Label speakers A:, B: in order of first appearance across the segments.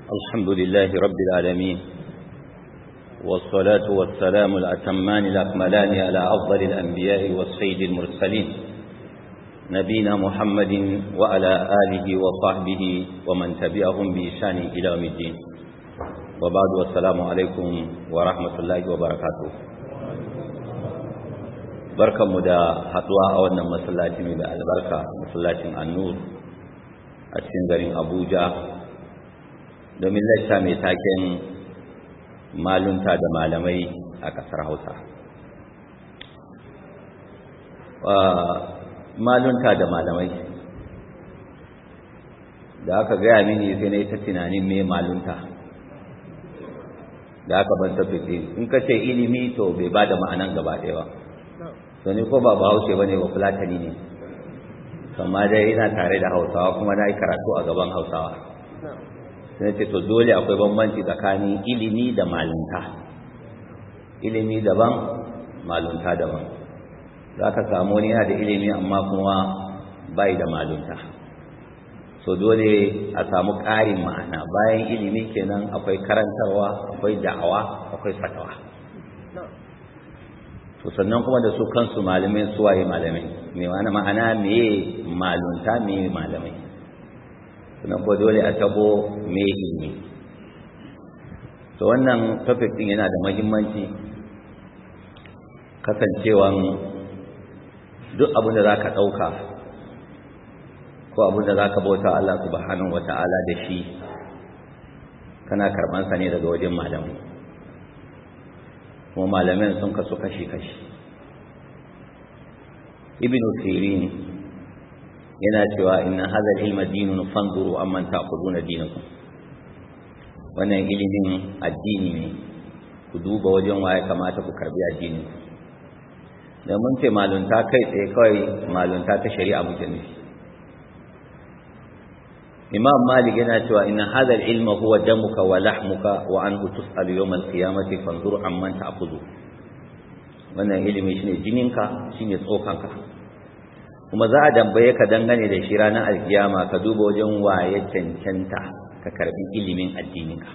A: الحمد لله رب العالمين والصلاة والسلام الأتمان الأكملان على أفضل الأنبياء والسيد المرسلين نبينا محمد وعلى آله وصحبه ومن تبعهم بإشان إلى يوم الدين وبعد والسلام عليكم ورحمة الله وبركاته barkanmu da haduwa a wannan masallaci mai da albarka masallacin annur a cikin garin abuja domin lacca mai taken malunta da malamai a ƙasar hausa malunta da malamai da aka gaya mini sai na yi ta tunanin mai malunta da aka ban tafi in ka ce ilimi to bai ba da ma'anan gaba ɗaya ba to ni ko ba bahaushe ba ne ba fulatani ne amma dai ina tare da hausawa kuma na yi karatu a gaban hausawa sai ce to dole akwai bambanci tsakanin ilimi da malunta ilimi daban malunta daban za ka samu wani yana da ilimi amma kuma bai da malunta so dole a samu ƙarin ma'ana bayan ilimi kenan akwai karantarwa akwai da'awa akwai fatawa to sannan kuma da su kansu malamai suwaye malamai me wani ma'ana meye malunta meye malamai sannan ko dole a tabo meye ilimi to wannan topic din yana da muhimmanci kasancewan duk abin da zaka dauka ko abin da zaka bauta Allah subhanahu wataala da shi kana karban sa ne daga wajen malamai kuma malamin sun kasu kashi-kashi ibn sirin yana cewa inna hadha al-ilma dinun fanzuru amman ta'khuduna dinakum wannan ilimin addini ne ku duba wajen waye kamata ku karbi addini da mun ce malunta kai tsaye kawai malunta ta shari'a muke nufi imam malik yana cewa inna hadha al-ilma huwa damuka wa lahmuka wa anhu tus'alu yawm al-qiyamati fanzur amman ta'khudhu wannan ilimi shine jininka shine tsokanka kuma za a dambaye ka dangane da shi ranar alkiyama ka duba wajen waye cancanta ka karbi ilimin addininka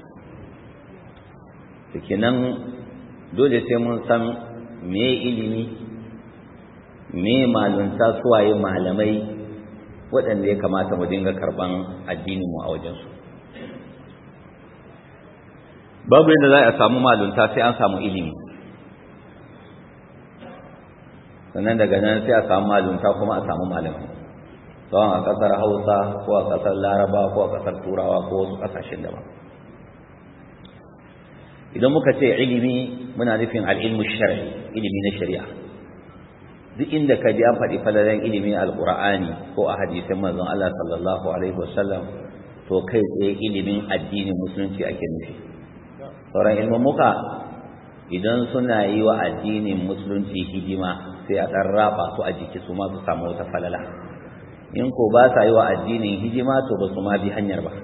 A: to kenan dole sai mun san me ilimi me malunta suwaye malamai waɗanda ya kamata mu dinga karɓan addininmu a wajensu babu yadda za a samu malunta sai an samu ilimi sannan daga nan sai a samu malunta kuma a samu malamai tsawon a ƙasar hausa ko a ƙasar laraba ko a ƙasar turawa ko wasu ƙasashen daban idan muka ce ilimi muna nufin al'ilmu shari'i ilimi na shari'a duk inda ka ji an faɗi falalen ilimin alƙur'ani ko a hadisin manzon Allah sallallahu alaihi wasallam to kai tsaye ilimin addinin musulunci ake nufi sauran ilmummuka idan suna yi wa addinin musulunci hidima sai a ɗan raba su a jiki su ma su samu wata falala in ko ba sa yi wa addinin hidima to ba su ma bi hanyar ba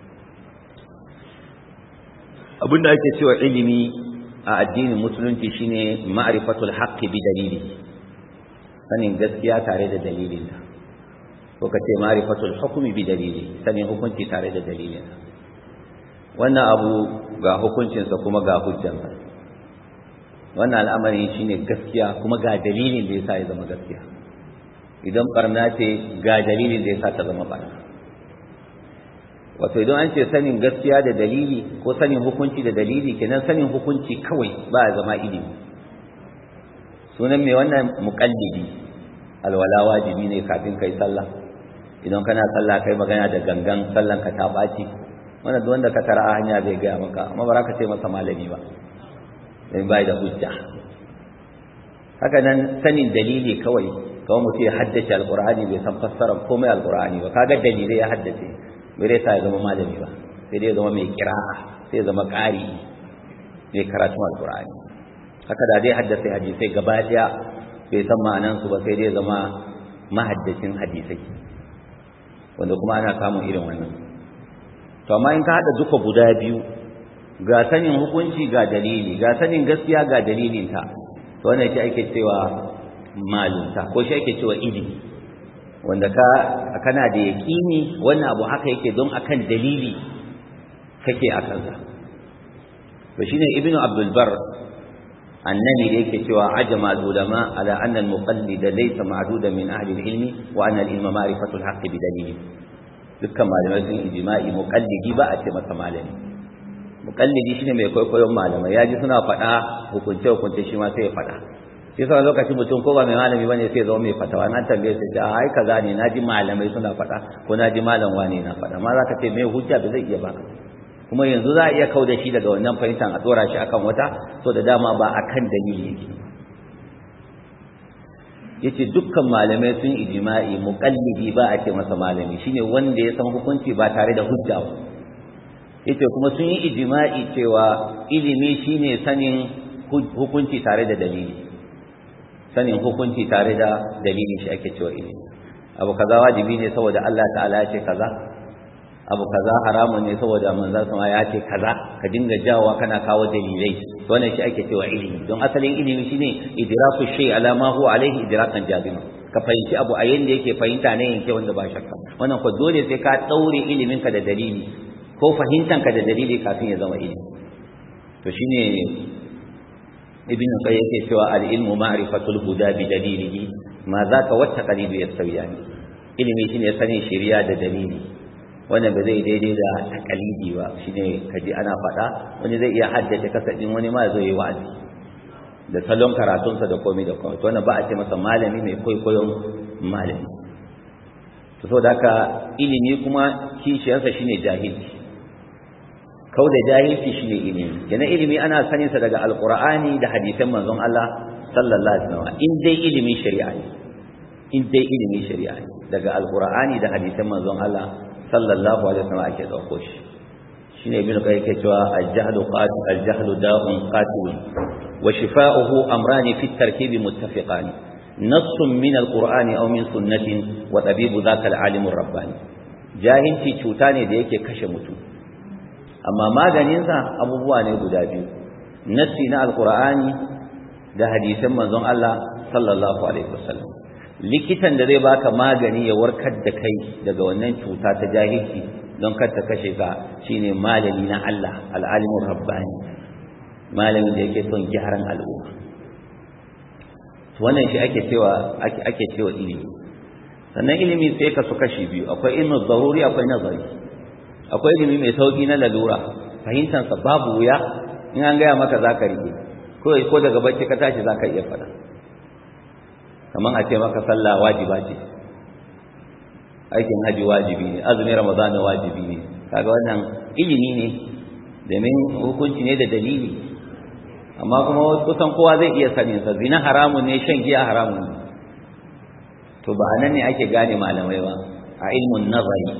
A: abinda ake cewa ilimi a addinin musulunci shine ma'rifatul haqqi bi dalili sanin gaskiya tare da dalilinta ko ka ce marifatul hukumi bi dalili sanin hukunci tare da dalilinsa wannan abu ga hukuncinsa kuma ga hujjansa wannan al'amari shine gaskiya kuma ga dalilin da yasa ya zama gaskiya idan barna ce ga dalilin da yasa ta zama barna wato idan an ce sanin gaskiya da dalili ko sanin hukunci da dalili kenan sanin hukunci kawai ba ya zama ilimi sunan mai wannan muƙallidi alwala wajibi ne kafin kai sallah idan kana sallah kai magana da gangan sallan ka ta baci wanda duk wanda ka tara a hanya zai gaya maka amma ba ka ce masa malami ba dan bai da hujja haka nan sanin dalili kawai kawai mutum ya haddace alqur'ani bai san fassarar komai alqur'ani ba kaga dalilai ya haddace bai dai sa ya zama malami ba sai dai ya zama mai kira'a sai ya zama ƙari mai karatun alqur'ani haka da dai haddace hadisai gaba daya bai san ma'anansu ba sai dai zama mahaddacin hadisai wanda kuma ana samun irin wannan to amma in ka hada duka guda biyu ga sanin hukunci ga dalili ga sanin gaskiya ga dalilinta to wannan shi ake cewa malunta ko shi ake cewa ilimi wanda ka kana da yaƙini wannan abu haka yake don akan dalili kake a kansa to shine ibnu abdul bar annabi da yake cewa ajma ulama ala anna al muqallid laysa ma'duda min ahli al ilmi wa anna al ilma ma'rifatu al haqq bi dalili dukkan malamai sun ijma'i muqallidi ba a ce masa malami muqallidi shine mai kwaikwayon malamai yaji suna faɗa hukunce hukunce shi ma sai ya faɗa shi sa lokacin mutum ko ba mai malami bane sai zama mai fatawa na tambaye sai a ai kaza ne naji malamai suna faɗa ko naji malam wane na faɗa ma zaka ce mai hujja ba zai iya baka kuma yanzu za a iya kau da shi daga wannan fahimtar a tsora shi akan wata so da dama ba akan dalili yake yace dukkan malamai sun ijma'i muqallidi ba a ce masa malami shine wanda ya san hukunci ba tare da hujja ba yace kuma sun yi ijma'i cewa ilimi shine sanin hukunci tare da dalili sanin hukunci tare da dalili shi ake cewa ilimi abu kaza wajibi ne saboda Allah ta'ala ya ce kaza abu kaza haramun ne saboda manzon sama ya ce kaza ka dinga jawowa kana kawo dalilai to wannan shi ake cewa ilimi don asalin ilimi shine idraku shay ala ma huwa alaihi idrakan jazima ka fahimci abu a yanda yake fahimta ne yanke wanda ba shakka wannan ko dole sai ka daure ilimin ka da dalili ko fahimtan ka da dalili kafin ya zama ilimi to shine ibn qayyim yake cewa al ilmu ma'rifatul huda bi dalilihi ma zaka wata qalibu yastawiyani ilimi shine sanin shari'a da dalili wannan ba zai daidai da takalidi ba shine kaji ana faɗa wani zai iya haddace kasadin wani ma zai yi wa'azi da salon karatunsa da komai da komai to wannan ba a ce masa malami mai kwaikwayon malami to saboda haka ilimi kuma kishiyarsa shine jahilci kau da jahilci shine ilimi yana ilimi ana sanin sa daga alqur'ani da hadisan manzon Allah sallallahu alaihi wasallam in dai ilimin shari'a ne in dai ilimin shari'a ne daga alqur'ani da hadisan manzon Allah sallallahu alaihi wasallam ake dauko shi shine ibn qayyim yake cewa al-jahlu qatil al-jahlu da'un qatil wa shifa'uhu amran fi at-tarkib muttafiqan نص من القرآن أو من سنة وطبيب ذاك العالم الرباني jahilci cuta ne da yake kashe mutum amma maganinsa abubuwa ne guda biyu nassi na alqur'ani da hadisan manzon Allah sallallahu alaihi wasallam likitan da zai baka magani ya warkar da kai daga wannan cuta ta jahilci don kar ta kashe ka shine malami na Allah al'alimur rabbani malamin da yake son gyaran al'umma wannan shi ake cewa ake ake cewa ilimi sannan ilimi sai ka su kashi biyu akwai ilmu zaruri akwai nazari akwai ilimi mai sauki na lalura fahimtar sa babu wuya in an gaya maka zaka rike ko ko daga bacci ka tashi zaka iya faɗa kamar a ce maka sallah wajiba ce aikin haji wajibi ne azumin ramadana wajibi ne kaga wannan ilimi ne domin hukunci ne da dalili amma kuma kusan kowa zai iya sanin sa zina haramun ne shan giya haramun ne to ba nan ne ake gane malamai ba a ilmun nazari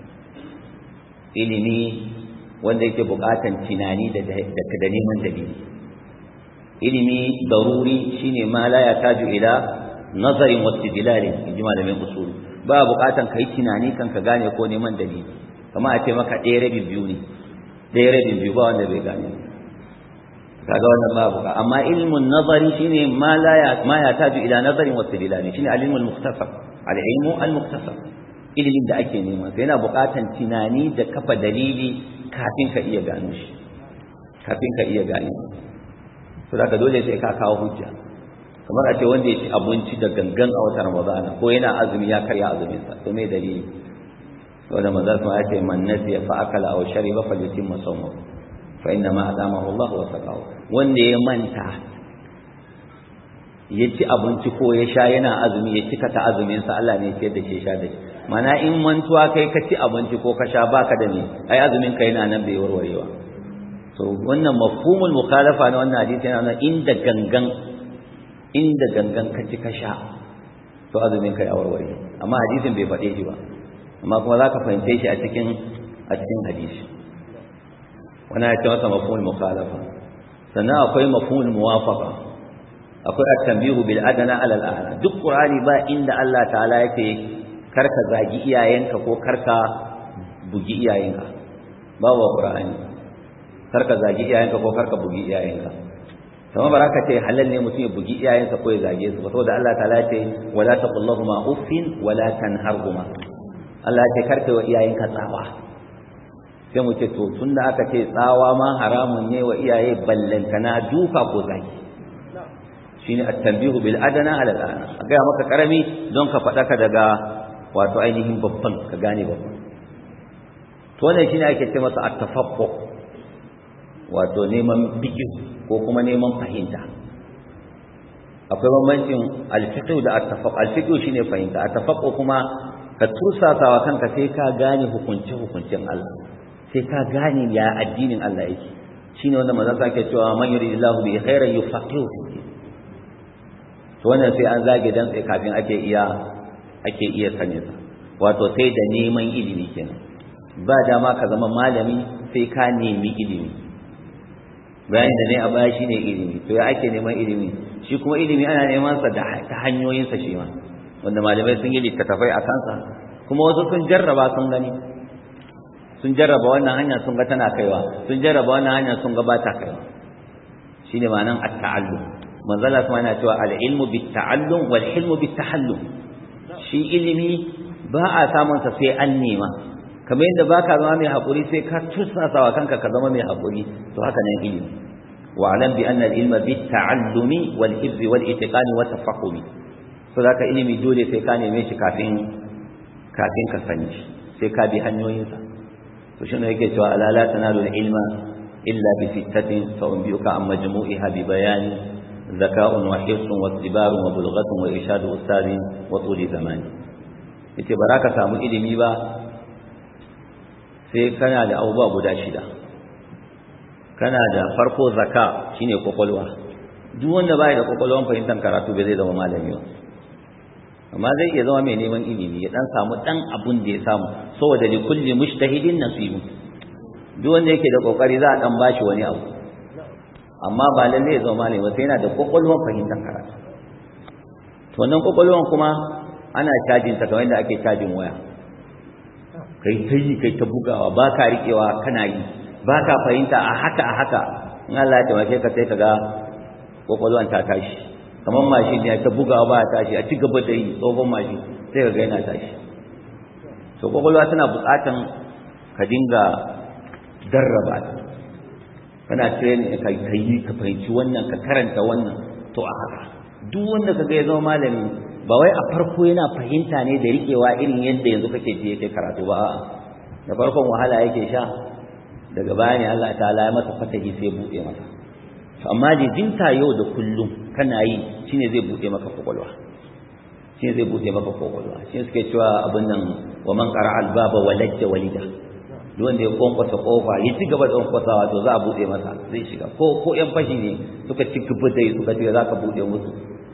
A: ilimi wanda yake bukatan tunani da da neman dalili ilimi daruri shine ma la yataju ila nazarin wa istidlalin inji malamin usul ba bukatan kai tunani kan ka gane ko neman dalili kamar a ce maka ɗaya rabin biyu ne ɗaya rabin biyu ba wanda bai gane kaga wannan babu ka amma ilmun nazari shine ma la ya ma ya taju ila nazarin wa istidlalin shine al-ilmul mukhtasar al-ilmu al-mukhtasar ilimin da ake nema sai yana buƙatan tunani da kafa dalili kafin ka iya gano shi kafin ka iya gane to da dole sai ka kawo hujja kamar a ce wanda ya ci abinci da gangan a watan Ramadana ko yana azumi ya karya azumin sa to me dalili wanda manzo sun ya ce man nasiya fa akala aw shariba falyutimma sawmahu fa inna ma adamahu Allah wa saqahu wanda ya manta ya ci abinci ko ya sha yana azumi ya cika ta azumin sa Allah ne ya da shi sha da shi mana in mantuwa kai ka ci abinci ko ka sha baka da ne ai azumin ka yana nan bai warwarewa to wannan mafhumul mukhalafa na wannan hadisi yana nan inda gangan inda gangan ka ci ka sha to azumin ka ya warware amma hadisin bai faɗe shi ba amma kuma za ka fahimce shi a cikin a cikin hadisi wani ya ce masa mafhumul mukhalafa sannan akwai mafhumul muwafaqa akwai at-tanbihu bil adana ala al-a'la duk qur'ani ba inda Allah ta'ala yake karka zagi iyayenka ko karka bugi iyayenka babu qur'ani karka zagi iyayenka ko karka bugi iyayenka kamar baraka ce halal ne mutum ya bugi iyayensa ko ya zage su saboda Allah ta'ala ce wala taqullahuma uffin wala tanharhuma Allah ya ce karka wa iyayenka tsawa sai sai mu ce to tun da aka ce tsawa ma haramun ne wa iyaye ballantana duka ko zaki shine at-tanbihu bil adana ala al a ga maka karami don ka faɗa ka daga wato ainihin babban ka gane babban to wannan shine ake ce masa at-tafaqqu wato neman biki ko kuma neman fahimta akwai bambancin al-fiqh da at-tafaqq al-fiqh shine fahimta at-tafaqq kuma ka tursasawa kanka sai ka gane hukunce hukuncin Allah sai ka gane ya addinin Allah yake shine wanda manzon sa ke cewa man yuridillahu bi khairin yufaqihu fi din to wannan sai an zage dan sai kafin ake iya ake iya sanin sa wato sai da neman ilimi kenan ba dama ka zama malami sai ka nemi ilimi bayan da ne a baya shine ilimi to ya ake neman ilimi shi kuma ilimi ana neman sa da ta hanyoyin sa shi ma wanda malamai sun yi littattafai a kansa kuma wasu sun jarraba sun gani sun jarraba wannan hanya sun ga tana kaiwa sun jarraba wannan hanya sun ga ba ta kaiwa shine ma'anan at-ta'allum manzala kuma yana cewa al-ilmu bit-ta'allum wal hilmu bit-tahallum shi ilimi ba a samun sa sai an nema kamar yadda baka zama mai hakuri sai ka tursasa wa kanka ka zama mai hakuri to haka nan ilimi wa alam bi anna al-ilma bit-ta'allumi wal hifzi wal itiqani wa tafahumi so zaka ilimi dole sai ka neme shi kafin kafin ka sani shi sai ka bi hanyoyinsa to shine yake cewa ala la tanalu al-ilma illa bi sittatin fa unbiuka an majmu'iha bi bayani zaka'un wa hirsun wa istibarun wa bulghatun wa irshadu ustadin wa tuli zamani yace baraka samu ilimi ba sai kana da abubuwa guda shida kana da farko zaka shine kwakwalwa duk wanda bai da kwakwalwan fahimtar karatu bai zai zama malami ba amma zai iya zama mai neman ilimi ya dan samu dan abun da ya samu saboda li kulli mujtahidin nasibu duk wanda yake da kokari za a dan bashi wani abu amma ba lalle ya zama malami ba sai yana da kwakwalwan fahimtar karatu to wannan kwakwalwan kuma ana cajin ta kamar yadda ake cajin waya kai ta yi kai ta bugawa ba ka riƙewa kana yi ba ka fahimta a haka a haka in Allah ya taimake ka sai ka ga kwakwalwan ta tashi kamar mashin ne ta bugawa ba tashi a ci gaba da yi tsohon mashin sai ka ga yana tashi to kwakwalwa tana buƙatan ka dinga darraba ta kana training ka yi ka fahimci wannan ka karanta wannan to a haka duk wanda ka ga ya zama malami ba wai a farko yana fahimta ne da riƙewa irin yadda yanzu kake ji yake karatu ba a'a da farkon wahala yake sha daga baya ne Allah ta'ala ya masa fatahi sai buɗe masa amma jinta yau da kullum kana yi shine zai buɗe maka kwakwalwa shine zai buɗe maka kwakwalwa shine suke cewa abin nan wa man qara albaba walajja walida duk wanda ya kwankwasa kofa ya ci gaba da kwankwasawa to za a buɗe masa zai shiga ko ko yan fashi ne suka ci gaba da suka ce za ka buɗe musu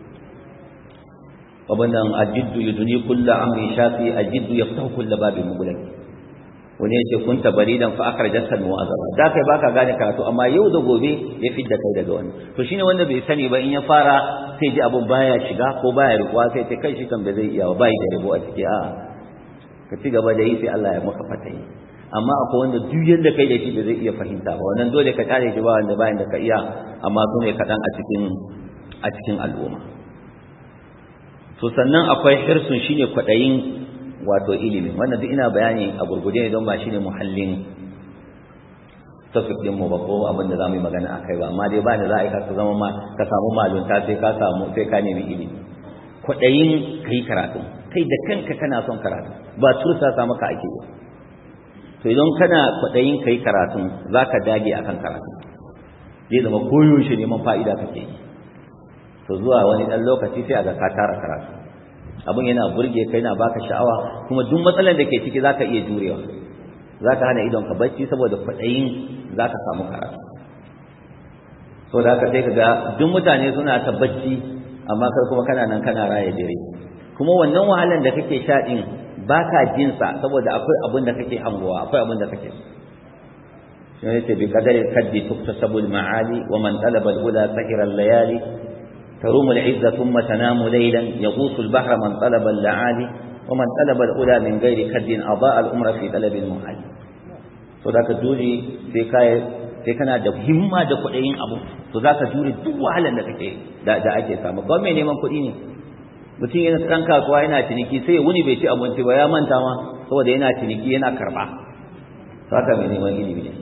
A: wabannan ajiddu yuduni kullu amri shafi ajiddu yaftahu kullu babin mughlaq wani yace kunta baridan fa akhrajaka min azaba da kai baka gane karatu amma yau da gobe ya fidda kai daga wannan to shine wanda bai sani ba in ya fara sai ji abun baya shiga ko baya rikuwa sai ce kai shi kan bai zai iya ba bai da rabo a ciki a ka ci gaba da yi sai Allah ya maka fatayi amma akwai wanda duk yanda kai da shi bai zai iya fahimta ba wannan dole ka tare shi ba wanda bayan da ka iya amma su ne kaɗan a cikin a cikin al'umma to sannan akwai hirsun shine kwaɗayin wato ilimi wannan duk ina bayani a gurguje ne don ba shine muhallin tafsir din mu ba ko abin da zamu yi magana akai ba amma dai ba da za a yi ka zama ma ka samu malunta sai ka samu sai ka nemi ilimi kwaɗayin kai karatu kai da kanka kana son karatu ba tursa sa maka ake ba to idan kana kwaɗayin kai karatu zaka dage akan karatu zai zama koyaushe neman fa'ida kake yi to zuwa wani ɗan lokaci sai a ga ka tara karatu abin yana burge kai yana baka sha'awa kuma duk matsalar da ke ciki zaka iya jurewa zaka hana idon ka bacci saboda kwaɗayin zaka samu karatu so da haka sai ka ga duk mutane suna ta bacci amma kai kuma kana nan kana raya dare kuma wannan wahalan da kake sha din baka jin sa saboda akwai abin da kake hangowa akwai abin da kake so shi ne ce bi qadari kaddi tuktasabul ma'ali wa man talaba al-huda sahira al-layali تروم العزة ثم تنام ليلا يغوص البحر من طلب اللعالي ومن طلب الأولى من غير كد أضاء الأمر في طلب المحال فذاك دولي في كاي sai kana da himma da kuɗin abu to za ka jure duk wahalar da kake da da ake samu ba mai neman kuɗi ne mutum yana ɗan kasuwa yana ciniki sai wuni bai ci abinci ba ya manta ma saboda yana ciniki yana karɓa saka mai neman ilimi ne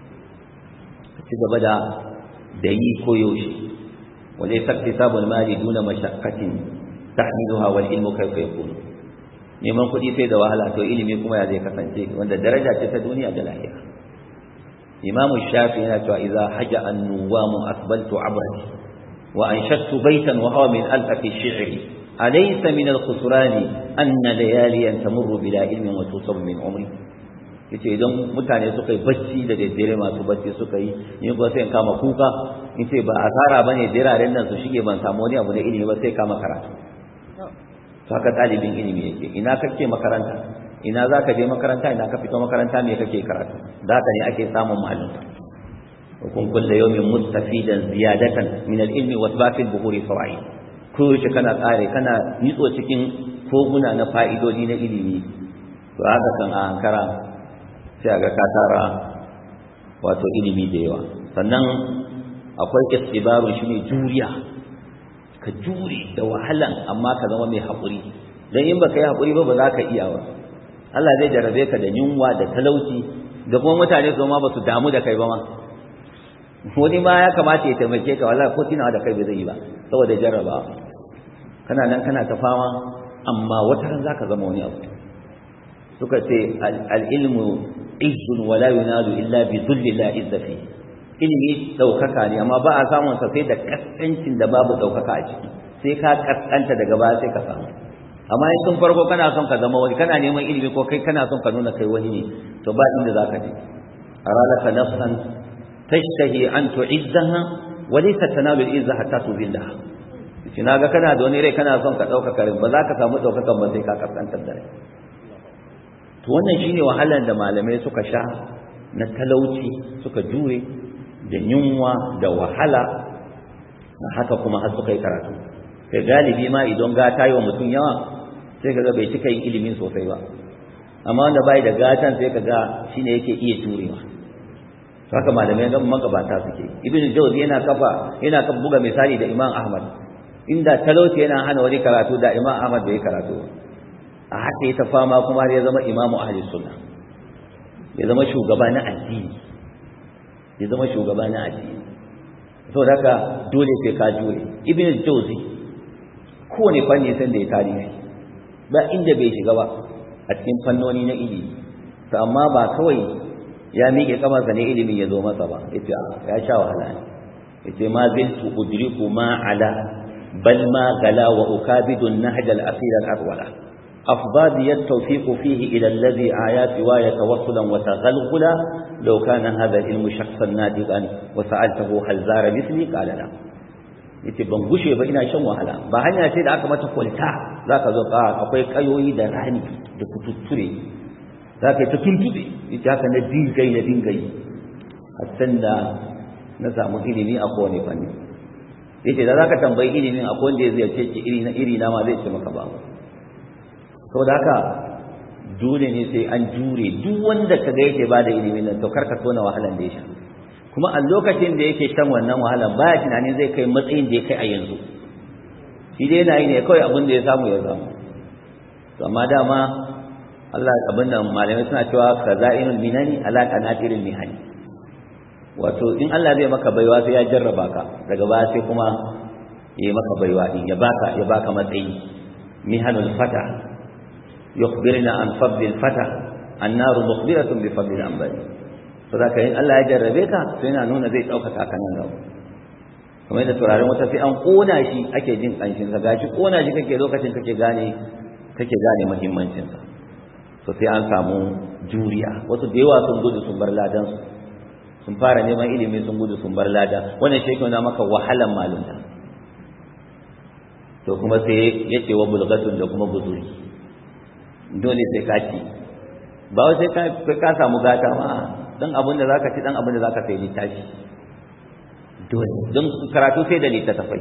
A: ci gaba da da yi koyaushe wale sakti sabon mali duna mashakkatin tahmiluha wal ilmu kaifa yakunu neman kuɗi sai da wahala to ilimi kuma ya zai kasance wanda daraja ce ta duniya da lahira imam shafi yana cewa idza haja an-nuwamu asbaltu abrati wa anshattu baytan wa huwa min alfi shi'ri alaysa min al-khusrani anna layaliyan tamurru bila ilmin wa tusabu min umri yace idan mutane suka yi bacci da daddare masu bacci suka yi in ba sai in kama kuka in ce ba asara bane diraren nan su shige ban samu wani abu na ilimi ba sai kama karatu haka ɗalibin ilimi yake ina kake makaranta ina za ka je makaranta ina ka fito makaranta me kake karatu da haka ne ake samun ma'alumta wa kun kulla yawmin mustafidan ziyadatan min al-ilmi wa tabafi al-buhuri fawaid ko shi kana tsare kana nitso cikin koguna na fa'idodi na ilimi to haka kan a hankara sai ga ka tara wato ilimi da yawa sannan akwai istibaru shine juriya ka jure da wahalan amma ka zama mai haƙuri don in baka yi haƙuri ba ba za ka iya ba Allah zai jarabe ka da yunwa da talauci da kuma mutane su ma ba su damu da kai ba ma wani ma ya kamata ya taimake ka wallahi ko tunawa da kai ba zai yi ba saboda jarraba kana nan kana ta fama amma wata ran zaka zama wani abu suka ce al-ilmu izzun wala yunalu illa bi dhulli la izza fi ilimi daukaka ne amma ba a samun sa sai da kaskancin da babu daukaka a ciki sai ka kaskanta daga baya sai ka samu amma in tun farko kana son ka zama wani kana neman ilimi ko kai kana son ka nuna kai wani ne to ba inda zaka je aralaka nafsan tashtahi an tu'izzaha wa laysa tanalu al-izza hatta tuzillaha shi naga kana da wani rai kana son ka dauka karin ba za ka samu daukakan ba sai ka kaskantar da rai to wannan shine wahalar da malamai suka sha na talauci suka jure da yunwa da wahala na haka kuma har suka yi karatu kai galibi ma idan gata yi wa mutum yawa sai kaga bai cika yin ilimin sosai ba amma wanda bai da gatan sai kaga shine yake iya jurewa haka malamai ga magabata suke ibn jawzi yana kafa yana kafa buga misali da imam ahmad inda talauci yana hana wani karatu da imam ahmad bai karatu a haka ya ta fama kuma har ya zama imamu ahli sunna ya zama shugaba na addini ya zama shugaba na addini saboda haka dole sai ka jure ibn jawzi kowane fanni san da ya tarihi ba inda bai shiga ba a cikin fannoni na ilimi to amma ba kawai ya miƙe kamarsa ne ilimin ya zo masa ba yace ya sha wahala ne yace ma ziltu udriku ma ala bal ma gala wa ukabidu an-nahj al-asir al-arwala أفضل التوفيق فيه إلى الذي آيات سواي توصلا وتغلغلا لو كان هذا العلم شخصا نادقا وسألته هل زار مثلي قال لا yace ban gushe ba ina shan wahala ba hanya ce da aka mata kwalta zaka zo ka akwai kayoyi da rani da kututture zaka yi ta tuntube ita haka na dingai na dingai hatta da na samu ilimi a kowane fanni yace da zaka tambayi ilimin akwai wanda ya ziyarce ki iri na iri na ma zai ce maka ba saboda haka dole ne sai an jure duk wanda kaga yake ba da ilimin nan to karka tona wahalan da ya sha kuma a lokacin da yake shan wannan wahalan baya tunanin zai kai matsayin da ya kai a yanzu shi dai yana yi ne kawai abin da ya samu ya samu to amma dama Allah abin nan malamai suna cewa khaza'inul minani ala qanatiril mihani wato in Allah zai maka baiwa sai ya jarraba ka daga baya sai kuma yayi maka baiwa din ya baka ya baka matsayi mihanul fata yukhbirna an fadlil fata annaru mukhbiratun bi fadlil anbari to zaka in Allah ya jarrabe ka sai yana nuna zai dauka ka nan gaba kamar yadda turaren wata sai an kona shi ake jin kanshin sa gashi kona shi kake lokacin kake gane kake gane muhimmancin sa to sai an samu juriya wasu da yawa sun gudu sun bar ladan su sun fara neman ilimi sun gudu sun bar lada wannan shi yake maka wahalan malunta to kuma sai yace wa bulgatun da kuma buzuri dole sai ka ci ba wai sai ka ka samu gata ma dan abin da zaka ci dan abin da zaka sai littafi dole don karatu sai da littafai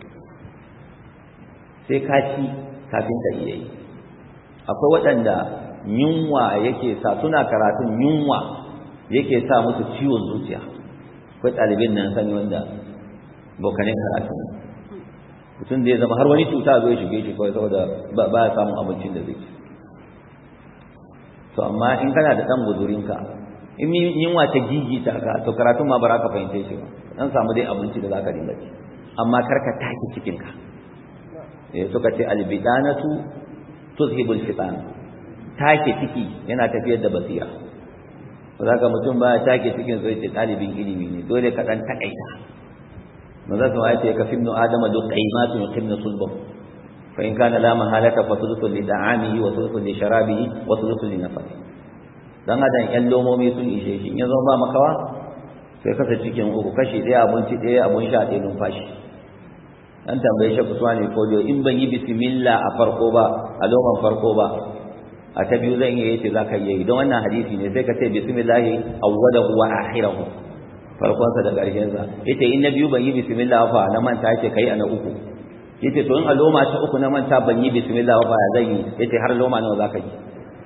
A: sai ka ci kafin ka iya yi akwai waɗanda yunwa yake sa suna karatun yunwa yake sa musu ciwon zuciya akwai ɗalibin nan sani wanda bokanin karatu mutum da ya zama har wani cuta zo ya shige shi kawai saboda ba ya samun abincin da zai ci to amma in kana da ɗan guzurinka in yunwa ta gigita ka to karatun ma ba ka fahimce shi ba dan samu dai abinci da zaka dinga ci amma kar ka take cikin ka eh suka ce albidanatu tuzhibul fitan take ciki yana tafiyar da basira ba ka mutum ba take cikin sai ce talibin ilimi ne dole ka dan takaita manzo sun ayace ka fibnu adama du qaimatun yuqimnu sulbah fa in kana la mahalata fa thuluthun li da'amihi wa thuluthun li sharabihi wa thuluthun li nafsihi dan adam yan lomomi sun ishe shi in zo ba makawa sai kasa cikin uku kashi ɗaya abinci ɗaya abun sha ɗaya numfashi an tambaye shi kusuwa ne ko in ban yi bismillah a farko ba a loman farko ba a ta biyu zan iya yace zaka yi don wannan hadisi ne sai ka ce bismillah awwalahu wa akhirahu farkon sa da ƙarshen sa yace in na biyu ban yi bismillah fa na manta yace kai a na uku yace to in a loma ta uku na manta ban yi bismillah fa ya zan yi yace har loma nawa zaka yi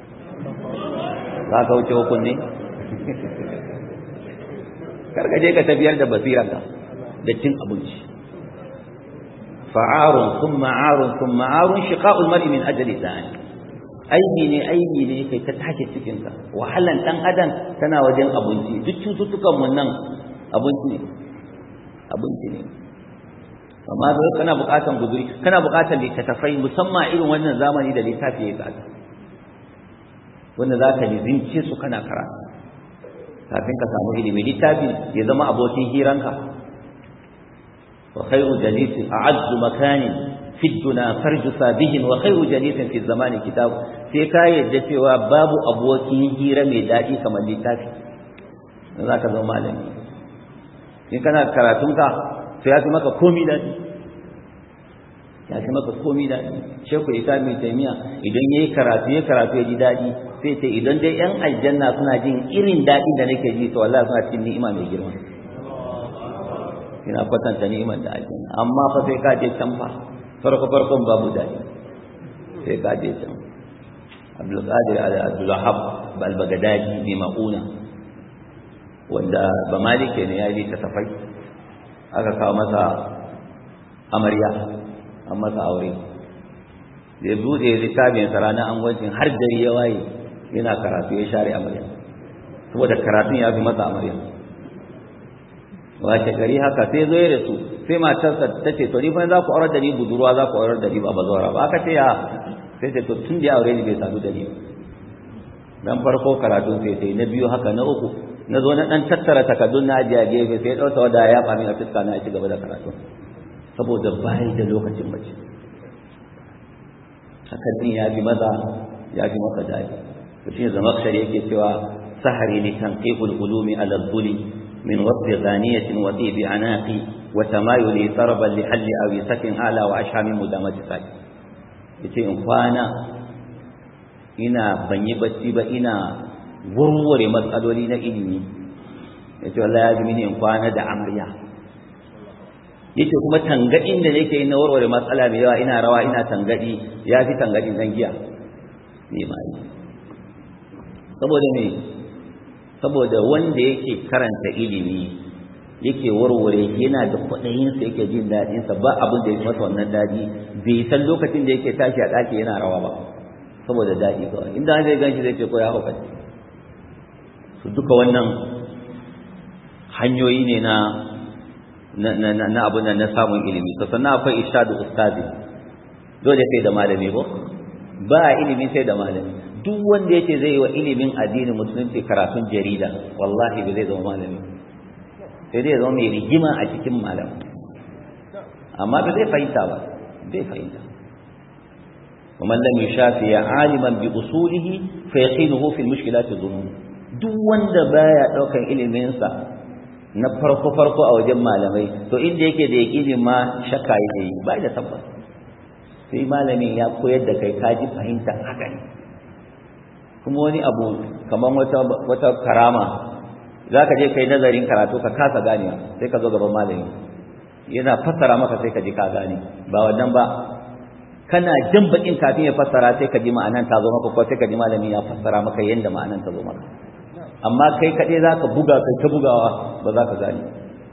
A: za ka wuce hukun ne karkaje ka tafiyar da basirarka da cin abinci fa'arun sun ma'arun sun ma'arun shiqa'ul mar'i min ajali thani aibi ne aibi ne kai ta take cikin ka wahalan dan adam tana wajen abinci duk cututtukan mun nan abinci ne abinci ne amma da kana bukatan guduri kana bukatan littattafai musamman irin wannan zamani da littafi ya tsada wanda za ka lizince su kana karatu kafin ka samu ilimi littafi ya zama abokin hiranka wa khairu jalisin a'azzu makanin fi duna farju sabihin wa khairu jalisin fi zamani kitab sai ka yadda cewa babu abokin hira mai daɗi kamar littafi dan za ka zama malami in kana karatunka sai ya fi maka komi daɗi ya fi maka komi daɗi shekul isa mai taimiya idan ya yi karatu ya karatu ya ji daɗi sai ce idan dai yan aljanna suna jin irin daɗin da nake ji to wallahi suna cikin ni'ima mai girma ina kwatanta ni'imar da aljanna amma fa sai ka je can fa farko farkon babu daɗi sai ka je can Abdul Qadir Abdul Wahab al-Baghdadi bi Mauna wanda ba malike ne ya yi ta tafai aka kawo masa amarya an masa aure da bude littafin sa ranar angwancin har dare ya waye yana karatu ya share amarya saboda karatun ya fi masa amarya wace gari haka sai zo ya rasu sai matarsa ta ce to ni fa za ku aurar da ni budurwa za ku aurar da ni ba bazawara ba aka ce ya sai ce to tun da ya aure ni bai sadu da ni dan farko karatun sai sai na biyu haka na uku na zo na dan tattara takaddun na ajiye gefe sai ɗauka wada ya fami a fuska na ci gaba da karatu saboda bayi da lokacin mace hakan din ya fi maza ya fi maka daɗi to shi zamakshari yake cewa sahari li tanqihul ulumi ala dhuli min wasfi ghaniyatin wa tibi anaqi wa tamayuli sarban li halli aw sakin ala wa ashami mudamati sai yace in kwana ina ban yi bacci ba ina warware matsaloli na ilimi yace wallahi ya ji mini in kwana da amarya yake kuma tangadin da nake na warware matsala mai yawa ina rawa ina tangadi ya fi tangadin zan giya ne ma yi saboda me saboda wanda yake karanta ilimi yake warware yana da kwaɗayinsa yake jin daɗinsa ba abin da ya masa wannan daɗi bai san lokacin da yake tashi a ɗaki yana rawa ba saboda daɗi kawai inda zai gan shi zai ce ko ya hauka su duka wannan hanyoyi ne na na abin nan na samun ilimi to sannan akwai irshadu ustazi dole sai da malami ko ba ilimi sai da malami duk wanda yake zai yi wa ilimin addinin musulunci karatun jarida wallahi ba zai zama malami sai dai zama mai rigima a cikin malam amma ba zai fahimta ba zai fahimta ومن لم يشافي عالما بأصوله فيقينه في المشكلات الظنون duk wanda baya daukan ilimin sa na farko farko a wajen malamai to inda yake da yaqini ma shakka yake yi ba da tabbas sai malamin ya koyar da kai kaji fahimta haka ne kuma wani abu kaman wata wata karama zaka je kai nazarin karatu ka kasa ganewa sai ka zo gaban malami yana fassara maka sai ka ji ka gane ba wannan ba kana jin bakin kafin ya fassara sai ka ji ma'anan ta zo maka ko sai ka ji malami ya fassara maka yanda ma'anan ta zo maka amma kai kaɗai za ka buga kai ta bugawa ba za ka gane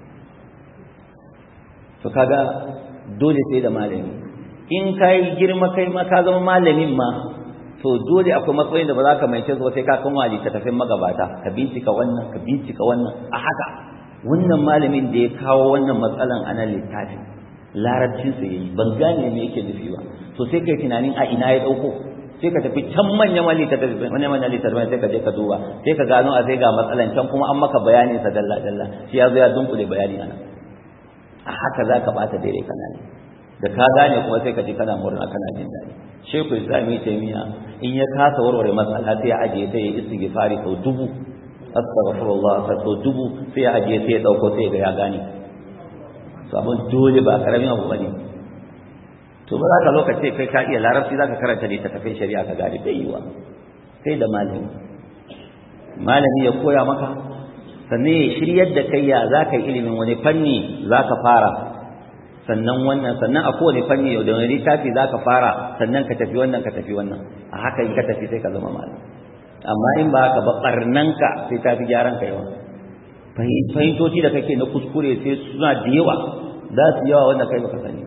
A: to kaga dole sai da malami in ka yi girma kai ma ka zama malamin ma to dole akwai matsayin da ba za ka mai ba sai ka kan wali ta tafin magabata ka bincika wannan ka bincika wannan a haka wannan malamin da ya kawo wannan matsalan ana littafin larabcin sa yayi ban gane me yake nufi ba to sai kai tunanin a ina ya dauko sai ka tafi can manyan wali ta tafi manyan manyan littafin sai ka je ka duba sai ka gano a sai ga matsalan can kuma an maka bayanin sa dalla dalla shi ya zo ya dunkule bayani ana a haka za ka bata daidai kana ne da ka gane kuma sai ka ji kana murna kana jin daɗi sheku islami taimiya in ya kasa warware matsala sai ya ajiye ta ya istighfari sau dubu astaghfirullah sau dubu sai ya ajiye sai ya dauko sai ga ya gane sabon dole ba karamin abu bane to ba za ka zo ka ce kai ka iya larabci za ka karanta littattafai shari'a ka gane bai yiwa sai da malami malami ya koya maka sannan ya shiryar da kai ya za ka yi ilimin wani fanni za ka fara sannan wannan sannan a kowane fanni da wani littafi za ka fara sannan ka tafi wannan ka tafi wannan a haka in ka tafi sai ka zama malam amma in ba haka ba barnanka sai ta fi gyaran ka yawa fahimtoci da kake na kuskure sai suna da yawa za su yawa wanda kai baka sani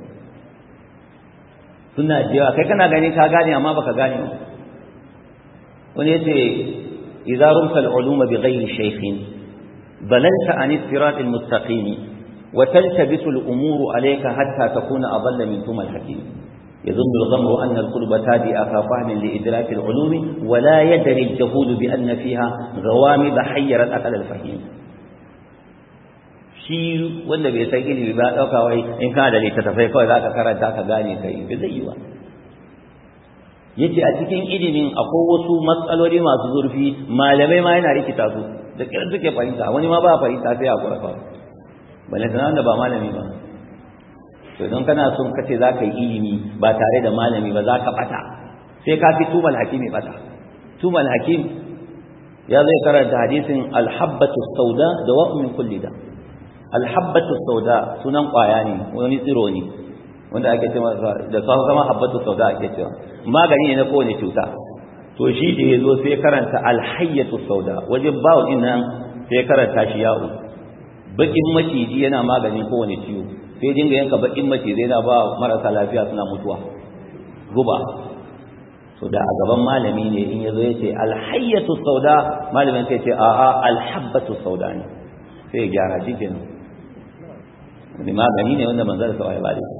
A: suna da yawa kai kana gani ka gane amma baka gane ba wani yace idza rumta al-uluma bi ghairi shaykhin balalta an sirat al-mustaqim وتلتبس الأمور عليك حتى تكون أضل من ثم الحكيم يظن الغمر أن القلب تادئ فهم لإدراك العلوم ولا يدري الجهود بأن فيها غوامض حيرت أقل الفهيم shi wanda bai san ilimi ba ɗauka wai in kana da littattafai kawai za ka karanta ka gane ka yi zai yi ba yace a cikin ilimin akwai wasu matsaloli masu zurfi malamai ma yana rikita su da kiran suke fahimta wani ma ba fahimta sai a kura kawai balantana da ba malami ba to idan kana son kace za ka yi ilimi ba tare da malami ba za ka bata sai ka fi tumal hakimi bata tumal hakim ya zai karanta hadisin alhabbatu sauda da wa min kulli da alhabbatu sauda sunan kwaya ne wani tsiro ne wanda ake cewa da sauran zama habbatu sauda ake cewa magani ne na kowane cuta to shi da ya zo sai karanta alhayyatu sauda wajen bawo din nan sai karanta shi ya'u bakin maciji yana maganin kowane ciwo sai dinga yanka bakin macizai yana ba marasa lafiya suna mutuwa guba to da a gaban malami ne in yazo yace alhayyatu sauda malamin sai ce a'a alhabbatu sauda ne sai ya gyara shi kenan wani magani ne wanda manzara sa ya bada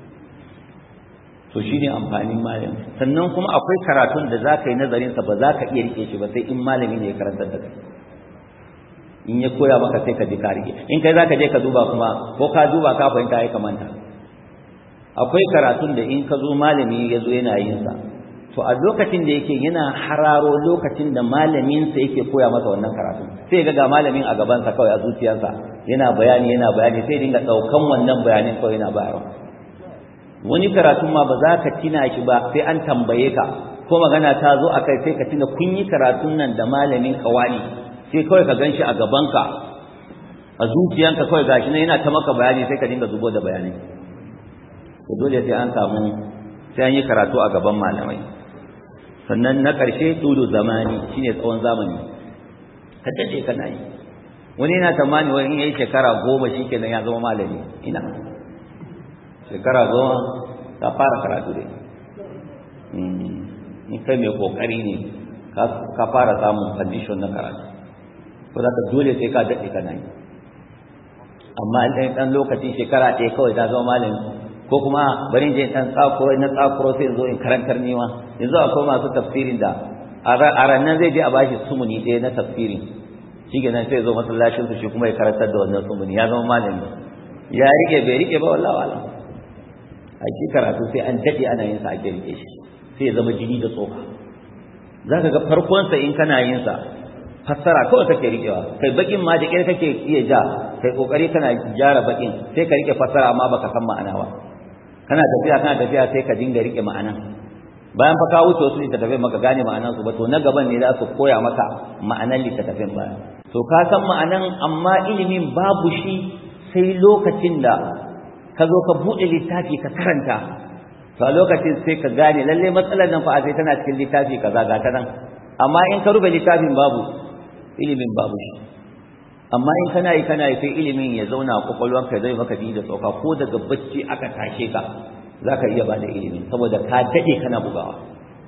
A: to shine amfanin malami sannan kuma akwai karatun da zaka yi nazarin sa ba zaka iya rike shi ba sai in malami ne ya karantar da kai in ya koya maka sai ka ji ka rike in kai zaka je ka duba kuma ko ka duba ka fahimta ya kamanta akwai karatun da in ka zo malami ya zo yana yin sa to a lokacin da yake yana hararo lokacin da malamin sa yake koya masa wannan karatun sai ga ga malamin a gaban sa kawai a zuciyarsa yana bayani yana bayani sai dinga daukan wannan bayanin kawai yana bayarwa wani karatun ma ba za ka tina shi ba sai an tambaye ka ko magana ta zo akai sai ka tina kun yi karatun nan da malamin kawani sai kawai ka ganshi a gabanka a zuciyanka kawai gashi nan yana ta maka bayani sai ka dinga zubo da bayanai to dole sai an samu sai an yi karatu a gaban malamai sannan na ƙarshe tudu zamani shine tsawon zamani ka dace kana yi wani yana tamani wani in yayi shekara goma shikenan ya zama malami ina shekara goma ka fara karatu dai in kai mai kokari ne ka fara samun condition na karatu ko za ka dole sai ka daɗe kana yi amma ɗan ɗan lokaci shekara ɗaya kawai ta zama malami ko kuma bari je ɗan tsakuro na tsakuro sai in zo in karantar niwa yanzu akwai masu tafsirin da a ranar zai je a bashi sumuni ɗaya na tafsirin shi ke nan sai zo masallacin su shi kuma ya karantar da wannan sumuni ya zama malami ya rike bai rike ba wallahi wala a shi karatu sai an daɗe ana yin sa ake rike shi sai ya zama jini da tsoka za ka ga farkonsa in kana yin sa fassara kawai kake rikewa kai bakin ma da kire kake iya ja kai kokari kana jara bakin sai ka rike fassara amma baka san ma'ana ba kana tafiya kana tafiya sai ka dinga rike ma'anan bayan fa ka wuce wasu littattafai maka gane ma'anan su ba to na gaban ne za su koya maka ma'anan littattafin baya to ka san ma'anan amma ilimin babu shi sai lokacin da ka zo ka buɗe littafi ka karanta to a lokacin sai ka gane lalle matsalar nan fa a sai tana cikin littafi kaza ga ta nan amma in ka rufe littafin babu ilimin babu shi amma in kana yi kana yi sai ilimin ya zauna a kwakwalwanka zai maka ji da tsoka ko daga bacci aka tashe ka za ka iya bada ilimin saboda ka daɗe kana bugawa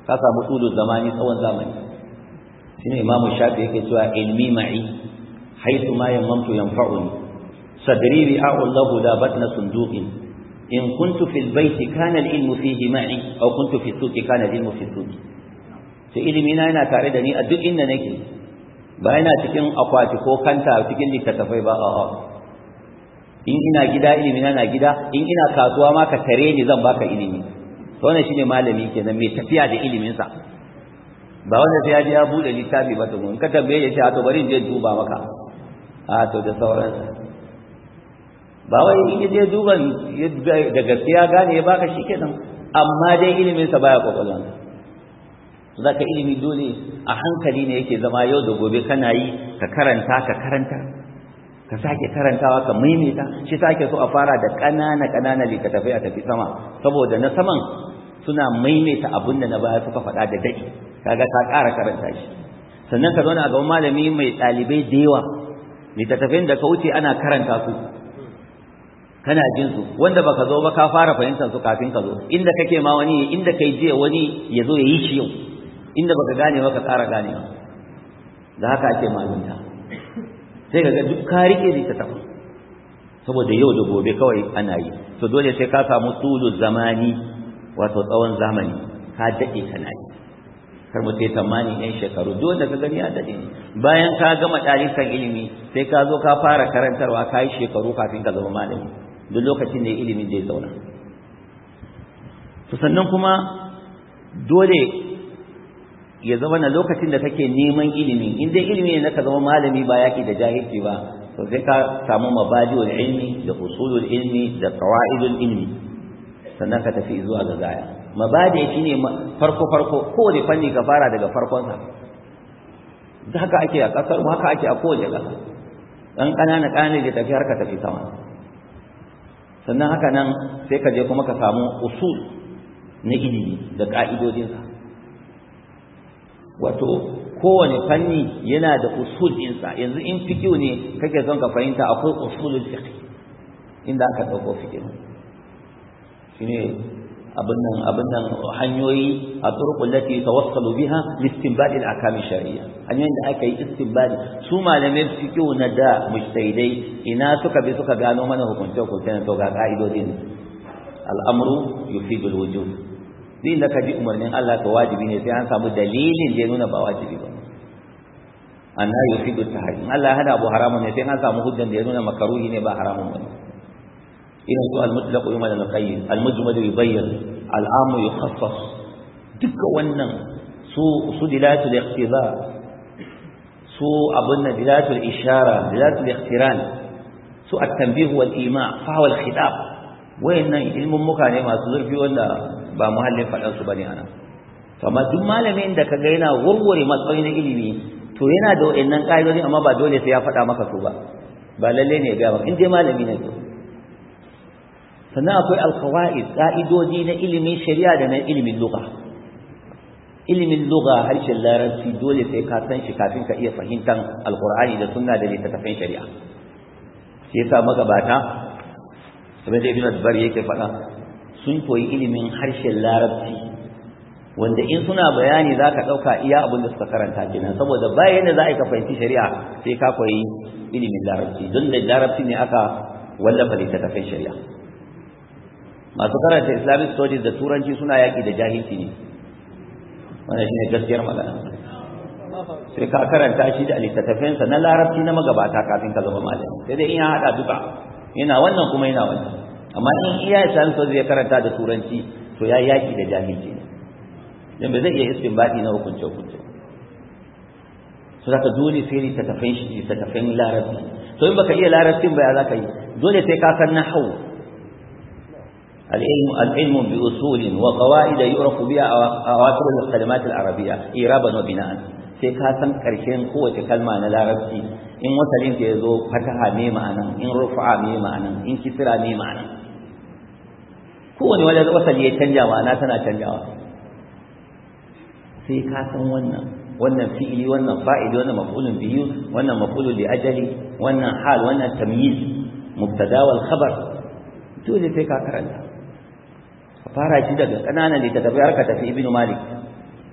A: ka samu tulu zamani tsawon zamani shine imamu shafi yake cewa ilmi ma'i haythu ma yamamtu yanfa'uni sadri bi'a'u lahu la batna sunduqin in kuntu fil bayti kana al-ilmu fihi ma'i aw kuntu fi suqi kana al-ilmu fi suqi to ilimi na yana tare da ni a duk inda nake ba yana cikin akwati ko kanta cikin littattafai ba a'a in ina gida ilimi na na gida in ina kasuwa ma ka tare ni zan baka ilimi to wannan shine malami kenan mai tafiya da ilimin sa ba wanda sai ya je ya bude littafi ba to in ka tambaye ya ce to bari in je duba maka a to da sauransa ba wai in je duban da gaskiya gane ya baka shikenan amma dai ilimin sa baya kokolon zaka ilimi dole a hankali ne yake zama yau da gobe kana yi ka karanta ka karanta ka sake karantawa ka maimaita shi sake so a fara da ƙanana ƙanana littattafai a tafi sama saboda na saman suna maimaita abin da na baya suka faɗa da daɗi kaga ka ƙara karanta shi sannan ka zauna a gaban malami mai ɗalibai da yawa littattafai da ka wuce ana karanta su kana jin su wanda baka zo ba ka fara fahimtar su kafin ka zo inda kake ma wani inda kai jiya wani ya zo ya yi shi yau inda baka gane ba ka ƙara ganewa da haka ake malunta sai ka ga duk ka rike littattafai saboda yau da gobe kawai ana yi to dole sai ka samu tulu zamani wato tsawon zamani ka daɗe kana yi kar mu sai tamani ɗan shekaru duk wanda ka gani ya daɗe ne bayan ka gama ɗalikan ilimi sai ka zo ka fara karantarwa ka yi shekaru kafin ka zama malami duk lokacin da ilimin zai zauna to sannan kuma dole ya zama na lokacin da kake neman ilimi in dai ilimi ne ka zama malami ba yaki da jahilci ba to sai ka samu mabadi'ul ilmi da usulul ilmi da qawaidul ilmi sannan ka tafi zuwa ga gaya mabadi shine farko farko kowane fanni ka fara daga farkon sa da haka ake a kasar mu haka ake a kowace kasa dan kanana kanana da tafi har ka tafi sama sannan haka nan sai ka je kuma ka samu usul na ilimi da ka'idodinsa wato kowane fanni yana da usul ɗinsa yanzu in fikiyu ne kake son ka fahimta akwai usulul fiqh inda aka ɗauko fikiyu shine abin nan abin nan hanyoyi a turqul lati tawassalu biha li istinbadi al-ahkam shar'iyya hanyoyin da aka yi istinbadi su malamai fikiyu na da mujtahidai ina suka bi suka gano mana hukunce hukunce to ga ka'idodin al-amru yufidu al-wujub din da ka ji umarnin Allah to wajibi ne sai an samu dalilin da ya nuna ba wajibi ba anna yufidu tahrim Allah ya hada abu haramun ne sai an samu hujjan da ya nuna makaruhi ne ba haramun ba irin su al-mutlaq yumal al-qayyim al-mujmal yubayyin al-am yukhassas duka wannan su su dilatul iqtiza su abunna dilatul ishara dilatul iqtiran su at-tanbih wal ima fa wal khitab wayannan ilmun muka ne masu zurfi wanda ba muhallin faɗan su bane ana to amma duk malamin da kaga yana warware matsayi na ilimi to yana da wayannan ƙa'idodi amma ba dole sai ya faɗa maka su ba ba lalle ne ga ba in dai malami ne to sannan akwai alqawaid ƙa'idodi na ilimin shari'a da na ilimin lugha ilimin lugha harshen larabci dole sai ka san shi kafin ka iya fahimtar alqur'ani da sunna da littattafan shari'a shi yasa magabata kamar da ibn adbar yake faɗa sun koyi ilimin harshen larabci wanda in suna bayani za ka ɗauka iya abin da suka karanta kenan saboda bayan da za a yi ka fahimci shari'a sai ka koyi ilimin larabci don da larabci ne aka wallafa littattafan shari'a masu karanta islamic studies da turanci suna yaƙi da jahilci ne wannan shine gaskiyar magana sai ka karanta shi da littattafansa na larabci na magabata kafin ka zama malami sai dai in ya haɗa duka yana wannan kuma yana wannan amma in iya islamic studies ya karanta da turanci to ya yaƙi da jahilci ne dan ba zai iya istinbadi na hukunce hukunce so zaka dole sai littattafan shi littattafan larabci to in baka iya larabcin ba ya zaka yi dole sai ka san nahwu العلم العلم بأصول وقواعد يعرف بها أواخر الكلمات العربية إيرابا وبناء sai ka san ƙarshen kowace kalma na larabci in wasalin ta yazo fataha me ma'ana in rufa'a me ma'ana in kisra me ma'ana kowane wani wasali ya canja ma'ana tana canjawa sai ka san wannan wannan fi'ili wannan fa'ili wannan maf'ulun bihi wannan maf'ulun li ajali wannan hal wannan tamyiz mubtada wal khabar dole sai ka karanta fara shi daga ƙananan littattafai har ka tafi ibnu malik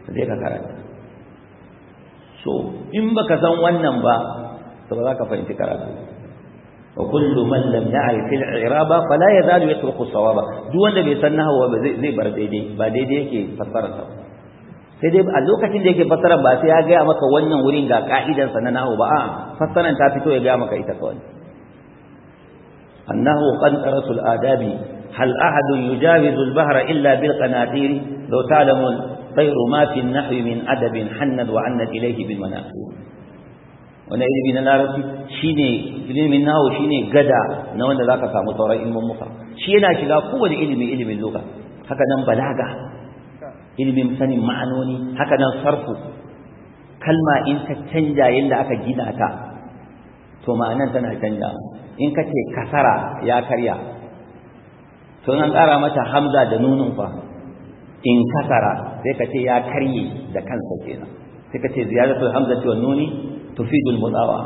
A: sai ka karanta so in baka san wannan ba to ba za ka fahimci karatu wa kullu man lam ya'rif al-i'raba fala yazalu yatruku sawaba duk wanda bai san nahwa ba zai bar daidai ba daidai yake fassara sa sai dai a lokacin da yake fassara ba sai ya ga maka wannan wurin ga ka'idan sa na nahwa ba a fassaran ta fito ya ga maka ita kawai annahu qantarasu al-adabi hal ahadun yujawizu al-bahra illa bil qanatir law ta'lamun غير ما في النحو من أدب حند وعنت إليه بالمناقب wani ilimi na larabci shine ilimin nawo shine gada na wanda zaka samu sauran ilimin muka shi yana shiga kowane ilimi ilimin lugha haka nan balaga ilimin sanin ma'anoni haka nan sarfu kalma in ta canja yadda aka gina ta to ma'anan tana canja in ka ce kasara ya karya to an ƙara mata hamza da nunun fa in kasara sai ka ce ya karye da kansa kenan sai ka ce ziyaratul hamzati wan nuni tufidul mudawa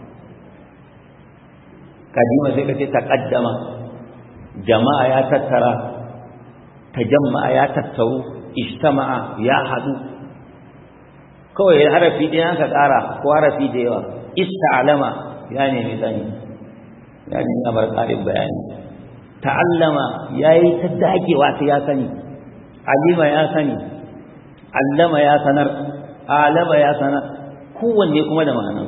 A: kadima sai ka ce taqaddama jama'a ya tattara tajamma'a ya tattaru ijtama'a ya hadu kawai harafi ɗaya aka ƙara ko harafi da yawa ista'lama ya nemi sani ya nemi amar ƙarin bayani ta'allama yayi ta dagewa sai ya sani alima ya sani allama ya sanar alama ya sanar kowanne kuma da ma'anar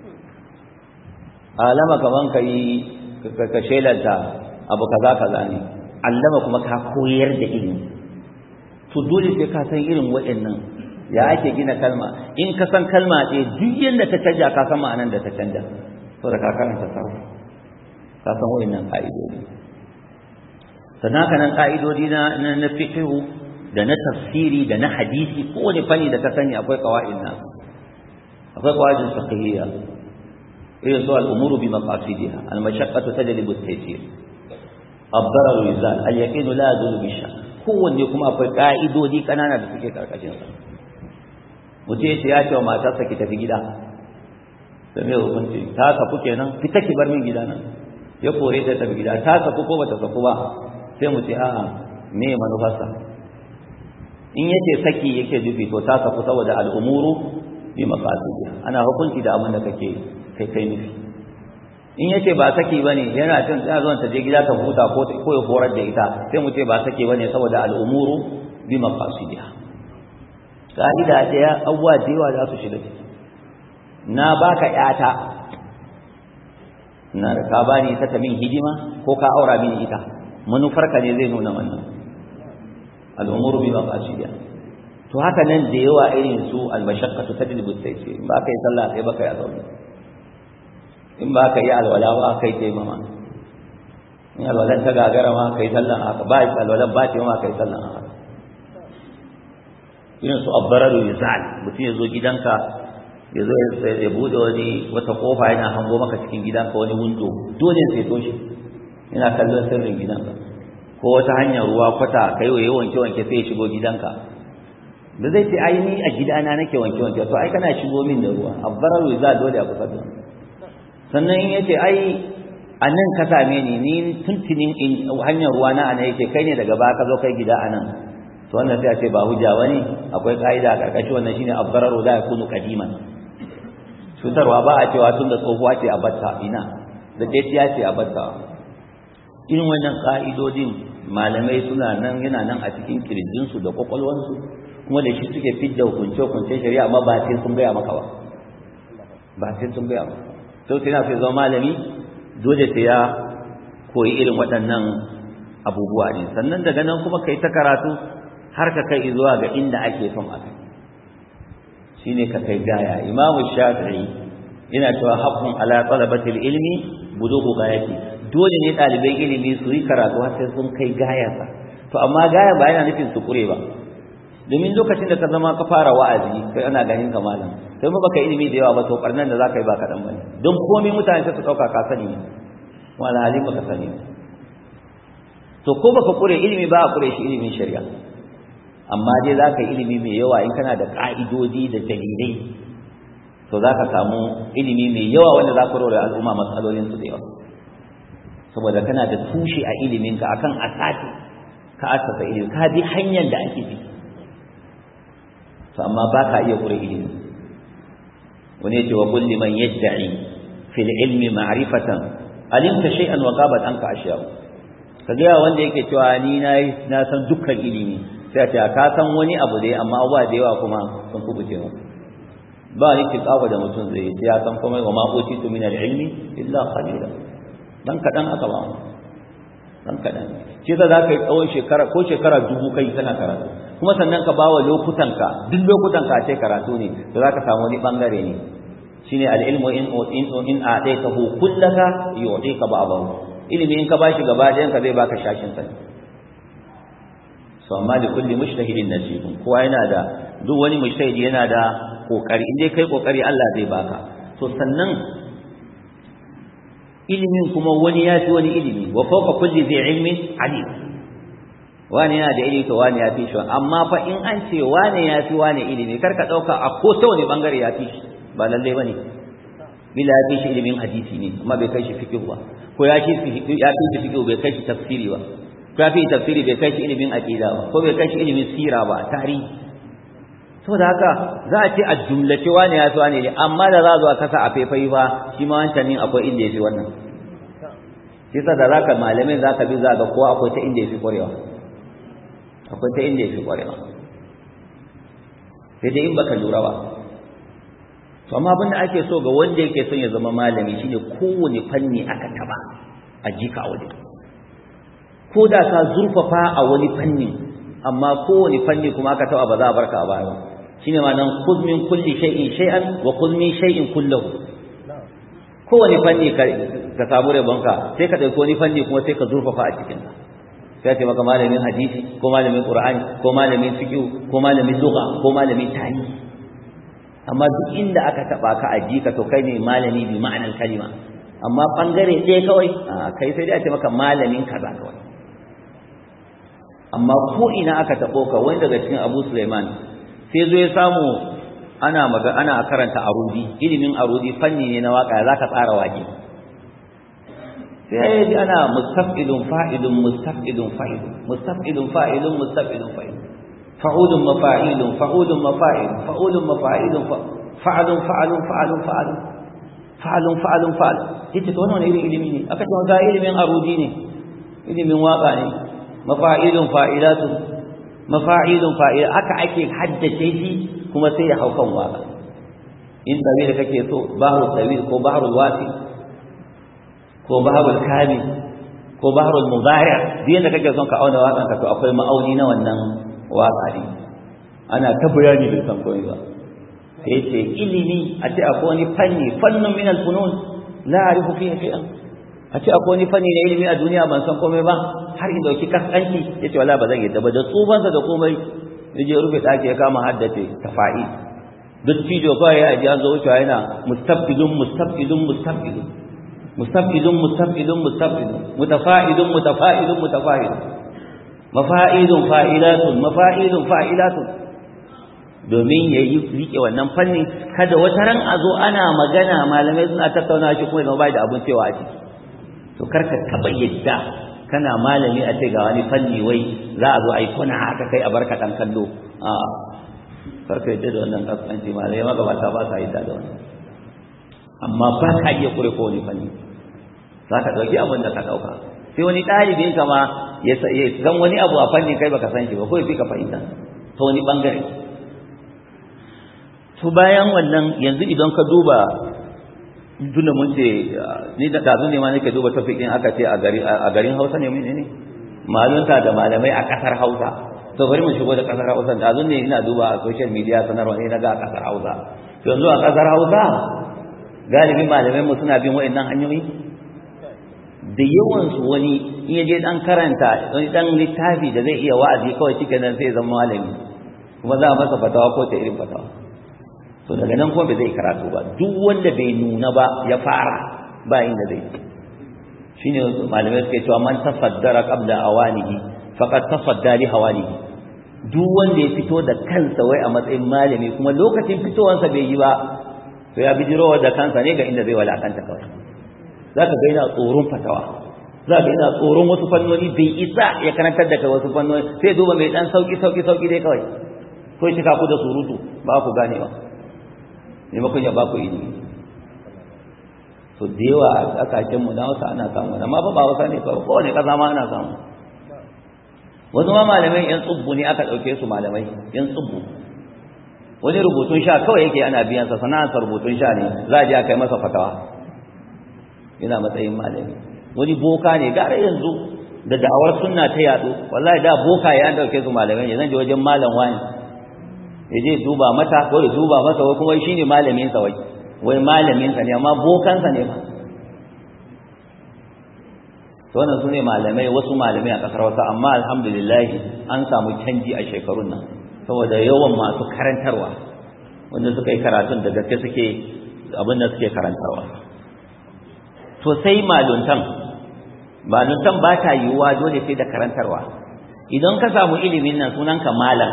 A: alama kaman ka yi ka shelanta abu kaza kaza ne allama kuma ka koyar da ilimi to dole sai ka san irin waɗannan ya ake gina kalma in ka san kalma ɗaya duk yadda ta canja ka san ma'anar da ta canja saboda ka karanta sarrafa ka san waɗannan ƙa'idodi sannan haka nan ƙa'idodi na na fiqhu da na tafsiri da na hadisi kowane fanni da ka sani akwai qawaid na akwai qawaid fiqhiyya irin su al-umuru bi maqasidiha al-mashaqqatu tajlibu at-taysir ad-darar yuzal al-yaqin la yazulu bi shakk kowanne kuma akwai ka'idodi kanana da suke karkashin sa mutum yace ya ce wa matarsa ki tafi gida da me hukunci ta saku kenan fita ki bar min gida nan ya kore ta tafi gida ta saku ko bata saku ba sai mu ce a'a me manufarsa in yace saki yake dubi to ta saku saboda al'umuru bi maqasidiha ana hukunci da abin da kake kai kai nufi in yace ba saki bane yana cin tsaya zuwa ta je gida ta huta ko ko ya horar da ita sai mu ce ba saki bane saboda al'umuru bi maqasidiha ka'ida daya awwa da yawa za su shiga ciki na baka yata na da ka bani ta ta min hidima ko ka aura mini ita manufarka ne zai nuna wannan al'umuru bi maqasidiha to haka nan da yawa irin su al-mashaqqatu tajlibu at-taysir in ba ka yi sallah sai baka yi azumi in ba ka yi alwala ba kai sai mama in alwalan ta gagara ma kai sallan haka ba alwalan ba ce ma kai sallan haka irin su abbararu yuzal mutum ya zo gidanka ya zo ya bude wani wata kofa yana hango maka cikin gidanka wani windo dole sai toshe yana kallon sirrin gidanka ko wata hanyar ruwa kwata kai waye wanke wanke sai ya shigo gidanka da zai ce ai ni a gidana nake wanke wanke to ai kana shigo min da ruwa abbararu yuzal dole a kusa da sannan in yace ai a nan ka same ni ni tuntunin hanyar ruwa na ana yake kai ne daga baya ka zo kai gida anan to wannan sai a ce ba hujja bane akwai kaida a karkashin wannan shine abbararu la yakunu qadiman cutarwa ba a cewa tun da tsohuwa ce a batta ina da daitiya ce a batta irin wannan ka'idodin malamai suna nan yana nan a cikin kirjinsu da kwakwalwansu kuma da shi suke fidda hukunce hukunce shari'a amma ba sai sun gaya maka ba ba sai sun gaya maka sau sai na fi zama malami dole sai ya koyi irin waɗannan abubuwa ne sannan daga nan kuma kai ta karatu har ka kai zuwa ga inda ake son a kai shine ka kai gaya imamu shafi'i yana cewa haqqun ala talabatil ilmi bulughu gayati dole ne ɗalibai ilimi su yi karatu har sai sun kai gayarsa to amma gaya ba yana nufin su kure ba domin lokacin da ka zama ka fara wa'azi kai ana ganin ka malam sai mu baka ilimi da yawa ba to karnan da zaka yi ba kaɗan bane don komai mutane sai su ɗauka ka sani ne wala halin baka sani to ko baka kure ilimi ba a kure shi ilimin shari'a amma dai zaka yi ilimi mai yawa in kana da ka'idodi da dalilai to zaka samu ilimi mai yawa wanda za ka rore al'umma matsalolin su da yawa saboda kana da tushe a iliminka akan asasi ka asasa ilimi ka bi hanyar da ake bi to amma ba ka iya kure ilimi wani yace wa kulli man yad'i fil ilmi ma'rifatan alimta shay'an wa qabat anka ashiya kaga wanda yake cewa ni na na san dukkan ilimi sai ta ka san wani abu dai amma abuwa da yawa kuma sun kubuce mu ba ni tiqawa da mutum zai yi ya san kuma wa ma utitu min al-ilmi illa qalila dan kadan aka ba mu dan kadan shi za ka yi tsawon shekara ko shekara dubu kai kana karatu kuma sannan ka bawa lokutanka duk lokutanka ce karatu ne to za ka samu wani bangare ne shine al-ilmu in in in a'taytahu kullaka yu'tika ba'dahu ilimi in ka bashi gaba ɗayan ka zai baka shashin sa so amma da kulli mujtahidin nasibun kowa yana da duk wani mujtahidi yana da kokari in dai kai kokari Allah zai baka to sannan ilimin kuma wani ya fi wani ilimi wa fawqa kulli zai ilmin alim wani yana da ilimi to wani ya fi shi amma fa in an ce wani ya fi wani ilimi kar ka dauka a ko ta wani bangare ya fi shi ba lalle bane bila ya fi shi ilimin hadisi ne amma bai kai shi fiqh ba ko ya fi ya fi shi fiqh bai kai shi tafsiri ba ko ya fi tafsiri bai kai shi ilimin aqida ba ko bai kai shi ilimin sira ba tarihi saboda haka za a ce a jumlace wani ya fi wani ne amma da za a zo a kasa a faifai ba shi ma wancan ne akwai inda ya fi wannan shi da za ka malamai za ka bi za ga kowa akwai ta inda ya fi ƙwarewa akwai ta inda ya fi ƙwarewa sai dai in baka lura ba to amma abin da ake so ga wanda yake son ya zama malami shine kowane fanni aka taba a jika a wajen ko da ka zurfafa a wani fanni amma kowane fanni kuma aka taba ba za a barka a baya ba shine ma nan khudh min kulli shay'in shay'an wa khudh min shay'in kullahu kowane fanni ka ka samu rabonka sai ka dauki wani fanni kuma sai ka zurfafa a cikin sa sai ce maka malamin hadisi ko malamin qur'ani ko malamin fiqh ko malamin lugha ko malamin tarihi amma duk inda aka taba ka aji ka to kai ne malami bi ma'anar kalima amma bangare ɗaya kawai kai sai dai a ce maka malamin kaza kawai amma ko ina aka tabo ka wani daga cikin Abu Sulaiman sai zo ya samu ana maga ana karanta arudi ilimin arudi fanni ne na waka zaka tsara wake sai ji ana mustafidun fa'ilun mustafidun fa'ilun mustafidun fa'ilun mustafidun fa'ilun fa'ulun mafa'ilun fa'ulun mafa'il fa'ulun mafa'ilun fa'alun fa'alun fa'alun fa'alun fa'alun fa'alun fa'al yace to wannan irin ilimi ne aka ce ga ilimin arudi ne ilimin waka ne mafa'ilun fa'ilatun mafa'ilun fa'il aka ake haddace shi kuma sai ya hau kan waka in tawil kake so bahrul tawil ko bahrul wasi ko bahrul kamil ko bahrul mudari' duk yanda kake son ka auna wakan ka to akwai ma'auni na wannan waka ne ana ta bayani da san koyi ba sai ce ilimi a ce akwai wani fanni fannun min al-funun la a'rifu fihi shay'an a ce akwai wani fanni na ilimi a duniya ban san komai ba har in dauki kaskanci yace wala ba zan yadda ba da tsubansa da komai yaje rufe daki ya kama haddace tafa'i duk cijo kawai ya ji an zo wucewa yana mustafidun mustafidun mustafidun mustafidun mustafidun mustafidun mutafa'idun mutafa'idun mutafa'idun mafa'idun fa'ilatun mafa'idun fa'ilatun domin ya yi rike wannan fannin kada wata ran a zo ana magana malamai suna tattauna shi kuma zama bai da abin cewa a ciki to karka taɓa yadda kana malami a ce ga wani fanni wai za a zo a yi kuna haka kai a barka ɗan kallo a karka yadda da wannan kaskanci malamai magabata ba sa yadda da wannan amma ba ka iya kure ko wani fanni za ka ɗauki abin da ka ɗauka sai wani ɗalibin ka ma ya san wani abu a fannin kai baka san shi ba ko ya fi ka fahimta ta wani ɓangare to bayan wannan yanzu idan ka duba tunda mun ce ni da dazu ne ma nake duba tafikin aka ce a garin Hausa ne mun ne malunta da malamai a kasar Hausa to bari mu shigo da kasar Hausa dazu ne ina duba a social media sanarwa ne naga a kasar Hausa to yanzu a kasar Hausa galibin malamai mu suna bin waɗannan hanyoyi da yawan su wani in yaje dan karanta wani dan littafi da zai iya wa'azi kawai cikin nan sai zama malami kuma za a masa fatawa ko ta irin fatawa to daga nan kuma bai zai karatu ba duk wanda bai nuna ba ya fara ba inda zai shine malamai suke cewa man tafaddara qabla awanihi faqad tafadda li hawanihi duk wanda ya fito da kansa wai a matsayin malami kuma lokacin fitowansa bai yi ba to ya bijiro da kansa ne ga inda zai walakanta kawai zaka ga yana tsoron fatawa zaka ga yana tsoron wasu fannoni bai isa ya karantar da kai wasu fannoni sai duba mai dan sauki sauki sauki dai kawai ko ya cika ku da surutu ba ku gane ba maimakon ya ba ku ilimi to da yawa a kasashen mu na wasu ana samu amma ba ba wasa ne kawai kowane kasa ma ana samu wasu ma malamai yan tsubbu ne aka ɗauke su malamai yan tsubbu wani rubutun sha kawai yake ana biyan sa sana'ar rubutun sha ne za a je a kai masa fatawa yana matsayin malami wani boka ne gara yanzu da da'awar sunna ta yadu wallahi da boka ya dauke su malamai ne zan je wajen malam wani ya je duba mata ko ya duba masa wai kuma shine malamin sa wai wai malamin sa ne amma bokan sa ne ba to wannan sune malamai wasu malamai a kasar wata amma alhamdulillah an samu canji a shekarun nan saboda yawan masu karantarwa wanda suka yi karatun da gaske suke abin da suke karantarwa to sai maluntan maluntan ba ta yiwuwa dole sai da karantarwa idan ka samu ilimin nan sunanka malam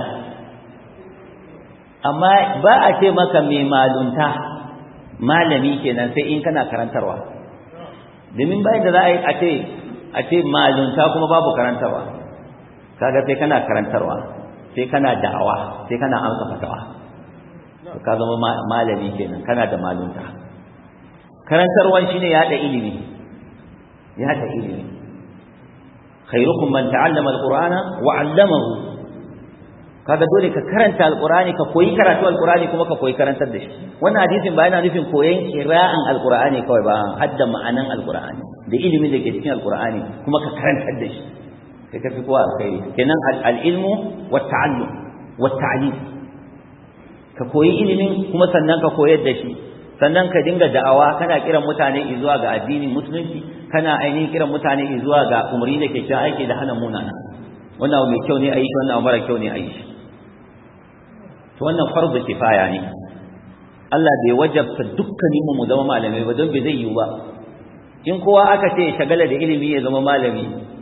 A: amma ba a ce maka mai malunta malami kenan sai in kana karantarwa domin bayan da za a yi a ce a ce malunta kuma babu karantarwa kaga sai kana karantarwa sai kana da'awa sai kana amsa fatawa ka zama malami kenan kana da malunta karantarwan shine ya da ilimi ya da ilimi khairukum man ta'allama alqur'ana wa 'allamahu kaga dole ka karanta alqur'ani ka koyi karatu alqur'ani kuma ka koyi karantar da shi wannan hadisin ba yana nufin koyon qira'an alqur'ani kawai ba hadda ma'anan alqur'ani da ilimin da ke cikin alqur'ani kuma ka karantar da shi sai ka fi kowa alkhairi kenan al-ilmu wa ta'allum wa ta'lim ka koyi ilimin kuma sannan ka koyar da shi sannan ka dinga da'awa kana kiran mutane zuwa ga addinin musulunci kana ainihin kiran mutane zuwa ga umarni da ke cewa aiki da hana munana wannan mai kyau ne a yi shi wannan mara kyau ne a yi shi to wannan farzu kifaya ne Allah bai wajabta dukkanin mu zama malamai ba don bai zai yiwu ba in kowa aka ce shagala da ilimi ya zama malami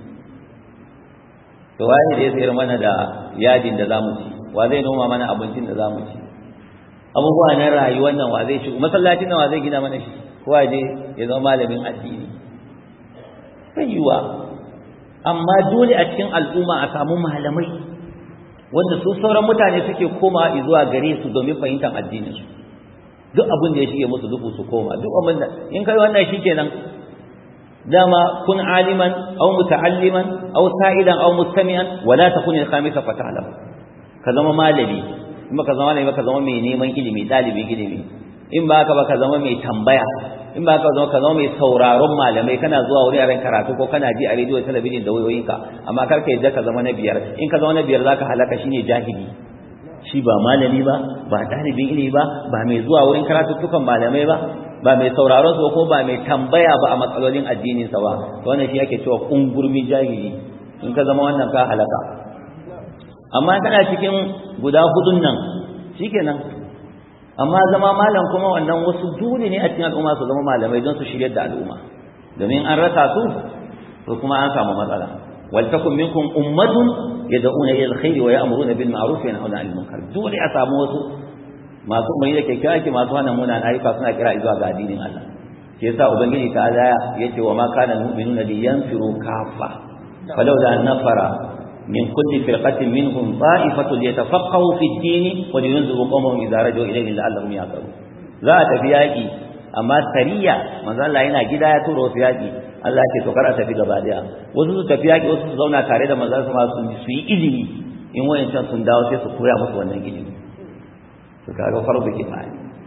A: to waye da ya sayar mana da yadin da zamu ci wa zai noma mana abincin da zamu ci abubuwa na rayuwar nan wa zai shigo masallacin nan wa zai gina mana shi kowa je ya zama malamin addini sai yiwa amma dole a cikin al'umma a samu malamai wanda su sauran mutane suke koma zuwa gare su domin fahimtar addinin su duk abin da ya shige musu duhu su koma duk abin da in kai wannan shikenan dama kun aliman aw muta'alliman aw sa'idan aw mustami'an wala takun al-khamisa fata'lam ka zama malami in baka zama malami ka zama mai neman ilimi dalibin ilimi in ba ka ba ka zama mai tambaya in ba ka zama ka zama mai sauraron malamai kana zuwa wuraren karatu ko kana ji a rediyo talabijin da wayoyinka amma kar ka yadda ka zama na biyar in ka zama na biyar zaka halaka shine jahili shi ba malami ba ba dalibin ilimi ba ba mai zuwa wurin karatuttukan malamai ba ba mai sauraron su ko ba mai tambaya ba a matsalolin addinin sa ba wannan shi yake cewa kungurmi jahili in ka zama wannan ka halaka amma kana cikin guda hudun nan shikenan amma zama malam kuma wannan wasu dole ne a cikin al'umma su zama malamai don su shiryar da al'umma domin an rasa su to kuma an samu matsala wal takum minkum ummatun yad'una ila alkhairi wa ya'muruna bil ma'ruf wa yanhauna 'anil munkar dole a samu wasu masu mai da kyakkyawa ke masu hana munan ayyuka suna kira zuwa ga addinin Allah ke yasa ubangiji ta Allah yace wa ma kana mu'minuna liyanfiru kaffa falawla an nafara من كل فرقة منهم طائفة ليتفقهوا في الدين ولينذروا قومهم إذا رجعوا إليه لعلهم يعقلون za a tafi yaƙi amma sariya manzo Allah yana gida ya tura wasu yaƙi Allah ce to kar a tafi gaba daya wasu su tafi yaƙi wasu su zauna tare da manzo sama su su yi ilimi in wayancan sun dawo sai su koya musu wannan ilimi to kaga farzu kifaya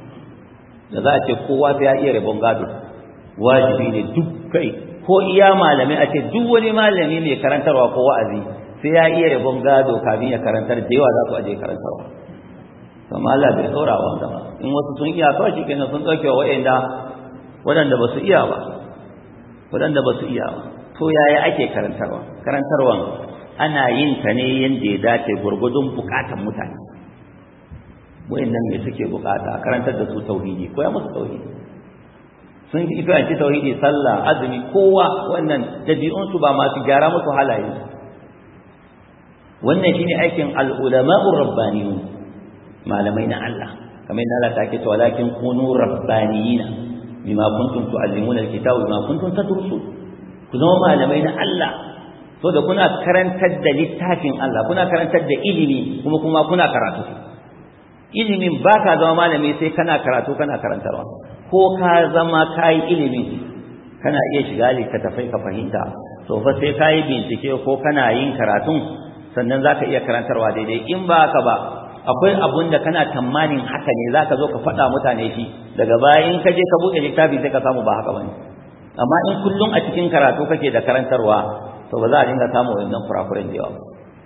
A: da za a ce kowa sai ya iya rabon gado wajibi ne duk kai ko iya malami a ce duk wani malami mai karantarwa ko wa'azi sai ya iya rabon gado kafin ya karantar da yawa za su aje karantarwa amma Allah bai tsora wanda ba in wasu sun iya kawai shi kenan sun ɗauke wa waɗanda waɗanda ba su iya ba waɗanda ba su iya ba to yaya ake karantarwa karantarwan ana yin ta ne yadda ya dace gurgudun bukatan mutane wayannan me suke bukata a karantar da su tauhidi ko ya musu tauhidi sun yi fahimci tauhidi sallah azumi kowa wannan dabi'unsu ba masu gyara musu halaye wannan shine aikin al-ulama'ur rabbaniyun malamai na Allah kamar yadda Allah take cewa walakin kunu rabbaniyina bima kuntum tu'allimuna al-kitaba bima kuntum tadrusun ku zama malamai na Allah so da kuna karantar da littafin Allah kuna karantar da ilimi kuma kuma kuna karatu ilimin ba ka zama malami sai kana karatu kana karantarwa ko ka zama ka yi ilimin kana iya shiga littattafai ka fahimta to fa sai ka yi bincike ko kana yin karatun sannan za ka iya karantarwa daidai in ba haka ba akwai abun da kana tamanin haka ne za ka zo ka faɗa mutane shi daga baya in ka je ka buɗe littafi sai ka samu ba haka ba ne amma in kullum a cikin karatu kake da karantarwa to ba za a dinga samu wannan kurakuren da yawa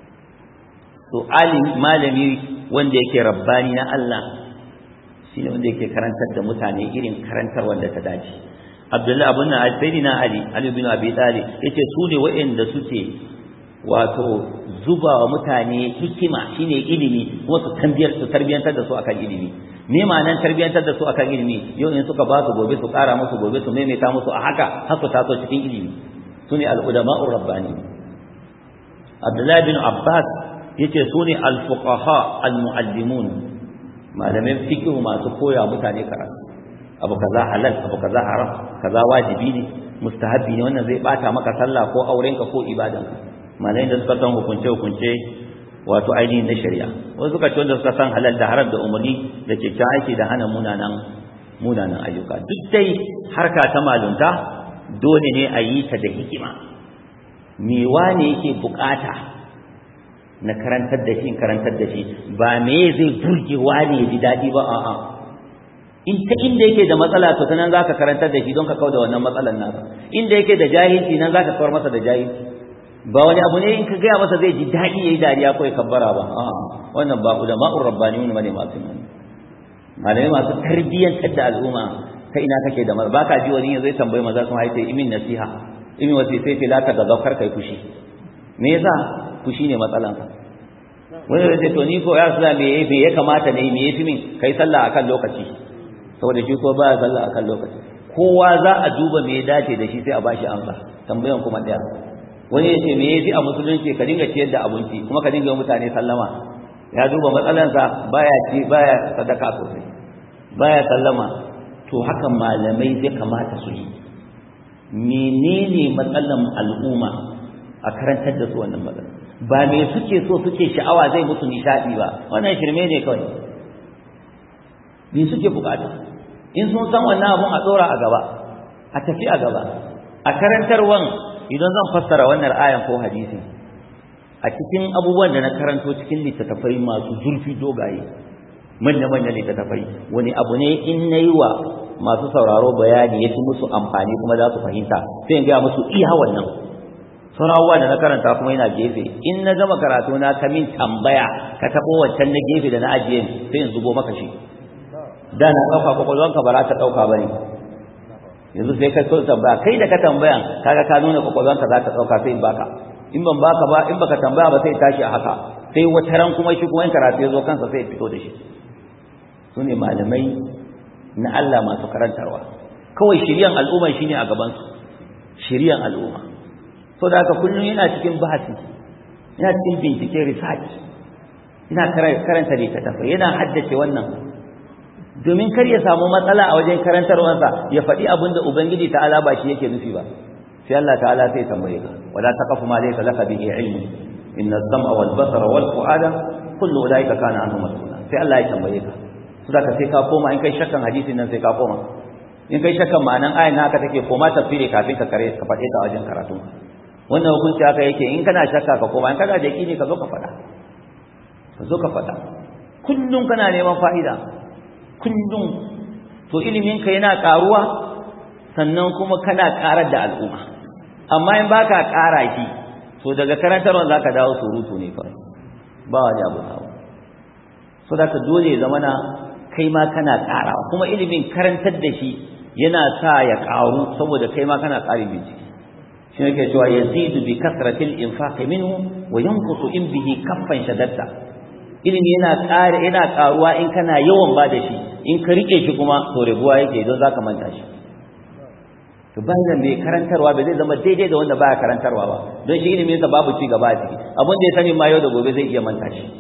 A: to alim malami wanda yake rabbani na Allah shine wanda yake karantar da mutane irin karantar wanda ta dace Abdullahi abun nan Sayyidina Ali Ali bin Abi Talib yace su ne waɗanda suke wato zuba wa mutane hikima shine ilimi kuma su tarbiyar su tarbiyantar da su akan ilimi me ma'anar tarbiyantar da su akan ilimi yau in suka ba su gobe su ƙara musu gobe su maimaita musu a haka har su taso cikin ilimi sune al-ulama'ur rabbani Abdullahi bin Abbas yace sune al-fuqaha al-muallimun malamin fiqh masu koya mutane karatu abu kaza halal abu kaza haram kaza wajibi ne mustahabbi ne wannan zai bata maka sallah ko aurenka ko ibadanka malai da suka san hukunce hukunce wato ainihin na shari'a wasu suka ce wanda suka san halal da haram da umarni da kyakkyawan aiki da hana munanan munanan ayyuka duk dai harka ta malunta dole ne a yi ta da hikima me wane yake bukata na karantar da shi karantar da shi ba me zai burge wane ya ji daɗi ba a'a in ta inda yake da matsala to ta nan za ka karantar da shi don ka kau da wannan matsalan nasa inda yake da jahilci nan za ka kawar masa da jahilci ba wani abu ne in ka gaya masa zai ji daɗi ya yi dariya ko ya kabbara ba a'a wannan ba da ma'ur rabbani ne bane masu mani malamai masu tarbiyyantar da al'umma ta ina kake da ba ka ji wani zai tambayi maza sun haife imin nasiha imin wasi sai fi laka da zaukar kai fushi me yasa fushi ne matsalanka wani da to ni ko ya sula me me ya kamata ne me yafi min kai sallah akan lokaci saboda shi ko ba ya sallah akan lokaci kowa za a duba me ya dace da shi sai a bashi amsa tambayan kuma daya wani ya ce me yafi a musulunci ka dinga ciyar da abinci kuma ka dinga mutane sallama ya duba matsalansa baya ci baya sadaka sosai baya sallama to haka malamai zai kamata su yi menene matsalan al'umma a karantar da su wannan matsala ba me suke so suke sha'awa zai musu nishadi ba wannan shirme ne kawai me suke bukata in sun san wannan abun a tsora a gaba a tafi a gaba a karantarwan idan zan fassara wannan ayan ko hadisi a cikin abubuwan da na karanto cikin littattafai masu zurfi dogaye manya-manya littattafai wani abu ne in na yi wa masu sauraro bayani ya fi musu amfani kuma za su fahimta sai in gaya musu iya wannan sauran abubuwa da na karanta kuma yana gefe in na gama karatu na ka min tambaya ka taɓo wancan na gefe da na ajiye sai in zubo maka shi da na ɗauka kwakwalwanka ba za ta ɗauka ba ne yanzu sai ka so tambaya kai da ka tambaya kaga ka nuna kwakwalwanka za ta ɗauka sai in baka in ban baka ba in baka tambaya ba sai tashi a haka sai wata ran kuma shi kuma in karatu ya zo kansa sai fito da shi su ne malamai na Allah masu karantarwa kawai shiryan al'umma shine a gaban su shiryan al'umma so da haka kullum yana cikin bahasi yana cikin bincike research yana karanta littattafai yana haddace wannan domin kar ya samu matsala a wajen karantarwarsa ya faɗi abin da ubangiji ta'ala ba shi yake nufi ba sai Allah ta'ala sai tambaye ka wala taqafu ma laysa laka bihi ilm inna as-sam'a wal basara wal fu'ada kullu ulaika kana anhu mas'ula sai Allah ya tambaye ka su da ka sai ka koma in kai shakkan hadisin nan sai ka koma in kai shakkan ma'anan ayan haka take koma tafsiri kafin ka kare ka faɗe ta wajen karatu wannan hukunci haka yake in kana shakka ka koma in kana da yaqini ka zo ka faɗa ka zo ka faɗa kullum kana neman fa'ida kullum to ilimin ka yana karuwa sannan kuma kana karar da al'umma amma in baka kara shi to daga karantarwa zaka dawo surutu ne kawai ba wani abu samu so da dole zamana kai ma kana karawa kuma ilimin karantar da shi yana sa ya karu saboda kai ma kana ƙarin bincike shi ne ke cewa yazidu bi kasratil infaqi minhu wa yanqusu in bihi kaffan shadatta ilimi yana ƙara yana ƙaruwa in kana yawan ba da shi in ka rike shi kuma to rabuwa yake don zaka manta shi to bayan mai karantarwa ba zai zama daidai da wanda baya karantarwa ba don shi ilimin sa babu ci gaba a ciki abin da ya sani ma yau da gobe zai iya manta shi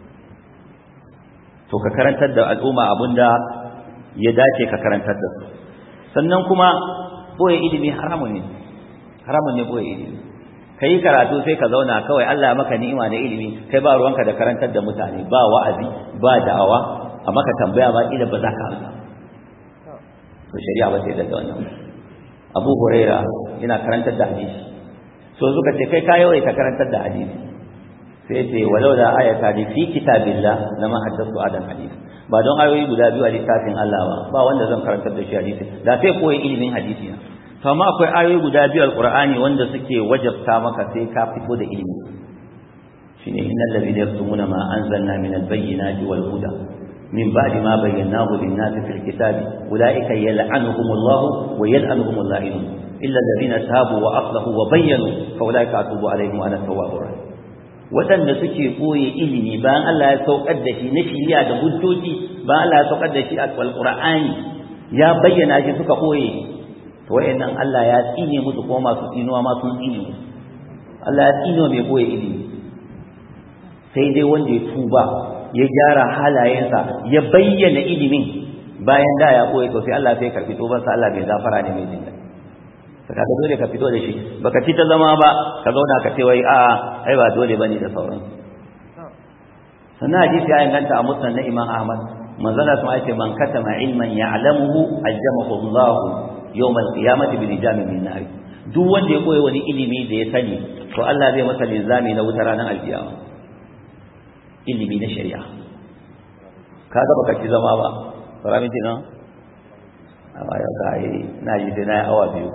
A: to ka karantar da al'umma abin da ya dace ka karantar da su sannan kuma boye ilimi haramun ne haramun ne boye ilimi ka yi karatu sai ka zauna kawai Allah ya maka ni'ima da ilimi kai ba ruwanka da karantar da mutane ba wa'azi ba da'awa a maka tambaya ba kila ba za ka amsa to shari'a ba sai da wannan Abu Huraira yana karantar da hadisi so suka ce kai ka yawaita karantar da hadisi sai ce walau da ayata li fi kitabillah lama haddathu adam hadisi ba don ayoyi guda biyu a littafin Allah ba ba wanda zan karantar da shi hadisi da sai koyi ilimin hadisi na to amma akwai ayoyi guda biyu alqur'ani wanda suke wajabta maka sai ka fito da ilimi shine innal ladina yaktumuna ma anzalna min albayyinati wal huda min ba'di ma bayyanahu lin-nasi fil kitabi ulaika yal'anuhumullahu wa yal'anuhumul la'inun illa alladhina tabu wa aslahu wa bayyanu fa ulaika atubu alaihim wa ana tawwabur rahim waɗanda suke koye ilimi bayan Allah ya saukar da shi na shiriya da hujjoji bayan Allah ya saukar da shi a alqur'ani ya bayyana shi suka koye to wayannan Allah ya tsine musu ko masu tsinuwa ma sun tsine musu Allah ya tsine mai koye ilimi sai dai wanda ya tuba ya gyara halayensa ya bayyana ilimin bayan da ya koye to sai Allah sai karbi tubansa Allah bai zafara ne mai jinda ka dole ka fito da shi baka ci ta zama ba ka zauna ka ce wai a ai ba dole bane da sauran sannan hadisi ya inganta a musnad na Imam Ahmad manzala sun ce man katama ilman ya'lamuhu aljamahu Allah yawm al-qiyamati bi lijamin min nar duk wanda ya koyi wani ilimi da ya sani to Allah zai masa linzami na wutar ranar alkiyama ilimi na shari'a kaga baka ci zama ba faramiti na amma yau ka yi na ji sai na yi awa biyu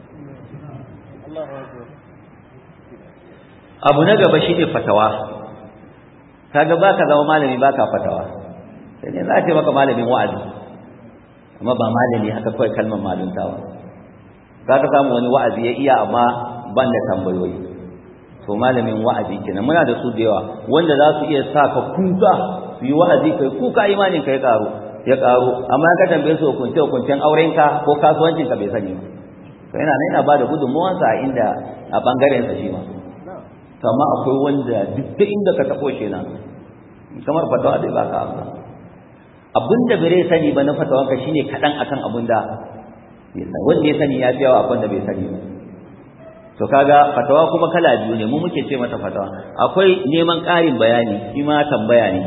A: abu na gaba shi ne fatawa kaga ba ka zama malami ba ka fatawa sai ne za a ce maka malamin wa'azi amma ba malami haka kawai kalmar maluntawa za ka samu wani wa'azi ya iya amma ban da tambayoyi to malamin wa'azi kenan muna da su da yawa wanda za su iya sa ka kuka su yi wa'azi kai kuka imanin ka ya karu ya karu amma ka tambaye su hukunce hukuncen aurenka ko kasuwancinka bai sani ba to yana nan yana ba da gudunmuwansa a inda a bangaren sa shi ma to amma akwai wanda duk da inda ka tabo shi nan kamar fatawa zai baka amsa abinda bai sani ba na fatawanka shine kadan akan abinda wanda ya sani ya fi yawa abin da bai sani ba to kaga fatawa kuma kala biyu ne mu muke ce mata fatawa akwai neman ƙarin bayani shi ma tambaya ne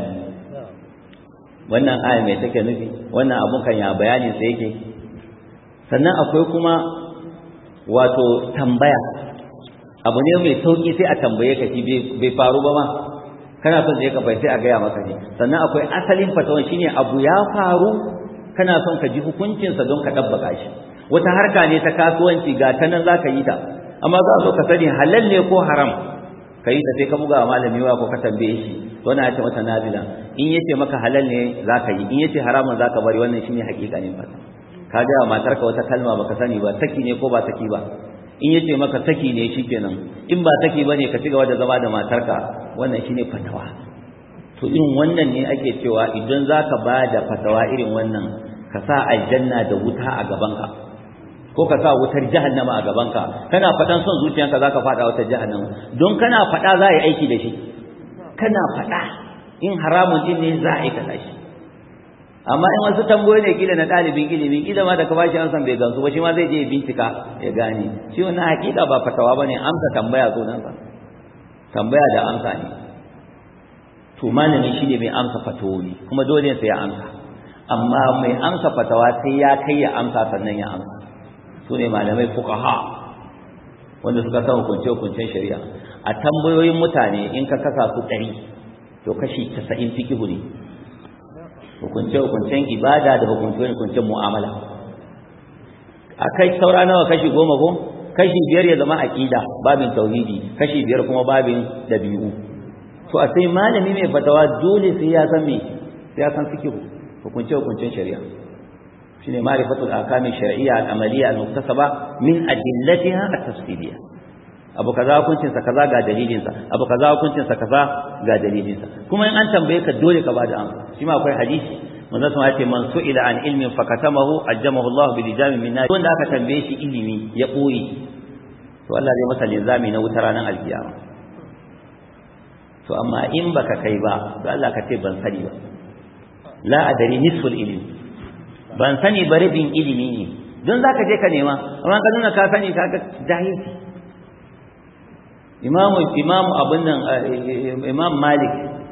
A: wannan aya mai take nufi wannan abun kan ya bayanin sa yake sannan akwai kuma wato tambaya abu ne mai sauki sai a tambaye ka shi bai faru ba ma kana son je ka bai sai a gaya maka ne sannan akwai asalin fatawan shine abu ya faru kana son ka ji hukuncinsa don ka dabbaka shi wata harka ne ta kasuwanci ga ta nan zaka yi ta amma za a zo ka sani halal ne ko haram ka yi ta sai ka buga malami wa ko ka tambaye shi to na ce mata nazila in yace maka halal ne zaka yi in yace haramun zaka bari wannan shine hakikanin fata ka ga matarka wata kalma baka sani ba saki ne ko ba saki ba in yace maka saki ne shikenan in ba saki bane ka ci gaba da zama da matarka wannan shine fatawa to irin wannan ne ake cewa idan zaka ba da fatawa irin wannan ka sa aljanna da wuta a gabanka ko ka sa wutar jahannama a gabanka kana faɗan son zuciyanka zaka faɗa wutar jahannama don kana faɗa za a yi aiki da shi kana faɗa in haramun din ne za a aikata shi amma in wasu tambayoyi ne kila na ɗalibin ilimi kila ma da ka bashi an san bai gansu ba shi ma zai je bincika ya gane shi wannan hakika ba fatawa bane amsa tambaya sunan sa tambaya da amsa ne to malami shine mai amsa fatawoyi kuma dole sai ya amsa amma mai amsa fatawa sai ya kai ya amsa sannan ya amsa su ne malamai fuqaha wanda suka san hukunce hukuncen shari'a a tambayoyin mutane in ka kasa su ɗari to kashi casa'in fikihu ne hukunce-hukuncen ibada da hukunce-hukuncen mu'amala a kai saura nawa kashi goma ko kashi biyar ya zama aqida babin tauhidi kashi biyar kuma babin dabi'u to a sai malami mai fatawa dole sai ya san me sai ya san fikihu hukunce-hukuncen shari'a shine ma'rifatul ahkami shar'iyya al-amaliyya al-muktasaba min adillatiha at-tafsiliyya abu kaza hukuncin sa kaza ga dalilin sa abu kaza hukuncin sa kaza ga dalilin sa kuma in an tambaye ka dole ka bada amsa shi ma akwai hadisi manzo sun ce man su'ila an ilmin fakatamahu ajjamahu Allah bi lijamin min nar wanda aka tambaye shi ilimi ya boye to Allah zai masa linzami na wutar ranar alkiyama to amma in baka kai ba to Allah ka ce ban sani ba la adari nisful ilmi ban sani ba rabin ilimi ne don zaka je ka nema amma ka nuna ka sani ka ga jahilci imamu imamu abin nan imam malik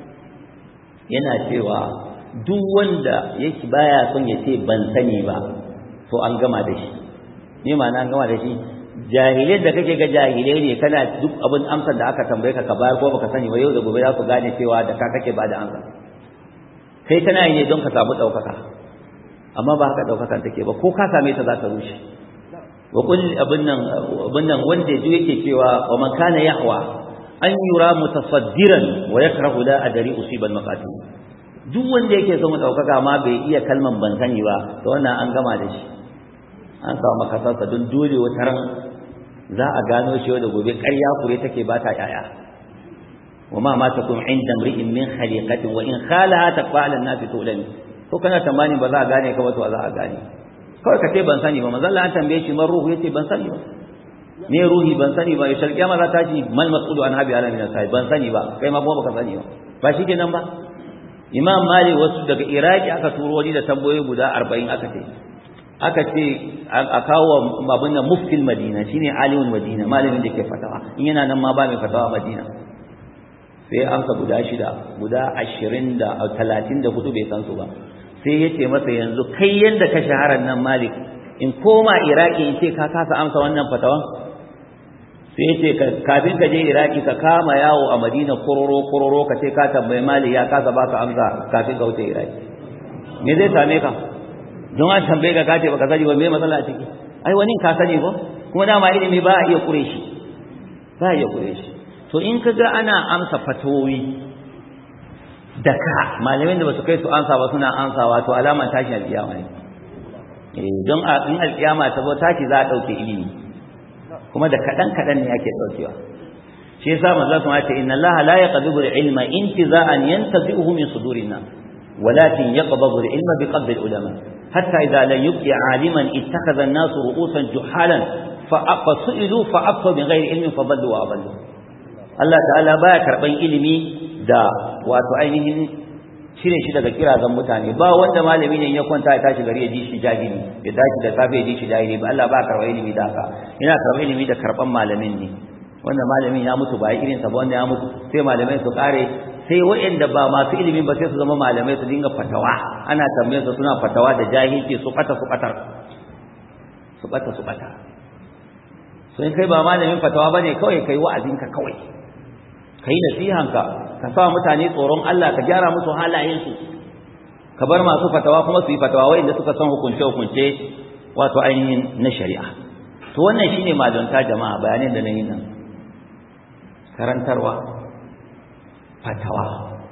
A: yana cewa duk wanda yake baya son ya ce ban sani ba to an gama da shi ne ma'ana an gama da shi jahilai da kake ga jahilai ne kana duk abin amsar da aka tambaye ka ka bayar ko baka sani ba yau da gobe za su gane cewa da ka kake bada amsa kai kana yi ne don ka samu ɗaukaka amma ba haka ɗaukakan take ba ko ka same ta za ta rushe wa kul abin nan abin nan wanda duk yake cewa wa man kana yahwa an yura mutasaddiran wa yakrahu la adri usiban maqatil duk wanda yake son ɗaukaka ma bai iya kalman ban sani ba to wannan an gama da shi an samu makasarsa don dole wata ran za a gano shi da gobe ƙarya kure take ba ta ƴaƴa wa ma ma takum inda mri'in min khaliqatin wa in khalaha taqala an-nas tulani ko kana tamani ba za a gane ka ba to za a gane kawai ka ce ban sani ba manzo Allah an tambaye shi man ruhu yace ban sani ba me ruhi ban sani ba ya sharqiya ma za ta ji mal mas'ulu an habi ala min sai ban sani ba kai ma kuma baka sani ba ba shi kenan ba imam malik wasu daga iraki aka turo wani da tambayoyi guda 40 aka ce aka ce a kawo babun nan muftil madina shine alimul madina malamin da ke fatawa in yana nan ma ba mai fatawa madina sai amsa guda shida guda ashirin da talatin da hudu bai san su ba sai ya ce masa yanzu kai yadda ka shaharar nan malik in koma iraki in ce ka kasa amsa wannan fatawan sai ya ce kafin ka je iraki ka kama yawo a madina kororo kororo ka ce ka tambayi malik ya kasa baka amsa kafin ka wuce iraki me zai same ka don an tambaye ka kace baka sani ba me matsala a ciki ai wani ka sani ba kuma dama ilimi ba a iya kure shi ba a iya kure shi to in ka ga ana amsa fatowi da ka malamin da ba su kai su amsa ba suna amsawa to alaman tashin alƙiyama ne eh don in alƙiyama ta zo tashi za a ɗauke ilimi kuma da kaɗan kaɗan ne ake ɗaukewa shi yasa manzo kuma ce inna allaha la yaqbidu al-ilma intiza'an yantazi'uhu min sudurin nas ولكن يقبض العلم بقبض العلماء حتى إذا لم يبقي عالما اتخذ الناس رؤوسا جحالا فسئلوا فأفتوا بغير علم فضلوا وأضلوا Allah ta'ala baya karban ilimi da wato ainihin cire shi daga kirazan mutane ba wanda malami ne ya kwanta ya tashi gari ya ji shi jahili ya tashi da safe ya ji shi jahili ba Allah ba karban ilimi da haka yana karban ilimi da karban malamin ne wanda malamin ya mutu ba irin sa ba wanda ya mutu sai malamai su kare sai waɗanda ba masu ilimi ba sai su zama malamai su dinga fatawa ana tambayar su suna fatawa da jahilci su bata su batar su bata su bata so in kai ba malamin fatawa bane kawai kai wa'azinka kawai kai nasihanka ka sa mutane tsoron Allah ka gyara musu halayensu ka bar masu fatawa kuma su yi fatawa waɗanda suka san hukunce hukunce wato ainihin na shari'a to wannan shine malunta jama'a bayanin da na yi nan karantarwa fatawa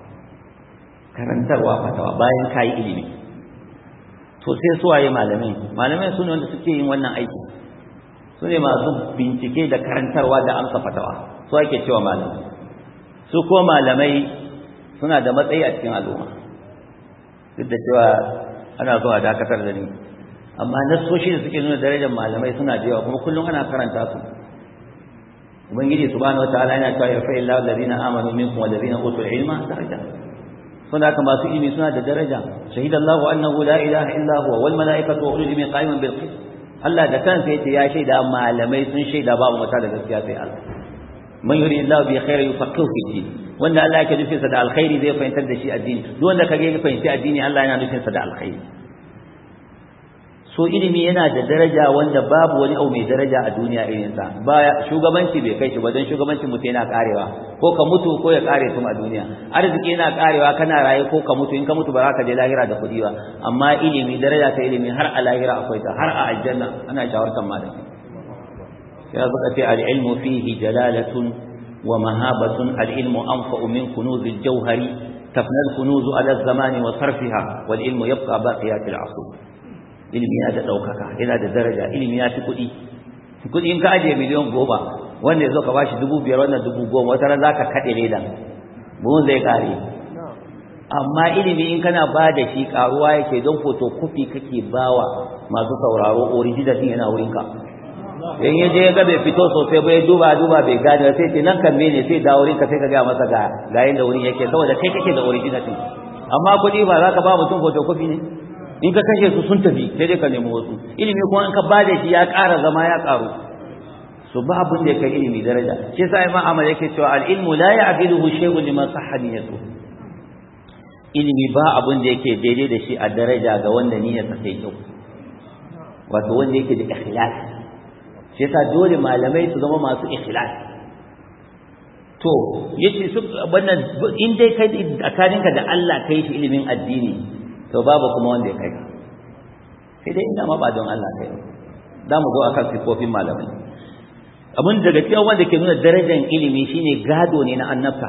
A: karantarwa fatawa bayan kayi ilimi to sai su waye malamai malamai su ne wanda suke yin wannan aiki su ne masu bincike da karantarwa da amsa fatawa su ake cewa malamai su ko malamai suna da matsayi a cikin al'umma duk da cewa ana zuwa dakatar da ni amma nassoshi da suke nuna darajar malamai suna da yawa kuma kullum ana karanta su ubangiji subhanahu wataala yana cewa yarfa illahu alladhina amanu minkum walladhina utul ilma daraja suna haka masu ilimi suna da daraja shahidallahu annahu la ilaha illa huwa wal malaikatu wa ulul ilmi qa'iman bil qist Allah da kansa yace ya shaida malamai sun shaida babu mata da gaskiya sai Allah man yuri Allah bi khairi yufaqihu fi din wanda Allah yake nufin sa da alkhairi zai fahimtar da shi addini duk wanda kage ya fahimci addini Allah yana nufin sa da alkhairi so ilimi yana da daraja wanda babu wani abu mai daraja a duniya irin sa ba shugabanci bai kai shi ba dan shugabancin mutum yana karewa ko ka mutu ko ya kare tun a duniya arziki yana karewa kana raye ko ka mutu in ka mutu ba za ka je lahira da kudi ba amma ilimi daraja ta ilimi har a lahira akwai ta har a aljanna ana shawartar malami ya suka ce al-ilmu fihi jalalatun wa mahabatun al-ilmu anfa'u min kunuz al-jawhari tafna al-kunuz ala az-zamani wa sarfiha wal ilmu yabqa baqiyat al-asr ilimi yana da ɗaukaka yana da daraja ilimi ya ci kuɗi kuɗi in ka ajiye miliyan goma wanda ya zo ka ba shi dubu biyar wannan dubu goma wata ran za ka kaɗe leda buhun zai ƙare amma ilimi in kana ba da shi ƙaruwa yake don fotokofi kake bawa masu sauraro original din yana wurinka in ya je ya ga bai fito sosai bai duba duba bai gane sai ce nan kan mene sai da wurinka sai ka gaya masa ga ga yanda wurin yake saboda kai kake da original din amma kuɗi ba za ka ba mutum fotokofi ne in ka kashe su sun tafi sai dai ka nemi wasu ilimi kuma in ka bada shi ya ƙara zama ya ƙaru so ba abin da ya kai ilimi daraja shi yasa imam Ahmad yake cewa al-ilmu la ya'diluhu shay'un liman sahha niyyatu ilimi ba abin da yake daidai da shi a daraja ga wanda niyyarsa sai kyau wato wanda yake da ikhlas shi yasa dole malamai su zama masu ikhlas to yace su wannan in dai kai tsakaninka da Allah kai shi ilimin addini to babu kuma wanda ya kai sai dai ina ma ba don Allah kai za mu zo akan sifofin malamai abin daga cikin wanda ke nuna darajar ilimi shine gado ne na annabta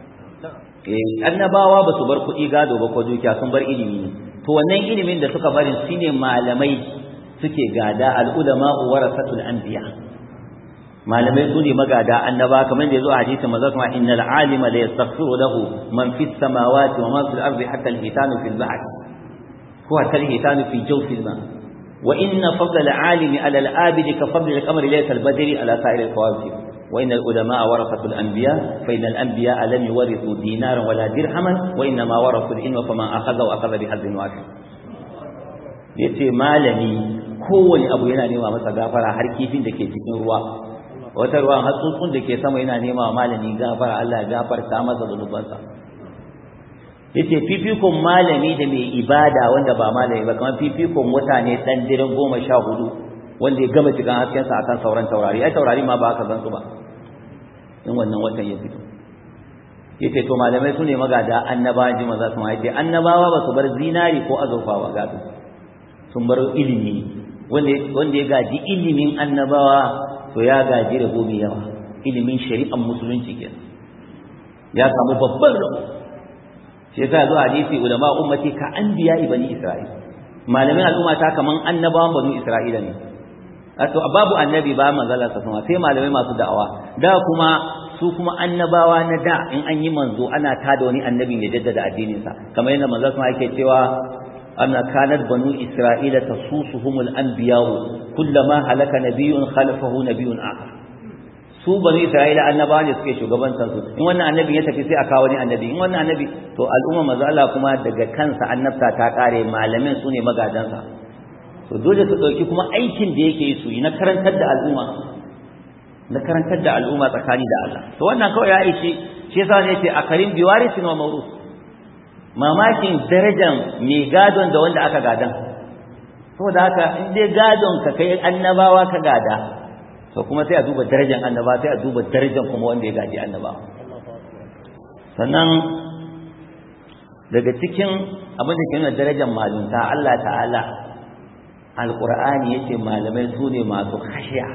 A: eh annabawa ba su bar kuɗi gado ba ko dukiya sun bar ilimi ne to wannan ilimin da suka bari shine malamai suke gada al-ulama warasatul anbiya malamai su ne magada annaba kamar da yazo a hadisin manzo kuma innal alima la yastaghfiru lahu man fis samawati wa man fil ardi hatta al-hitanu fil bahr huwa kal-hitanu fi jawfi al-ma wa inna fadla al-alimi ala al-abidi ka fadli al-qamari laysa al-badri ala sa'ir al-kawakib wa inna al-ulama warathatu al-anbiya fa inna al-anbiya lam yuwarithu dinaran wala dirhaman wa inna ma warathu al-ilma faman akhadha wa akhadha bi hadhin wahid yace malami kowane abu yana nema masa gafara har kifin da ke cikin ruwa wata ruwan hatsutsun da ke sama yana nema wa malami gafara Allah ya gafarta masa zunubansa yace fifikon malami da mai ibada wanda ba malami ba kamar fifikon wata ne dan dirin goma sha hudu wanda ya gama cikin haskensa akan sauran taurari ai taurari ma ba aka san su ba in wannan watan ya fito yace to malamai su ne magada annabawa ji maza su ma yace annabawa ba su bar zinari ko azurfa ba gado sun bar ilimi wanda ya gaji ilimin annabawa to ya gaji rabo mai yawa ilimin shari'ar musulunci ke ya samu babban rabo shi yasa zuwa hadisi ulama ummati ka anbiya bani isra'il malamin al'umma ta kaman annabawan bani isra'ila ne to babu annabi ba manzala sa kuma sai malamai masu da'awa da kuma su kuma annabawa na da in an yi manzo ana tada wani annabin ya jaddada addinin sa kamar yadda manzo kuma yake cewa أن كانت بنو إسرائيل تسوسهم الأنبياء كلما هلك نبي خلفه نبي آخر su bani isra'ila annabawa ne suke shugabantar su in wannan annabi ya tafi sai a kawo wani annabi in wannan annabi to al'umma manzo Allah kuma daga kansa annabta ta kare malamin su ne magadansa to dole su dauki kuma aikin da yake su yi na karantar da al'umma na karantar da al'umma tsakani da Allah to wannan kawai ya aishi shi yasa ne yace akarin biwarisin wa mawrus mamakin darajan mai gadon da wanda aka gadan saboda haka in dai gadon ka kai annabawa ka gada to kuma sai a duba darajan annaba sai a duba darajan kuma wanda ya gaji annabawa sannan daga cikin abin da ke nuna darajar malunta Allah ta'ala alqur'ani yace malamai su ne masu khashiya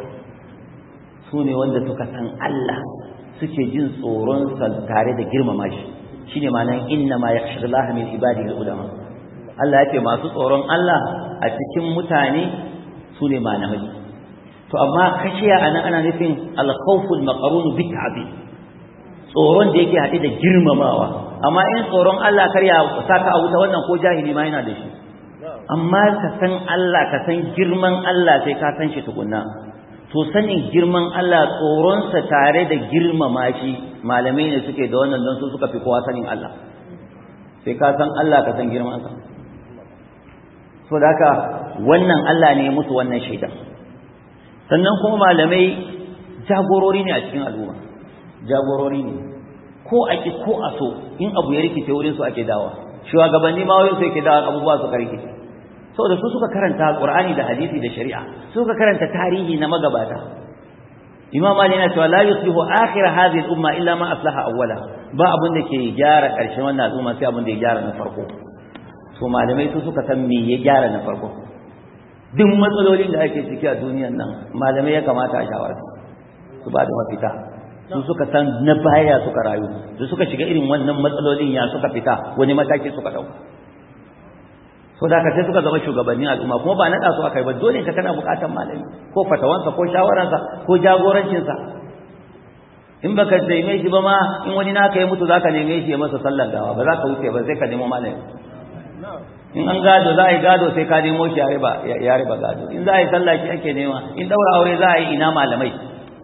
A: su ne wanda suka san Allah suke jin tsoron sa tare da girmama shi shine ma'anar inna ma yakhshallaha min ibadihi ulama Allah yake masu tsoron Allah a cikin mutane su ne malamai to amma kashiya anan ana nufin al-khawful maqrun bi ta'zim tsoron da yake haɗe da girmamawa amma in tsoron Allah kar ya saka a wuta wannan ko jahili ma yana da shi amma ka san Allah ka san girman Allah sai ka san shi tukunna to sanin girman Allah tsoronsa tare da girmama shi malamai ne suke da wannan don su suka fi kowa sanin Allah sai ka san Allah ka san girmansa so da haka wannan Allah ne musu wannan shaida sannan kuma malamai jagorori ne a cikin al'umma jagorori ne ko a ki ko a so in abu ya rikice wurin su ake dawa shugabanni ma wurin su yake dawa abubuwa su rikice saboda su suka karanta Qur'ani da hadisi da shari'a suka karanta tarihi na magabata Imam Ali yana cewa la yuslihu akhir hadhihi al-umma illa ma aslaha awwala ba abin da ke gyara karshen wannan al'umma sai abin da ya gyara na farko to malamai su suka san me ya gyara na farko duk matsalolin da ake ciki a duniyar nan malamai ya kamata a shawara su ba da mafita su suka san na baya suka rayu su suka shiga irin wannan matsalolin ya suka fita wani mataki suka dauka so da sai suka zama shugabannin al'umma kuma ba naɗa su akai ba dole ka kana buƙatar malami ko fatawansa ko shawararsa ko jagorancinsa in baka neme shi ba ma in wani naka ya mutu zaka neme shi ya masa sallar gawa ba za ka wuce ba sai ka nemo malami in an gado za a yi gado sai ka nemo shi ya riba gado in za a yi sallah shi ake nema in daura aure za a yi ina malamai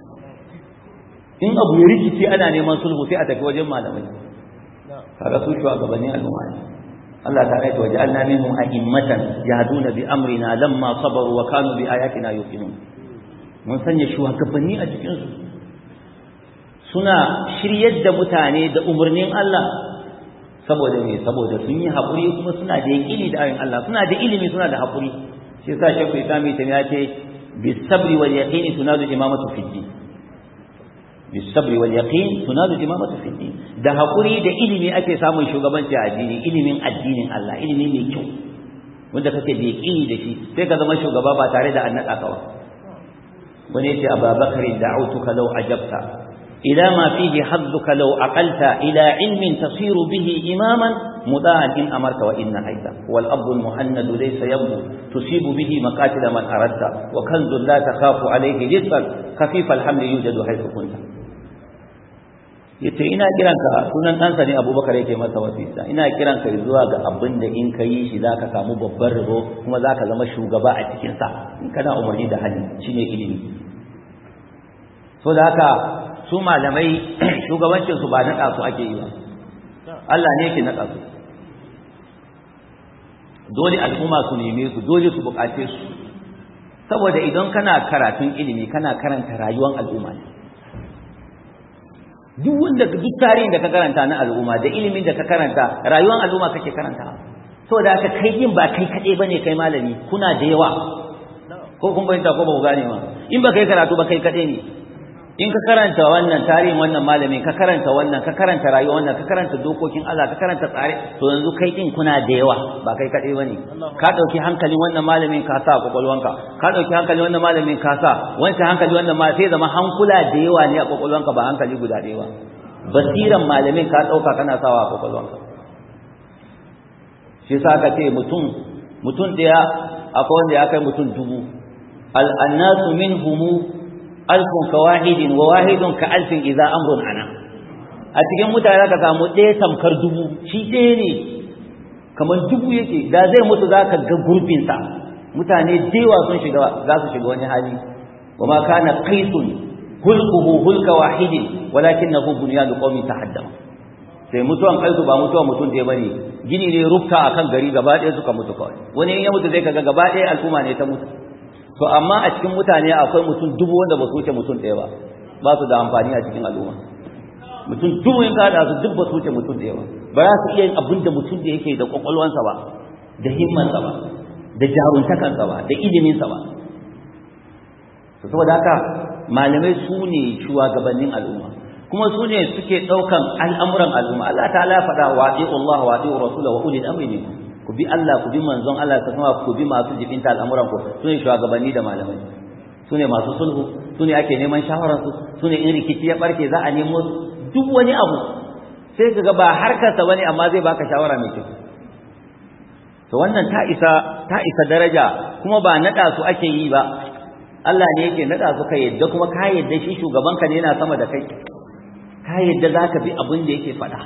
A: in abu ya rikici ana neman sulhu sai a tafi wajen malamai kaga su shugabannin al'umma ne Allah ta aita waje Allah minhum a'immatan yahduna bi amrina lamma sabaru wa kanu bi ayatina yuqinun mun sanya shugabanni a cikinsu suna shiryar da mutane da umarnin Allah saboda me saboda sun yi haƙuri kuma suna da yaƙini da ayin Allah suna da ilimi suna da haƙuri shi yasa shekku islami ta ya ce bisabri wal yaqini tunadu imamatu fi din bisabri wal yaqin tunadu imamatu fi din da haƙuri da ilimi ake samun shugabanci a addini ilimin addinin Allah ilimi mai kyau wanda kake da yaƙini da shi sai ka zama shugaba ba tare da annaka ka ba wani yace ababakar da'utuka law ajabta ila ma fihi hadduka law aqalta ila ilmin tasiru bihi imaman mudaan in amarta wa inna haita wal abdu al muhannad laysa yabdu tusibu bihi maqatil man aradta wa kanzun la takhafu alayhi rizqan khafif al hamli yujadu haythu kunta yace ina kiranka sunan ɗansa ne abubakar yake masa wasisa ina kiranka zuwa ga abin da in ka yi shi za ka samu babban rabo kuma za ka zama shugaba a cikinsa in kana umarni da hali shi ne ilimi so da haka su malamai shugabancinsu ba naɗa su ake yi ba Allah ne yake naɗa su dole al'umma su neme su dole su buƙace su saboda idan kana karatun ilimi kana karanta rayuwar al'umma ne duk wanda duk tarihin da ka karanta na al'umma da ilimin da ka karanta rayuwar al'umma kake karanta saboda haka kai yin ba kai kaɗai bane kai malami kuna da yawa ko kun bayyana ko ba ku gane ma in ba kai karatu ba kai kaɗai ne in ka karanta wannan tarihin wannan malamin ka karanta wannan ka karanta rayuwar wannan ka karanta dokokin Allah ka karanta tsare to yanzu kai din kuna da yawa ba kai kaɗai bane ka ɗauki hankalin wannan malamin ka sa a kwakwalwanka ka ɗauki hankalin wannan malamin ka sa wancan hankali wannan ma sai zama hankula da yawa ne a kwakwalwanka ba hankali guda ɗaya ba basiran malamin ka ɗauka kana sawa a kwakwalwanka shi sa ka ce mutum mutum ɗaya akwai wanda ya kai mutum dubu al'annasu min humu alfun ka wahidin wa wahidun ka alfin idza amrun ana a cikin mutane ka samu ɗaya tamkar dubu shi ɗaya ne kamar dubu yake da zai mutu za ka ga gurbinsa mutane dewa sun shiga za su shiga wani hali wa ma kana qaisun hulquhu hulka wahidin walakinahu bunyanu qaumin tahaddama sai mutuwan kaisu ba mutuwan mutum ɗaya bane gini ne rufta akan gari gaba ɗaya suka mutu kawai wani in ya mutu zai kaga gaba ɗaya al'umma ne ta mutu to amma a cikin mutane akwai mutum dubu wanda ba su wuce mutum ɗaya ba ba su da amfani a cikin al'umma mutum dubu in kada su duk ba su wuce mutum ɗaya ba ba za su iya yin abin da mutum da yake da kwakwalwansa ba da himmansa ba da jaruntakansa ba da iliminsa ba saboda haka malamai su ne shugabannin al'umma kuma su ne suke ɗaukan al'amuran al'umma Allah ta ala faɗa wa Allah wa ɗi'u Rasula wa ulil amri minkum ku bi Allah ku bi manzon Allah ta kuma ku bi masu jibinta al'amuran ku su ne shugabanni da malamai su ne masu sulhu su ne ake neman shawararsu su ne in rikici ya barke za a nemo duk wani abu sai ka ga ba harkarsa bane amma zai baka shawara mai kyau to wannan ta isa ta isa daraja kuma ba nada su ake yi ba Allah ne yake nada su kai yadda kuma ka yadda shi shugabanka ne yana sama da kai ka yadda zaka bi abin da yake faɗa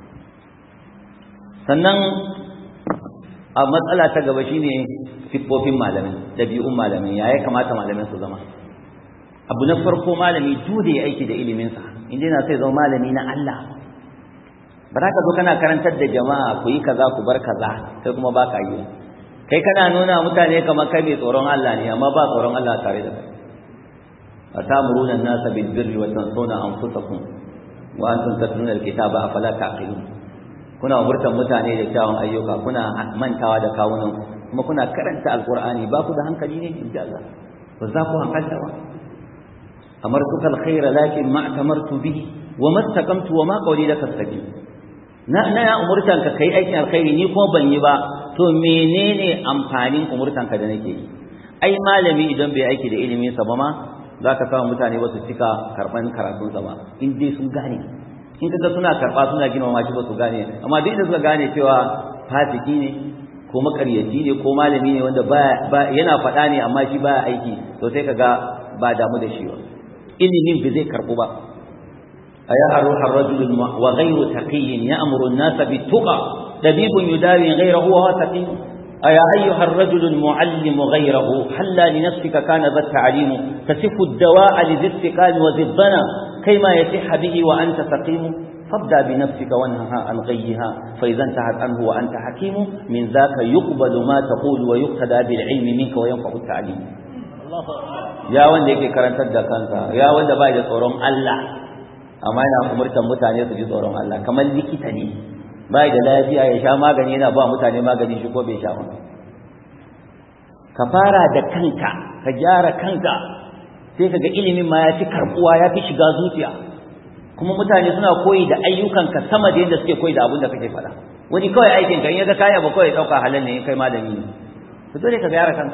A: sannan a matsala ta gaba shine siffofin malamin dabi'un malamin ya kamata malamin su zama abu na farko malami dole ya aiki da iliminsa inda yana sai zama malami na Allah ba za ka zo kana karantar da jama'a ku yi kaza ku bar kaza kai kuma ba ka yi kai kana nuna mutane kamar kai mai tsoron Allah ne amma ba tsoron Allah tare da kai atamuruna an-nasa bil birri wa tansawna anfusakum wa antum tatluna al-kitaba afala taqilun kuna umurtan mutane da kyawun ayyuka kuna mantawa da kawunan kuma kuna karanta alqur'ani ba ku da hankali ne in Allah ba za ku hankalta ba amartuka alkhaira lakin ma atamartu bihi wa mastaqamtu wa ma qawli laka astaqim na na ya umurtan ka kai aikin alkhairi ni kuma ban yi ba to menene amfanin umurtan ka da nake yi ai malami idan bai aiki da ilimin sa ba ma zaka samu mutane ba su cika karban karatun sa ba in dai sun gane in kaga suna karba suna girmama shi ba su gane amma duk da suka gane cewa fasiki ne ko makaryaci ne ko malami ne wanda ba yana faɗa ne amma shi baya aiki to sai kaga ba damu da shi ba ilimin ba zai karbu ba aya aruha rajul wa ghayru taqiyyin ya'muru an-nas bit-tuqa dabibun yudawi ghayrahu wa taqi aya ayyuha ar-rajul al-mu'allim ghayrahu halla li nafsika kana dha at-ta'lim tasifu ad-dawa'a li dhi-istiqal wa dhi-dhana kayma yasihha bihi wa anta saqim فابدأ بنفسك وانهها عن غيها فإذا انتهت عنه وأنت حكيم من ذاك يقبل ما تقول ويقتدى بالعلم منك وينفع التعليم الله ya wanda yake karantar da kansa ya wanda bai da tsoron Allah amma yana umurtan mutane su ji tsoron Allah kamar likita ne bai da lafiya ya sha magani yana ba mutane magani shi ko bai sha ba ka fara da kanka ka gyara kanka sai kaga ilimin ma ya fi karbuwa ya fi shiga zuciya kuma mutane suna koyi da ayyukanka sama da yadda suke koyi da abin da kake faɗa wani kawai aikin ka in ya ga kaya ba kawai ɗauka halal ne kai malami ne to dole ka gyara kanka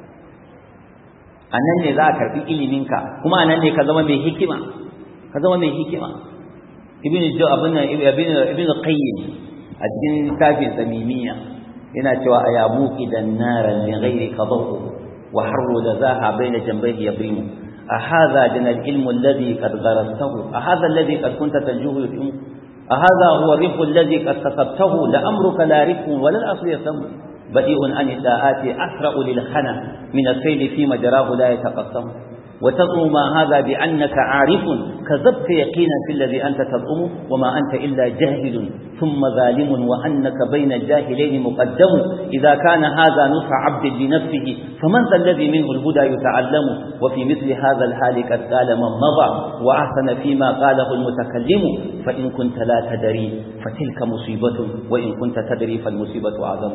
A: a nan ne za a karɓi iliminka kuma a nan ne ka zama mai hikima ka zama mai hikima ibn jo abin nan ibn qayyim a cikin littafin samimiya yana cewa aya muqidan naran min ghairi qadahu wa harru lazaha baina jambayhi yabrimu أهذا جن العلم الذي قد غرسته أهذا الذي قد كنت تنجوه يتم أهذا هو الرفق الذي قد كسبته لأمرك لا رفق ولا الأصل يسم بديء عن الداءات أسرع للخنا من السيل في مجراه لا يتقسم وتزعم ما هذا بأنك عارف كذبت يقينا في الذي أنت تزعم وما أنت إلا جاهل ثم ظالم وأنك بين الجاهلين مقدم إذا كان هذا نصح عبد لنفسه فمن ذا الذي منه الهدى يتعلم وفي مثل هذا الحال قد قال من مضى وأحسن فيما قاله المتكلم فإن كنت لا تدري فتلك مصيبة وإن كنت تدري فالمصيبة أعظم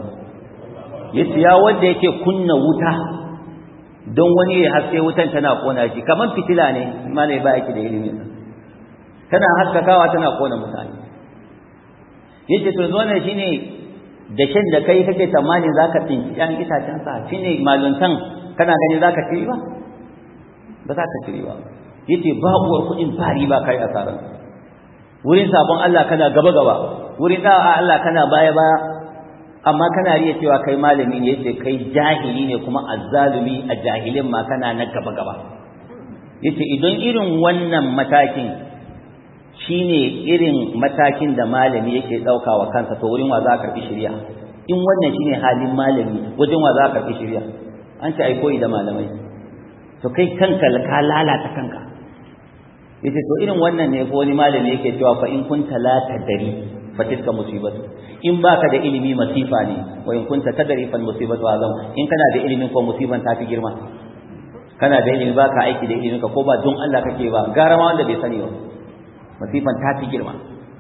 A: يا وديك كن وتا don wani ya haske wutan tana kona shi kaman fitila ne malai ba yake da ilimin tana haskakawa tana kona mutane yace to zuwa shine da shan da kai kake tsammanin zaka tsinci ɗan itacen sa shine maluntan kana gani zaka ci ba ba za ka ci ba yace ba uwar kuɗin fari ba kai asaran wurin sabon Allah kana gaba gaba wurin da'a Allah kana baya baya amma kana riya cewa kai malami ne yace kai jahili ne kuma azzalumi a jahilin ma kana na gaba gaba yace idan irin wannan matakin shine irin matakin da malami yake dauka wa kansa to wurin wa za ka karbi shari'a in wannan shine halin malami wajen wa za ka karbi shari'a an ce ai koyi da malamai to kai kanka ka lalata kanka yace to irin wannan ne ko wani malami yake cewa fa in kunta la tadari fatilka musibatu in baka da ilimi masifa ne wa in kunta tadri fal musibatu azam in kana da ilimin ko musiban ta fi girma kana da ilimi baka aiki da ilimin ka ko ba don Allah kake ba gara ma wanda bai sani ba masifan ta fi girma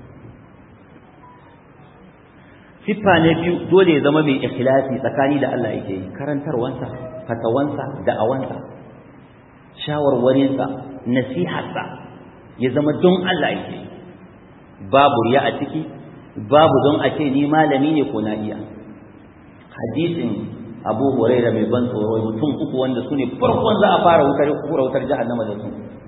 A: siffa ne biyu dole ya zama mai ikhlasi tsakani da Allah yake yi karantarwansa fatawansa da'awansa shawarwarinsa nasiharsa ya zama don Allah yake yi babu riya a ciki babu don a ce ni malami ne ko na iya hadisin abu huraira mai ban tsoro mutum uku wanda su ne farkon za a fara wutar kura wutar jahannama da su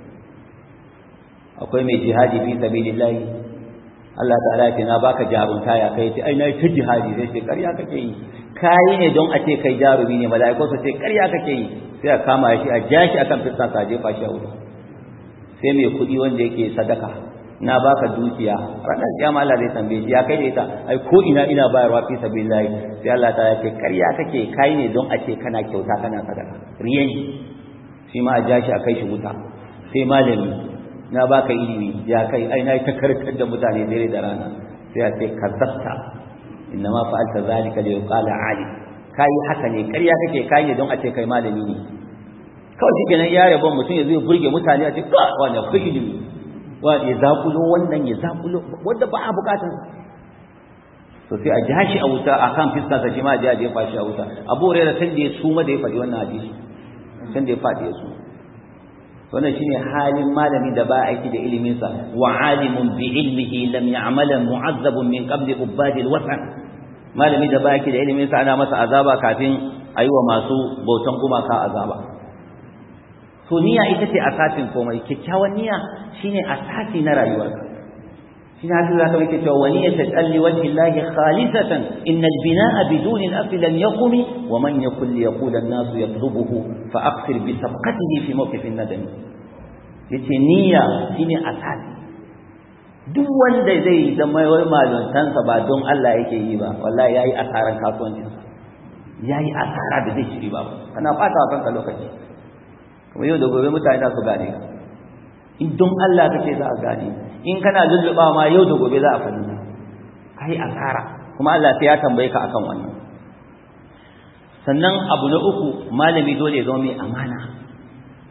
A: akwai mai jihadi fi sabilillahi Allah ta'ala ya ce na baka jarunta ya kai ce ai na ta jihadi sai ce ƙarya kake yi kai ne don a ce kai jarumi ne mala'iku su ce ƙarya kake yi sai a kama shi a jashi akan fiskan sa jefa shi a wuta sai mai kuɗi wanda yake sadaka na baka dukiya ranar kiyama Allah zai tambaye shi ya kai da ita ai ko ina ina bayarwa fi sabilillah sai Allah ta ce ƙarya kake kai ne don a ce kana kyauta kana sadaka riyan shi ma a ja shi a kai shi wuta sai malami na baka ilimi ya kai ai na ta karkar da mutane dare da rana sai a ce kazzabta innama fa'alta zalika li yuqala alim kai haka ne ƙarya kake kai ne don a ce kai malami ne kawai shi kenan ya rabon mutum ya zo burge mutane a ce ka wani akwai ilimi wa ya zakulo wannan ya zakulo wanda ba a bukatun to sai a ja shi a wuta a kan fiskarsa shi ma a je a fashi a wuta abu hurairah san da ya suma da ya faɗi wannan hadisi san da ya faɗi ya suma wannan shine halin malami da ba aiki da ilimin sa wa alimun bi ilmihi lam ya'mala mu'azzabun min qabli ubadil wasan malami da ba aiki da ilimin sa ana masa azaba kafin ayi wa masu bautan gumaka azaba to niyya ita ce asasin komai kyakkyawan niyya shine asasi na rayuwarka shine hadisi zaka yake cewa wani yatalli wajhi llahi khalisatan innal binaa biduni al-asl lan yaqumi wa man yakul yaqul an-nas yatlubuhu fa aqsir bi sabqatihi fi mawqif an-nadam yace niyya shine asasi duk wanda zai zama wai maluntansa ba don Allah yake yi ba wallahi yayi asaran kasuwancinsa yayi asara da zai shiri ba kana fata kanka lokaci kuma yau da gobe mutane za su gane ka in don Allah kake za a gane in kana lulluɓa ma yau da gobe za a fahimta kai asara kuma Allah sai ya tambaye ka akan wannan sannan abu na uku malami dole ya zama mai amana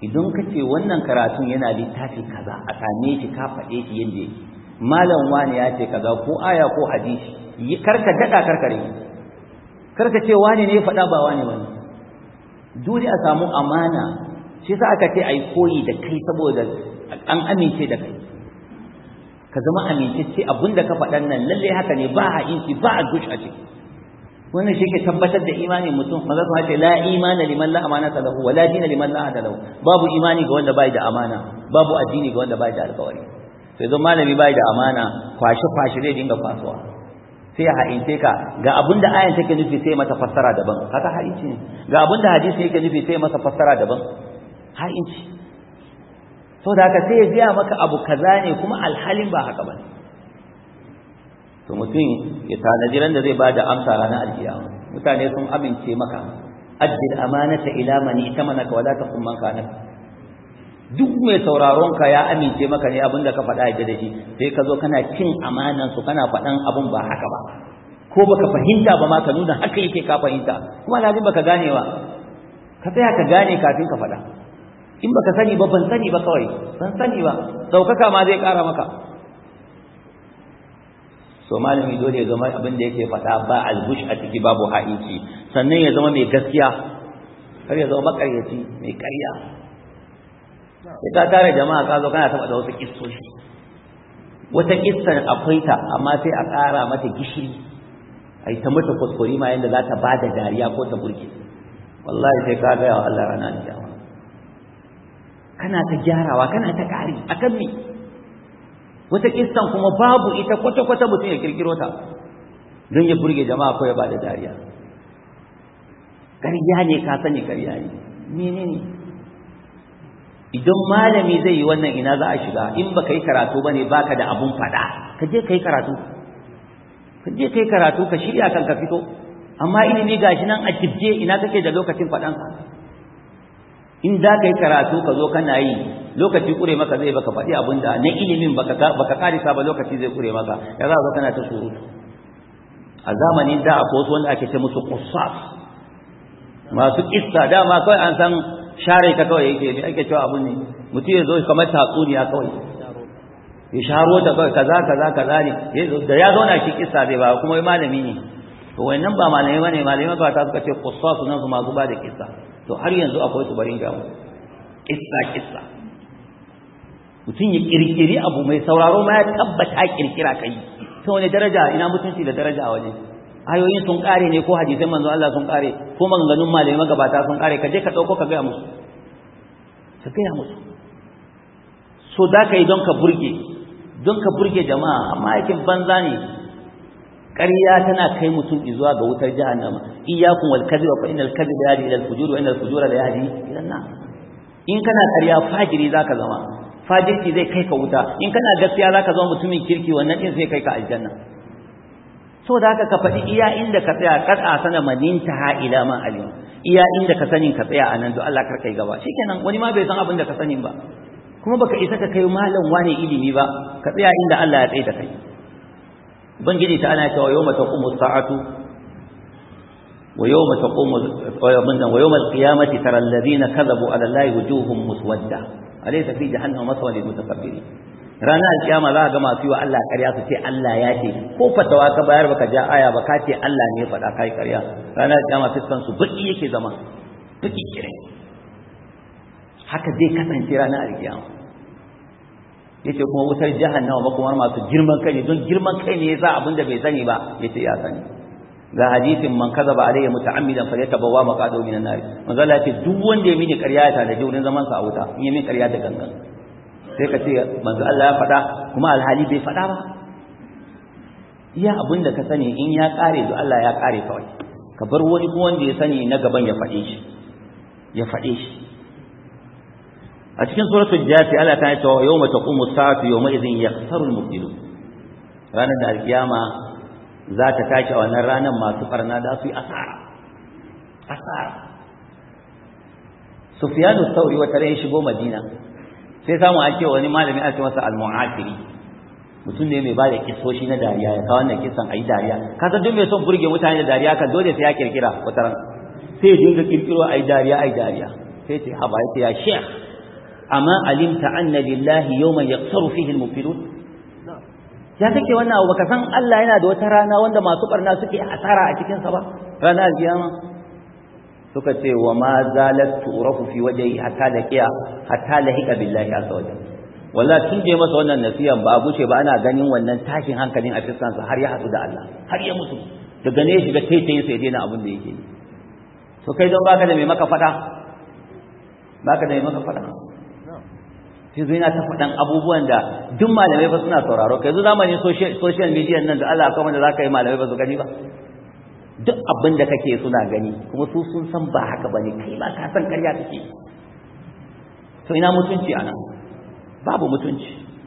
A: idan ka ce wannan karatun yana littafi kaza a same shi ka faɗe shi yadda yake malam wani ya ce kaza ko aya ko hadisi karka daɗa karkare karka ce wani ne ya faɗa ba wani wani dole a samu amana shi sa aka ce ai koyi da kai saboda an amince da kai ka zama amintacce abinda ka faɗan nan lalle haka ne ba a inci ba a gush a ciki wannan shi ke tabbatar da imanin mutum maza su ce la imana liman la amanata lahu wa la dina liman la ahda lahu babu imani ga wanda bai da amana babu addini ga wanda bai da alƙawari sai zo malami bai da amana kwashi kwashi zai dinga kwasuwa sai ya ha'ince ka ga abinda ayan take nufi sai mata fassara daban haka ha'inci ne ga abinda hadisi yake nufi sai masa fassara daban ha'inci saboda haka sai ya biya maka abu kaza ne kuma alhalin ba haka bane to mutum ya tanaji ran da zai bada amsa ranar alkiyama mutane sun amince maka addil amanata ila man itamanaka wala taqum man kana duk mai sauraron ka ya amince maka ne abinda ka faɗa yadda da shi sai ka zo kana cin amanan su kana faɗan abun ba haka ba ko baka fahimta ba ma ka nuna haka yake ka fahimta kuma lazim baka gane ba ka tsaya ka gane kafin ka faɗa in baka sani ba ban sani ba kawai ban sani ba daukaka ma zai ƙara maka so malami dole ya zama abin da yake faɗa ba albush a ciki babu ha'inci sannan ya zama mai gaskiya kar ya zama makaryaci mai ƙarya sai ka tare jama'a ka zo kana taɓa da wasu kissoshi wata kissan akwai ta amma sai a ƙara mata gishiri a yi ta mata kuskure ma yadda za ta ba da dariya ko ta burge wallahi sai ka gaya wa Allah rana da kana ta gyarawa kana ta ƙari akan me wata kissan kuma babu ita kwata-kwata mutum ya kirkiro ta don ya burge jama'a ko ya bada dariya ƙarya ne ka sani ƙarya ne menene idan malami zai yi wannan ina za a shiga in baka yi karatu bane baka da abun faɗa ka je ka yi karatu ka je ka yi karatu ka shirya kan ka fito amma ilimi gashi nan a jibje ina kake da lokacin faɗansa in za ka yi karatu ka zo kana yi lokaci kure maka zai baka faɗi abin da na ilimin baka karisa ba lokaci zai kure maka ya za ka kana ta surutu a zamanin da akwai wasu wanda ake ce musu qusas masu kissa dama kawai an san share ta kawai yake ne ake cewa abun ne mutum ya zo kamar tatsuniya kawai ya sharo ta kawai kaza kaza kaza ne da ya zauna shi kissa zai ba kuma malami ne to wannan ba malamai bane malamai ba ta suka ce qusas nan su masu ba da kissa to har yanzu akwai su barin gamu kissa kissa mutum ya kirkiri abu mai sauraro ma ya tabbata kirkira kai ta wani daraja ina mutunci da daraja a waje ayoyin sun kare ne ko hadisan manzo Allah sun kare ko maganganun malamai magabata sun kare ka je ka dauko ka gaya musu ka gaya musu so da ka yi don ka burge don ka burge jama'a amma aikin banza ne ƙarya tana kai mutum zuwa ga wutar jahannama iyyakum wal kadhiba fa innal kadhiba yahdi ila al fujur wa innal fujura la yahdi ila an nar in kana ƙarya fajiri zaka zama fajirci zai kai ka wuta in kana gaskiya zaka zama mutumin kirki wannan din zai kai ka aljanna so da haka ka faɗi iya inda ka tsaya kar a sana maninta ha ila ma alim iya inda ka sanin ka tsaya anan don Allah kar kai gaba shikenan wani ma bai san abin da ka sanin ba kuma baka isa ka kai malam wane ilimi ba ka tsaya inda Allah ya tsaye da kai ubangiji ta ana cewa yawma taqumu sa'atu wa yawma taqumu wa yawma al-qiyamati tara alladhina kadhabu ala allahi wujuhum muswadda alaysa fi jahannama maswa lil mutakabbirin ranar alkiyama za ga masu yi wa Allah ƙarya su ce Allah ya ce ko fatawa ka bayar baka ja aya ba ka ce Allah ne faɗa kai ƙarya ranar alkiyama fiskan su baki yake zama baki kire haka zai kasance ranar alkiyama yace kuma wutar jahannama ba kuma masu girman kai ne don girman kai ne yasa abin da bai sani ba yace ya sani ga hadisin man kadaba alayya muta'ammidan falyatabawwa maqadu minan nar manzo Allah yace duk wanda ya mini ƙarya ya tada wurin zaman sa a wuta in ya mini ƙarya da gangan sai ka ce manzo Allah ya faɗa kuma alhali bai faɗa ba iya abin da ka sani in ya ƙare to Allah ya ƙare kawai ka bar wani kuma wanda ya sani na gaban ya faɗe shi ya faɗe shi a cikin suratul jafi Allah ta ce yawma taqumu sa'atu yawma idhin yakhsaru al-mubtilun ranar da alkiyama za ta tashi a wannan ranar masu farna da su yi asara asara Sufyanu Thawri wata ran shigo Madina sai samu an ce wani malami a ce masa al-mu'afiri mutum ne mai bada kisoshi na dariya ya kawo wannan kisan ayi dariya ka san duk mai son burge mutane da dariya kan dole sai ya kirkira wata ran sai ya dinga kirkiro ayi dariya ayi dariya sai ce haba yace ya sheikh amma alimta anna lillahi yawman yaqsaru fihi al-mubtilun ya kake wannan abu baka san Allah yana da wata rana wanda masu barna suke asara a cikin sa ba ranar alkiyama suka ce wa ma zalat turafu fi wajhi hatta laqiya hatta lahiqa billahi azza wajal wallahi tun je masa wannan nasiyan ba guce ba ana ganin wannan tashin hankalin a fiskan sa har ya hadu da Allah har ya mutu daga ne shiga taitayin sai daina abin da yake to kai don baka da mai maka fada baka da mai maka fada sai zai na ta faɗan abubuwan da duk malamai ba suna sauraro kai yanzu zamanin social media nan da Allah akwai wanda za ka yi malamai ba su gani ba duk abin da kake suna gani kuma su sun san ba haka ba ne kai ba ka san karya kake to ina mutunci anan babu mutunci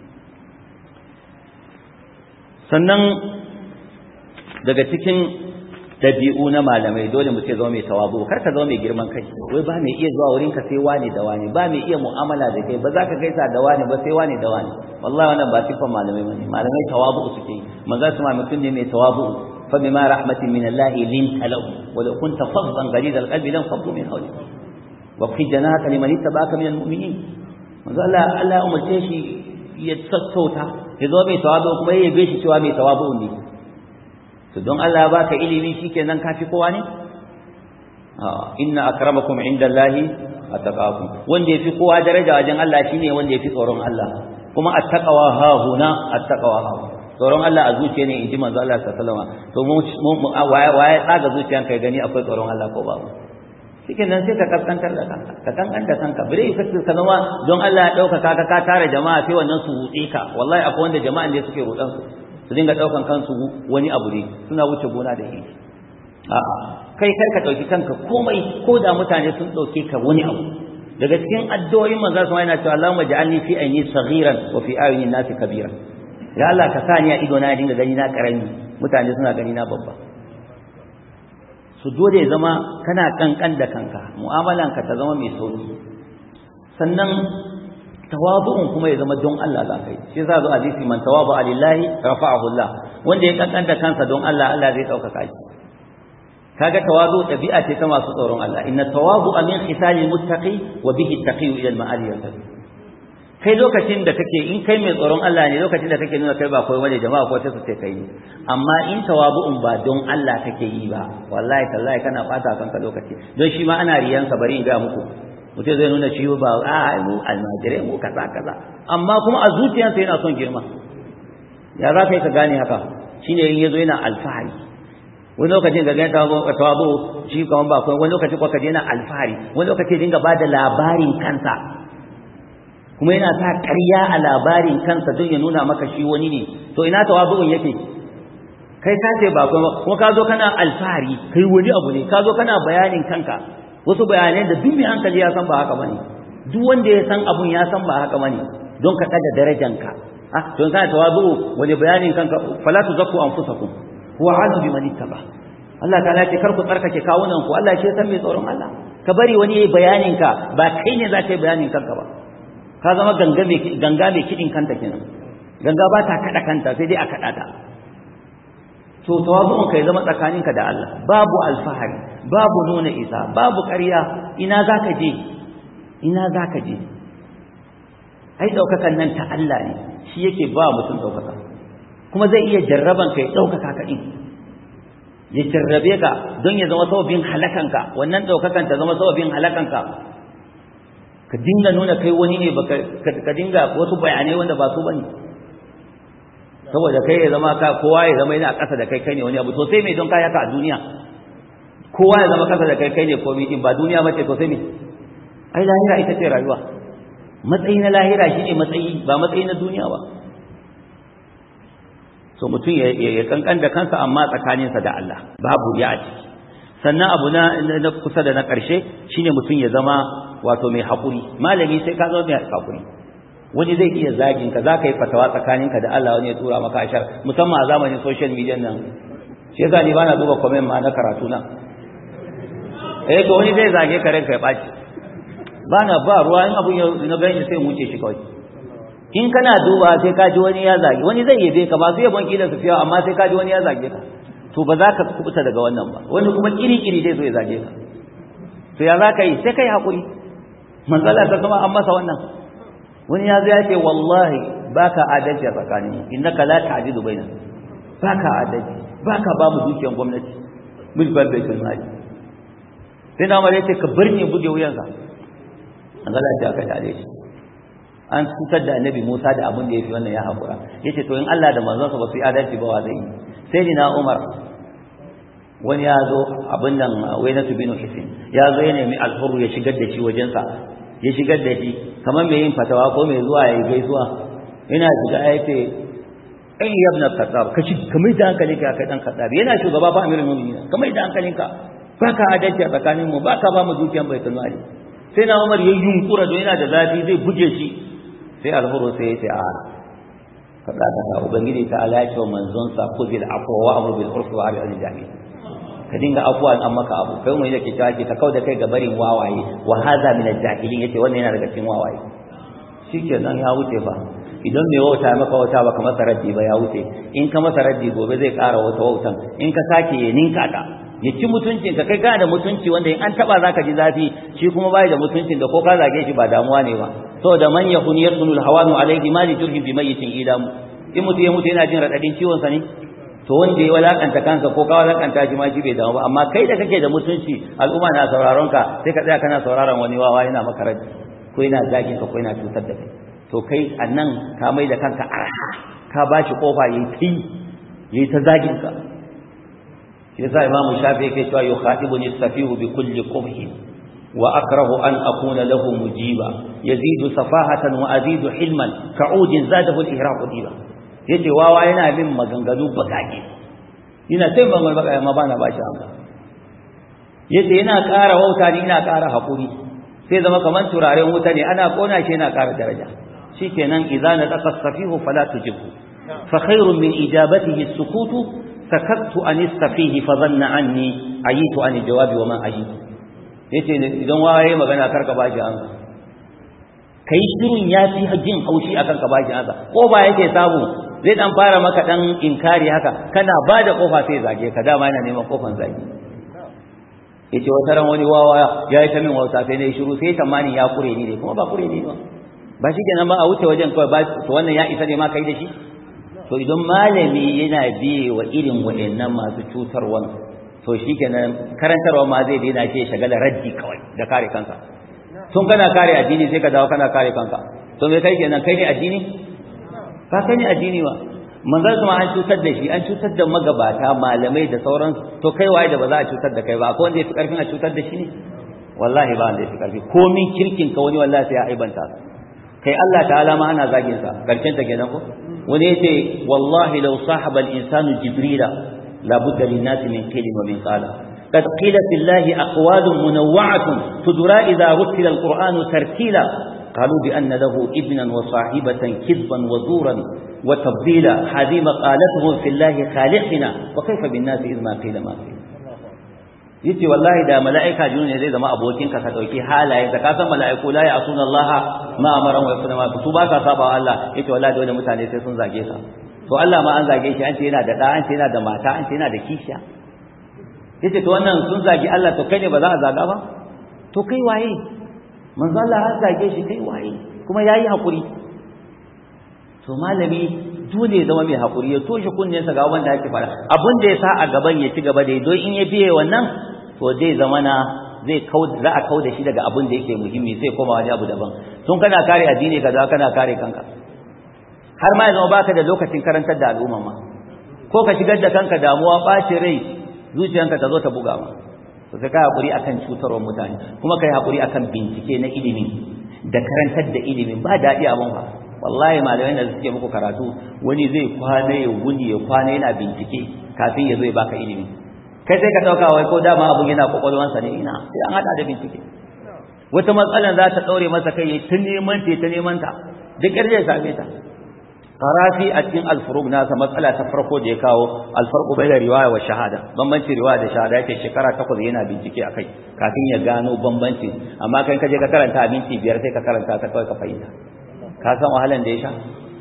A: sannan daga cikin dabi'u na malamai dole mu ce zama mai tawabu kar ka zama mai girman kai wai ba mai iya zuwa wurin ka sai wani da wani ba mai iya mu'amala da kai ba za ka gaisa da wani ba sai wani da wani wallahi wannan ba sifan malamai bane malamai tawabu suke yi manzo su ma mutum ne mai tawabu fa bima rahmatin min Allah linta lahu wa law kunta faddan ghalid alqalbi lam faddu min hawlik wa fi janaka liman ittaba'aka min almu'minin manzo Allah Allah umarce shi ya sassauta ya zo mai tawabu kuma ya yabe shi cewa mai tawabu ne to don Allah ya baka ilimi shikenan kafi kowa ne inna akramakum indallahi attaqakum wanda yafi kowa daraja wajen Allah shine wanda yafi tsoron Allah kuma attaqwa ha huna attaqwa ha tsoron Allah a zuciya ne inji manzo Allah sallallahu alaihi wasallam to mu waye waye tsaga zuciyan kai gani akwai tsoron Allah ko babu shikenan sai ka kaskantar da kanka ka kankanta kanka bare ka zama don Allah ya dauka ka ka tare jama'a sai wannan su hutse ka wallahi akwai wanda jama'an ne suke rudan su su dinga daukan kansu wani abu ne suna wuce gona da iri a'a kai kar ka dauki kanka komai ko da mutane sun dauke ka wani abu daga cikin addu'o'in manzo sama yana cewa Allahumma ja'alni fi ayni saghiran wa fi ayni nasi kabiran ya Allah ka sani a ido na dinga gani na karami mutane suna gani na babba su dole ya zama kana kankan da kanka mu'amalanka ta zama mai sauki sannan tawabu'un kuma ya zama don Allah za ka yi shi yasa zo hadisi man tawabu lillahi rafa'ahu Allah wanda ya kankanta kansa don Allah Allah zai dauka shi kaga tawazu dabi'a ce ta masu tsoron Allah inna tawazu min khisali muttaqi wa bihi taqi ila al-ma'ali yartabi kai lokacin da kake in kai mai tsoron Allah ne lokacin da kake nuna kai ba koyi wani jama'a ko ta su ce kai amma in tawabu'un ba don Allah kake yi ba wallahi tallahi kana fata kanka lokaci don shi ma ana riyansa bari in ga muku mutum zai nuna ciwo ba a mu almajirai mu kaza kaza amma kuma a zuciyarsa yana son girma ya za ka yi ka gane haka shine in yazo yana alfahari wani lokacin ga gani tawabu shi kaman ba wani lokacin ko kaje yana alfahari wani lokacin dinga ba da labarin kansa kuma yana sa ƙarya a labarin kansa don ya nuna maka shi wani ne to ina tawabu'un yake kai ka ce ba kuma ka zo kana alfahari kai wani abu ne ka zo kana bayanin kanka wasu bayanai da duk mai hankali ya san ba haka bane duk wanda ya san abun ya san ba haka bane don ka kada darajanka ah don kana tawazu wani bayanin kanka fala tuzakku anfusakum huwa azu biman ittaba Allah ta'ala ce kar ku tsarkake kawunan ku Allah ce san mai tsoron Allah ka bari wani yayi bayanin ka ba kai ne za ka yi bayanin kanka ba ka zama ganga mai ganga mai kidin kanta kenan ganga ba ta kada kanta sai dai a kada ta to tawazu'un kai zama tsakaninka da Allah babu alfahari babu nuna isa babu ƙarya ina zaka je ina zaka je ai daukakan nan ta Allah ne shi yake ba mutum daukaka kuma zai iya jarraban kai daukaka ka din ya jarrabe ka don ya zama sababin halakanka wannan daukakan ta zama sababin halakanka ka dinga nuna kai wani ne baka ka dinga wasu bayanai wanda ba su bane saboda kai ya zama ka kowa ya zama yana ƙasa da kai kai ne wani abu to sai me don kaya ka a duniya kowa ya zama ƙasa da kai kai ne komai din ba duniya bace to sai me ai lahira ita ce rayuwa matsayi na lahira shine matsayi ba matsayi na duniya ba so mutum ya kankan da kansa amma tsakaninsa da Allah babu ya a ciki sannan abu na na kusa da na ƙarshe shine mutum ya zama wato mai haƙuri malami sai ka zama mai haƙuri wani zai iya zagin ka zaka yi fatawa tsakaninka da Allah wani ya tura maka ashar musamman a zamanin social media nan shi yasa ni bana duba comment ma na karatu na eh to wani zai zage ka ranka ya baci bana ba ruwa in abun ya na gani sai mu wuce shi kawai in kana duba sai ka ji wani ya zage wani zai yabe ka ba su yabon kila su fiya amma sai ka ji wani ya zage ka to ba za ka kubuta daga wannan ba wani kuma kiri-kiri zai zo ya zage ka to ya za ka yi sai ka yi haƙuri manzala ta kuma an masa wannan wani ya zo ya ce wallahi baka adalci a tsakanin innaka la ta'dilu bainana baka adalci baka ba mu dukiyar gwamnati mulkar baitul mali sai na mare ce ka bar ni buge wuyansa an ga lafiya ka tare shi an cutar da annabi Musa da abin da yafi wannan ya hakura yace to in Allah da manzonsa ba su yi adalci ba wa zai yi sai ni na Umar wani ya zo abin nan wainatu bin hisin ya zo ya nemi alhuru ya shigar da shi wajensa ya shigar da shi kamar mai yin fatawa ko mai zuwa ya yi gaisuwa ina shiga ya ce ai ya ibn khattab ka shi kamar da hankalinka kai dan khattab yana shugaba ba amirul mu'minin kamar da hankalinka baka adalci a tsakanin mu baka ba mu dukiyan baitul mali sai na Umar ya yunkura don yana da zafi zai buge shi sai alhuru sai ya ce a faɗa da ubangiji ta ala ya ce wa manzon sa kuzil afwa wa amru bil urfi wa aril jahil ka dinga afuwa an maka abu kai mai yake cewa ta kauda kai ga barin wawaye wa hadha min al-jahilin yace wannan yana daga cikin wawaye shikenan ya wuce fa idan mai wauta ya maka wauta baka masa raddi ba ya wuce in ka masa raddi gobe zai ƙara wata wautan in ka sake ya ninka ka ya ci mutuncin ka kai kana da mutunci wanda in an taba zaka ji zafi shi kuma bai da mutuncin da ko ka zage shi ba damuwa ne ba saboda man yakun yasunul hawanu alayhi ma li turhi bi mayyitin idamu in mutu ya mutu yana jin radadin ciwon sa ne to wanda ya walakanta kansa ko ka walakanta shi ma shi bai damu ba amma kai da kake da mutunci al'umma na sauraron ka sai ka tsaya kana sauraron wani wawa yana maka raddi ko yana zagin ka ko yana cutar da kai to kai annan ka mai da kanka arha ka bashi kofa yayi tai yayi ta zagin ka shi yasa imamu shafi yake cewa yukhatibuni safihu bi kulli qubhi wa akrahu an akuna lahu mujiba yazidu safahatan wa azidu hilman ka'udin zadahu al-ihraq diba yace wawa yana bin maganganu bakake ina sai ban baka ma bana bashi amsa yace yana ƙara wauta ni ina ƙara hakuri sai zama kaman turaren wuta ne ana kona shi yana ƙara daraja shikenan idza nataqa safihu fala tujibhu fa khairun min ijabatihi as-sukutu sakattu an istafihi fa dhanna anni ayitu an jawabi wa man ayitu yace idan wawaye magana karka bashi amsa kai shirin yafi jin haushi akan ka bashi amsa ko ba yake samu zai dan fara maka dan inkari haka kana bada kofa sai zage ka dama yana neman kofan zage yace wata ran wani wawa ya yi ta min wauta sai ne shiru sai tamani ya kure ni ne kuma ba kure ni ba ba shi kenan ba a wuce wajen kawai ba to wannan ya isa ne ma kai da shi to idan malami yana biye wa irin waɗannan masu cutarwa to shi kenan karantarwa ma zai daina ce shagala raddi kawai da kare kanka tun kana kare addini sai ka dawo kana kare kanka to me kai kenan kai ne addini ka kai ne addini ba manzon kuma an cutar da shi an cutar da magabata malamai da sauran to kai waye da ba za a cutar da kai ba akwai wanda ya fi karfin a cutar da shi ne wallahi ba wanda ya fi karfi komin kirkin ka wani wallahi sai ya aibanta kai Allah ta'ala ma ana zagin sa karshen ta kenan ko wani yace wallahi law sahaba al-insanu jibrila la budda lin nasi min qilin wa min qala قد قيل في الله أقوال منوعة تدرى إذا رتل القرآن ترتيلا قالوا بأن له ابنا وصاحبة كذبا وزورا وتفضيلا هذه مقالتهم في الله خالقنا وكيف بالناس إذ ما قيل ما قيل yace wallahi da mala'ika jinu ne zai zama abokin ka ka dauki halaye da ka san mala'iku la ya'suna Allah ma amara wa yasuna ma su ba ka saba Allah yace wallahi dole mutane sai sun zage ka to Allah ma an zage shi an ce yana da da an ce yana da mata an ce yana da kishiya yace to wannan sun zagi Allah to kai ne ba za a zaga ba to kai waye manzo Allah an zage shi kai waye kuma yayi hakuri to malami dole ya zama mai hakuri ya toshe kunnensa ga wanda yake fara abin da ya sa a gaban ya ci gaba da don in ya biye wannan to zai zama na zai kau za a kau da shi daga abin da yake muhimmi sai koma wani abu daban tun kana kare addini kaza kana kare kanka har ma ya zama baka da lokacin karantar da al'umma ma ko ka shigar da kanka damuwa ɓacin rai zuciyanka ta zo ta buga ma to sai ka hakuri akan cutarwar mutane kuma kai hakuri akan bincike na ilimi da karantar da ilimi ba daɗi abin ba wallahi malamai da suke muku karatu wani zai kwana ya wuni ya kwana yana bincike kafin ya zo ya baka ilimi kai sai ka dauka wai ko dama abun yana kwakwalwansa ne ina sai an hada da bincike wata matsalar za ta daure masa kai ya ta neman ta ta neman ta duk yar zai same ta qarafi a cikin al-furuq nasa matsala ta farko da ya kawo al-farqu bayna riwaya wa shahada bambanci riwaya da shahada yake shekara takwas yana bincike akai kafin ya gano bambanci amma kai ka je ka karanta a minti biyar sai ka karanta ta kawai ka fahimta ka san wahalan da ya sha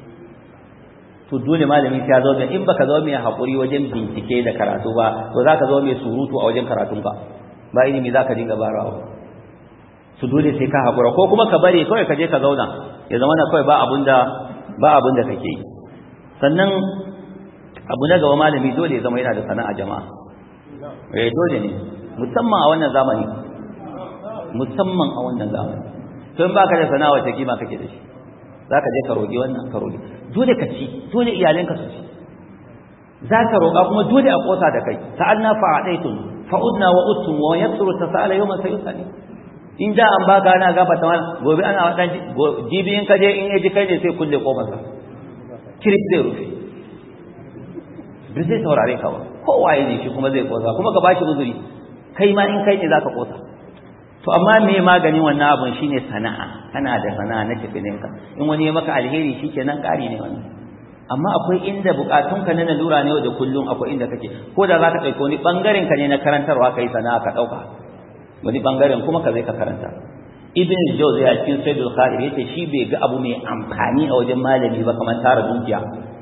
A: to dole malami ya zo da in baka zo mai hakuri wajen bincike da karatu ba to zaka zo mai surutu a wajen karatun ka ba ilimi zaka dinga barawa su dole sai ka hakura ko kuma ka bari kawai ka je ka zauna ya zama na kawai ba abun da ba abun da kake yi sannan abu na gaba malami dole ya zama yana da sana'a jama'a eh dole ne musamman a wannan zamani musamman a wannan zamani to in baka da sana'a wace kima kake da shi zaka je ka roki wannan ka roki dole ka ci dole iyalanka su ci zaka roka kuma dole a kosa da kai sa'alna fa'adaitum fa'udna wa uttum wa yaksuru tasala yawman sayusali in da an baka ana gafa ta gobe ana wadan jibi in ka je in yaji kai ne sai kulle kofar sa kirif zai rufe bai zai saurare ka ba kowa ya ne shi kuma zai kosa kuma ka bashi uzuri kai ma in kai ne zaka kosa to amma me maganin wannan abun shine sana'a kana da sana'a na tafininka in wani ya maka alheri shikenan ƙari ne wannan amma akwai inda bukatunka na lalura ne da kullum akwai inda kake ko da za ka ɗauki wani ɓangaren ka ne na karantarwa kai sana'a ka ɗauka wani ɓangaren kuma ka zai ka karanta ibn jawzi a cikin sayyidul khair yace shi bai ga abu mai amfani a wajen malami ba kamar tara dukiya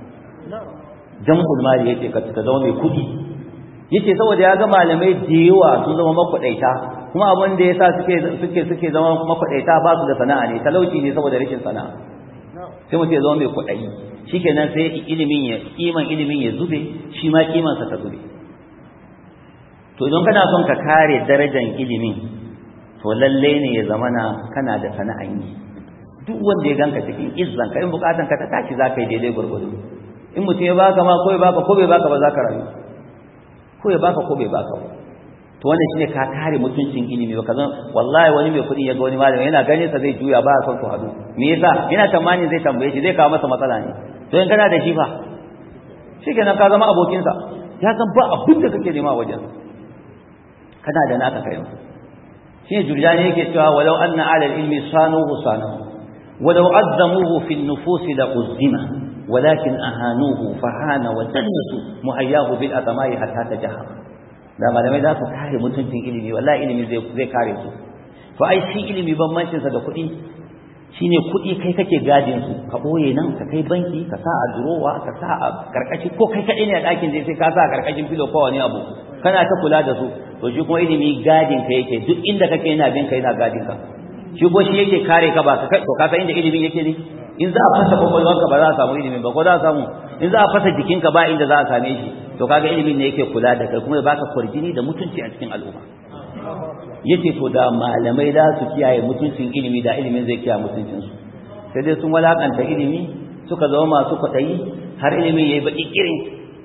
A: jam'ul mali yace ka zama mai kuɗi yace saboda ya ga malamai da yawa sun zama makwaɗaita kuma abin da yasa suke suke suke zama makwaɗaita ba su da sana'a ne talauci ne saboda rashin sana'a sai mutum ya zama mai kuɗayi shikenan sai ilimin ya kiman ilimin ya zube shi ma kiman sa ta zube to idan kana son ka kare darajar ilimin to lalle ne ya zamana kana da sana'an yi duk wanda ya ganka cikin izzan ka in bukatan ka ta tashi za ka yi daidai gurgudu in mutum ya baka ma ko ya baka ko bai baka ba za ka rayu ko ya baka ko bai baka ba to wannan shine ka kare mutuncin ilimi ba kazan wallahi wani mai kuɗi ya ga wani malami yana ganin sa zai juya ba son su hadu me yasa yana tamanin zai tambaye shi zai kawo masa matsala ne to in kana da shi fa shikenan ka zama abokin sa ya san ba abin da kake nema wajen kana da naka kai shine jurjani yake cewa walau anna ala ilmi sanuhu sanahu walau azzamuhu fi an-nufus la uzzima ولكن أهانوه فهان ودنسوا محياه بالأطماء حتى تجهر da malamai za su kare mutuncin ilimi wallahi ilimi zai kare su to ai shi ilimi bambancin sa da kuɗi shine kuɗi kai kake gadin su ka boye nan ka kai banki ka sa a durowa ka sa a karkashi ko kai kaɗai ne a ɗakin zai sai ka sa a karkashin filo ko wani abu kana ta kula da su to shi kuma ilimi gadin ka yake duk inda kake yana bin ka yana gadin ka shi ko shi yake kare ka ba ka to ka san inda ilimin yake ne in za a fasa kwakwalwarka ba za a samu ilimin ba ko za a samu in za a fasa jikinka ba inda za a same shi to kaga ilimin ne yake kula da kai kuma ya baka kwarjini da mutunci a cikin al'umma yace to da malamai za su kiyaye mutuncin ilimi da ilimin zai kiyaye mutuncin su sai dai sun walakanta ilimi suka zama masu kwaɗayi har ilimin yayi baki kirin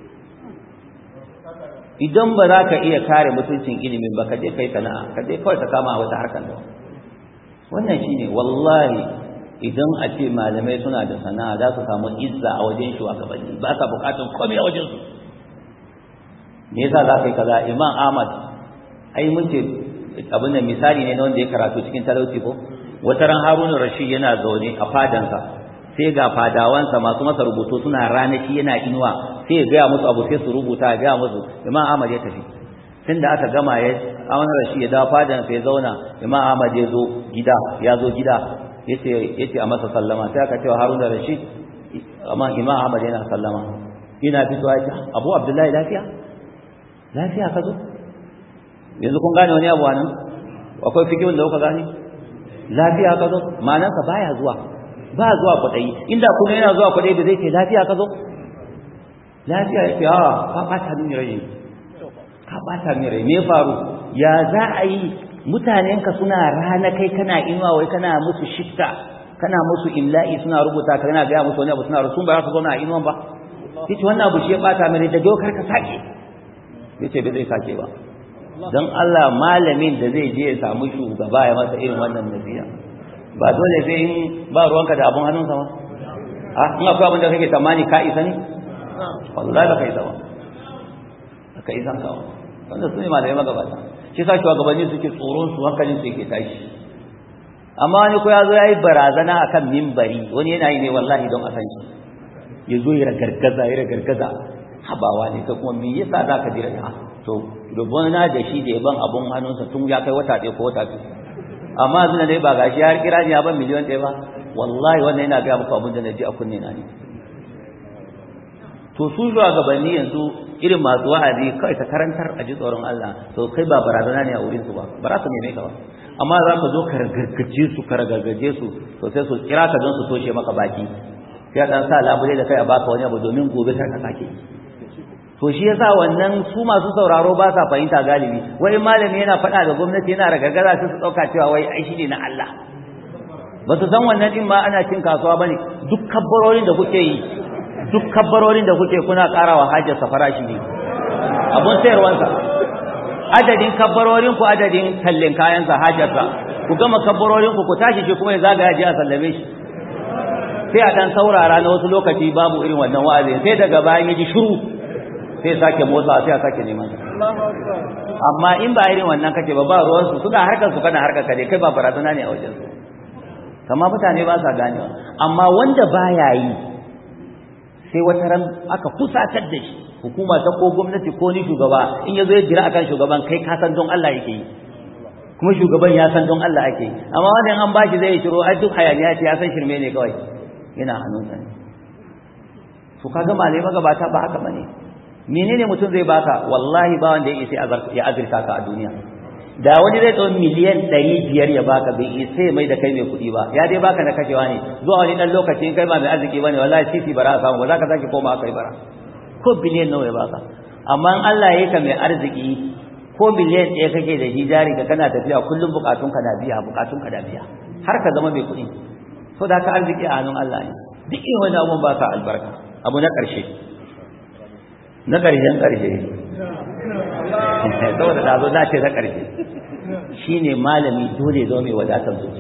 A: idan ba za ka iya kare mutuncin ilimin ba ka je kai sana'a ka je kawai ka kama wata harkar da wannan shine wallahi idan a ce malamai suna da sana'a za su samu izza a wajen shugabanni ba sa bukatun komai a wajen su me yasa za ka yi kaza imam ahmad ai mun ce abin da misali ne na wanda ya karatu cikin talauci ko wata ran haruna rashid yana zaune a fadansa sai ga fadawansa masu masa rubutu suna ranaki yana inuwa sai ya gaya musu abu sai su rubuta ya gaya musu imam ahmad ya tafi tun da aka gama ya amana rashid ya dawo fadansa ya zauna imam ahmad ya zo gida ya zo gida yace yace a masa sallama sai aka cewa haruna rashid amma imam ahmad yana sallama ina fitowa ya ce abu abdullahi lafiya lafiya ka zo yanzu kun gane wani abu nan akwai fikihun da kuka gane lafiya ka zo ma'anarsa baya zuwa ba zuwa kwaɗayi inda kuma yana zuwa kwaɗayi da zai ce lafiya ka zo lafiya ya ce a ka ɓata min rai ka ɓata min rai me faru ya za a yi mutanenka suna rana kai kana inuwa wai kana musu shifta kana musu imla'i suna rubuta kana gaya musu wani abu suna rusun ba za su zauna a inuwan ba yace wannan abu shi ya ɓata min rai da kar ka sake yace bai zai sake ba don Allah malamin da zai je ya samu shugaba ya masa irin wannan nasiha ba dole sai in ba ruwanka da abun hannunsa ba a in akwai abin da kake tamani ka isa ne wallahi ba ka isa ba ba ka isa ka wanda su ne malamai magabata shi sa shugabanni suke tsoron su hankalin su yake tashi amma wani ko ya zo ya yi barazana akan mimbari wani yana yi ne wallahi don a san shi ya zo ya ragargaza ya ragargaza habawa ne ka kuma me yasa za ka jira ha to rubuna da shi da yaban abun hannunsa tun ya kai wata ɗaya ko wata biyu amma zuna dai ba gashi har kira ni ya ban miliyan ɗaya ba wallahi wannan yana gaya muku abin da na ji a kunne na ne to su shugabanni yanzu irin masu wa'azi kai ta karantar a ji tsoron Allah to kai ba barazana ne a wurin su ba ba za su neme ka ba amma za ka zo ka ragargaje su ka ragargaje su to sai su kira ka don su toshe maka baki sai dan sa labule da kai a baka wani abu domin gobe kar ka sake to shi yasa wannan su masu sauraro ba sa fahimta galibi wai malami yana faɗa da gwamnati yana ragargaza sai su ɗauka cewa wai ai shi ne na Allah ba su san wannan din ma ana cin kasuwa bane duk kabbarorin da kuke yi duk kabbarorin da kuke kuna ƙarawa hajjar farashi ne abun sayarwansa adadin kabbarorin ku adadin tallin kayansa hajjarsa ku gama kabbarorin ku ku tashi shi kuma ya zagaya je a sallame shi sai a dan saurara na wasu lokaci babu irin wannan wa'azi sai daga bayan ya ji shiru sai sake motsa sai a sake neman amma in ba irin wannan kake ba ba ruwan su suna harkar su kana harkar ka dai kai ba barazana ne a wajen su kama mutane ba sa ganewa amma wanda baya yi sai wata ran aka fusatar da shi hukuma ta ko gwamnati ko ni shugaba in yazo ya jira akan shugaban kai ka san don Allah yake yi kuma shugaban ya san don Allah ake yi amma wannan an bashi zai shiro ai duk hayaniya ce ya san shirme ne kawai yana hannunsa ne to kaga malai magabata ba haka bane menene mutum zai baka wallahi ba wanda ya isa ya azurta ka a duniya da wani zai tsawon miliyan ɗari biyar ya baka bai isa ya mai da kai mai kuɗi ba ya dai baka na kashewa ne zuwa wani ɗan lokaci in kai ba mai arziki ba ne wallahi titi bara a samu ba za ka sake koma kai bara ko biliyan nawa ya baka amma in Allah ya yi ka mai arziki ko biliyan ɗaya kake da shi jari ka kana tafiya kullum bukatun ka na biya bukatun ka na biya har ka zama mai kuɗi so da ka arziki a hannun Allah ne duk irin wani abun ba ka albarka abu na ƙarshe na ƙarshen ƙarshe saboda da zo na ce na ƙarshe shine malami dole zo mai wadatar zuci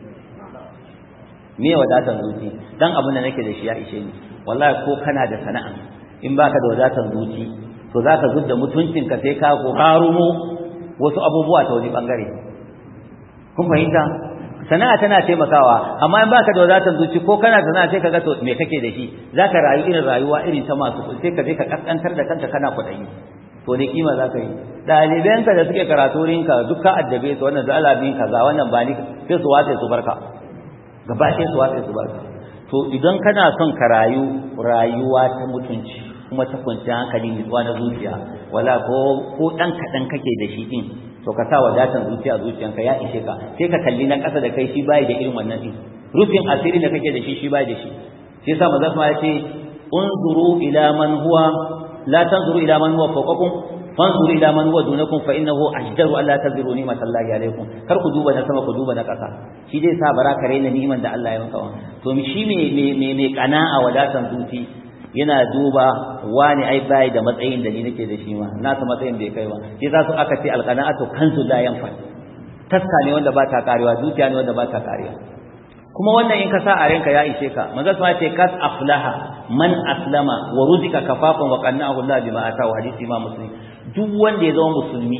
A: me wadatar zuci dan abin da nake da shi ya ishe ni wallahi ko kana da sana'a in baka da wadatar zuci to zaka zudda mutuncinka sai ka harumo wasu abubuwa ta wani bangare kun fahimta sana'a tana taimakawa amma in baka da wadatar zuci ko kana sana'a sai kaga to me kake da shi zaka rayu irin rayuwa irin ta masu sai ka je ka kaskantar da kanka kana kuɗi to ne kima zaka yi ɗalibanka da suke karatu rinka duk ka addabe su wannan da Allah bin kaza wannan ba ni sai su wace su barka gaba sai su wace su barka to idan kana son ka rayu rayuwa ta mutunci kuma ta kwanciyar hankali nutsuwa na zuciya wala ko ko dan kaɗan kake da shi din to ka sa wadatan zuciya zuciyanka ya ishe ka sai ka kalli na ƙasa da kai shi bai da irin wannan din rufin asiri da kake da shi shi bai da shi sai sa manzo ya ce unzuru ila man huwa la tanzuru ila man huwa fawqakum fanzuru ila man huwa dunakum fa innahu ajdaru alla taziru ni'matallahi alaykum kar ku duba na sama ku duba na ƙasa shi dai sa bara ka raina ni'iman da Allah ya maka to shi me me me kana'a wadatan zuci yana duba wani ai bai da matsayin da ni nake da shi ma nasa matsayin bai kai ba shi za su aka ce alqana'atu kanzu la yanfa taska ne wanda ba ta karewa zuciya ne wanda ba ta karewa kuma wannan in ka sa a ranka ya ishe ka manzo sai ce kas aflaha man aslama wa ruzika kafafan wa qanna'ahu Allah bima atahu hadisi ma muslim duk wanda ya zama musulmi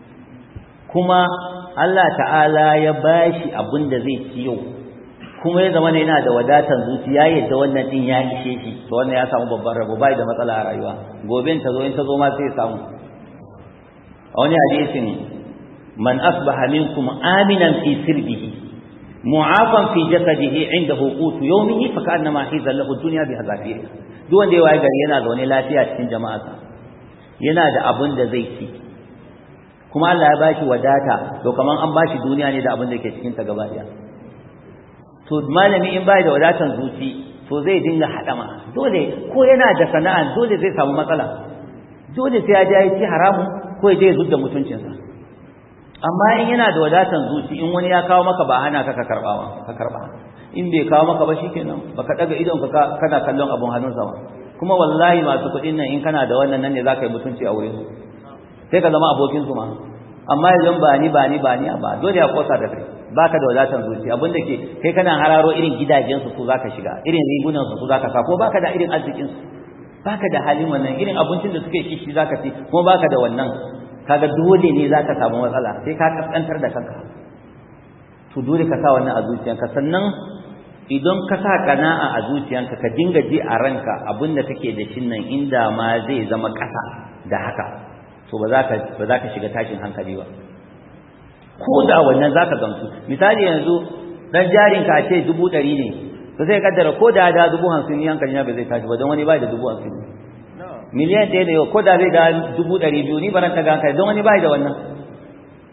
A: kuma Allah ta'ala ya bashi abin da zai ci yau kuma ya zama yana da wadatar zuciya yadda wannan din ya ishe shi to wannan ya samu babban rabo bai da matsala a rayuwa gobe ta zo in ta zo ma sai ya samu a wani hadisin man asbaha minkum aminan fi sirbihi mu'afan fi jasadihi indahu qutu yawmihi fa ka'annama hiza lahu dunya bi hazafir duk wanda ya waye gari yana zaune lafiya cikin jama'arsa yana da abin da zai ci kuma Allah ya bashi wadata to kaman an bashi duniya ne da abin da ke cikin ta gaba daya to malami in bai da wadatan zuci to zai dinga hadama dole ko yana da sana'a dole zai samu matsala dole sai ya je ya ci haramu ko ya je ya zudda mutuncinsa amma in yana da wadatan zuci in wani ya kawo maka ba hana ka ka karba ba ka karba in bai kawo maka ba shikenan baka daga idon ka kana kallon abun hannunsa ba kuma wallahi masu kuɗin nan in kana da wannan nan ne zaka yi mutunci a wurin sai ka zama abokin su ma amma idan ba ni ba ni ba ni ba dole ya kosa da kai baka da wadatan zuci abin da ke kai kana hararo irin gidajen su su zaka shiga irin rigunan su su zaka sa ko baka da irin arzikin su baka da halin wannan irin abincin da suke kishi zaka ci kuma baka da wannan kaga dole ne zaka samu matsala sai ka kaskantar da kanka to dole ka sa wannan a zuciyanka sannan idan ka sa kana'a a zuciyanka ka dinga ji a ranka abinda kake da shin nan inda ma zai zama ƙasa da haka to ba za ka ba za ka shiga tashin hankali ba ko da wannan zaka gamsu misali yanzu dan jarin ka ce dubu ɗari ne to sai kaddara ko da da dubu hamsin yankan ya ba zai tashi ba don wani bai da dubu hamsin miliyan ɗaya da yau ko da zai da dubu ɗari biyu ni baran ta ga hankali don wani bai da wannan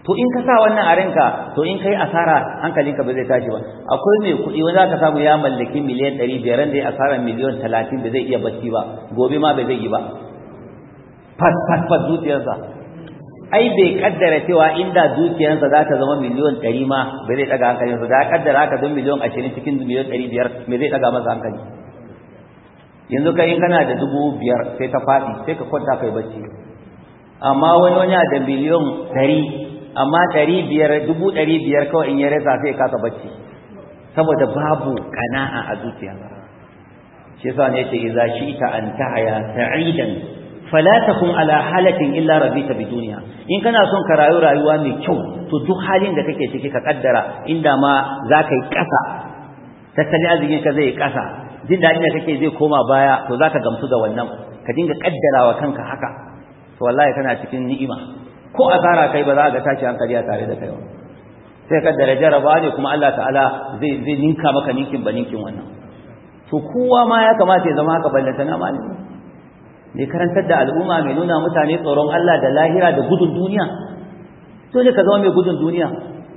A: to in ka sa wannan a ranka to in kai asara hankalinka ba zai tashi ba akwai mai kuɗi wanda zaka samu ya mallaki miliyan ɗari biyar da ya asara miliyan talatin da zai iya bacci ba gobe ma bai zai yi ba fat fat fat zuciyarsa ai bai kaddara cewa inda dukiyarsa za ta zama miliyan ɗari ma bai zai ɗaga hankalinsa da ya kaddara haka don miliyan ashirin cikin miliyan ɗari biyar me zai ɗaga masa hankali yanzu kai in kana da dubu biyar sai ta faɗi sai ka kwanta kai bacci amma wani wani da miliyan ɗari amma ɗari biyar dubu ɗari biyar kawai in ya rasa sai ya kasa bacci saboda babu kana'a a zuciya shi yasa ne yace idza shi'ta an tahya sa'idan fala takun ala halatin illa rabita bi duniya in kana son ka rayu rayuwa mai kyau to duk halin da kake ciki ka kaddara inda ma za ka yi ƙasa tattalin arzikin ka zai yi ƙasa jin daɗin da kake zai koma baya to za ka gamsu da wannan ka dinga kaddarawa kanka haka to wallahi kana cikin ni'ima ko asara kai ba za ga tashi hankali a tare da kai ba sai ka da jaraba ne kuma Allah ta'ala zai zai ninka maka ninkin ba ninkin wannan to kowa ma ya kamata ya zama haka ballanta na malami ne karantar da al'umma mai nuna mutane tsoron Allah da lahira da gudun duniya dole ka zama mai gudun duniya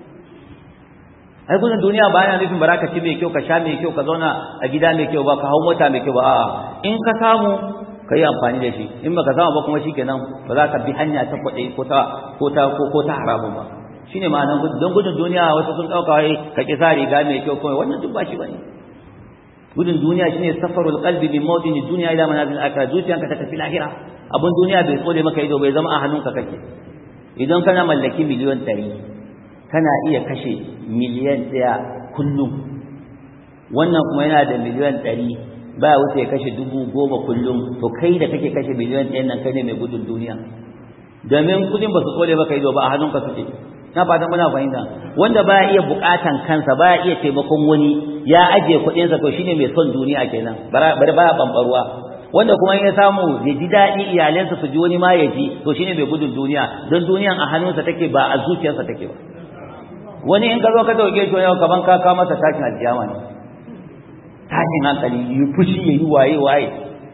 A: ai gudun duniya ba yana nufin baraka ci mai kyau ka sha mai kyau ka zauna a gida mai kyau ba ka hau mota mai kyau ba a'a in ka samu ka yi amfani da shi in baka samu ba kuma shikenan ba za ka bi hanya ta kwaɗe ko ta ko ta ko ta haramun ba shine ma'anar gudun don gudun duniya wasu sun ɗauka wai ka ƙi sa riga mai kyau kawai wannan duk ba shi bane gudun duniya shine safarul qalbi min mawdin dunya ila manazil akhirah zuciyanka ta tafi lahira abun duniya bai tsole maka ido bai zama a hannunka kake idan kana mallaki miliyan ɗari kana iya kashe miliyan ɗaya kullum wannan kuma yana da miliyan ɗari ba wuce ya kashe dubu goma kullum to kai da kake kashe miliyan ɗayan nan kai ne mai gudun duniya domin kudin ba su tsole maka ido ba a hannunka suke na fatan muna fahimta wanda baya iya bukatan kansa baya iya taimakon wani ya ajiye kuɗinsa to shine mai son duniya kenan bari baya bambarwa wanda kuma ya samu ya ji daɗi iyalansa su ji wani ma ya ji to shine mai gudun duniya don duniyan a hannunsa take ba a zuciyarsa take ba wani in ka zo ka dauke shi wani kaman ka ka masa tashin aljiyama ne tashin hankali yi fushi ya yi waye waye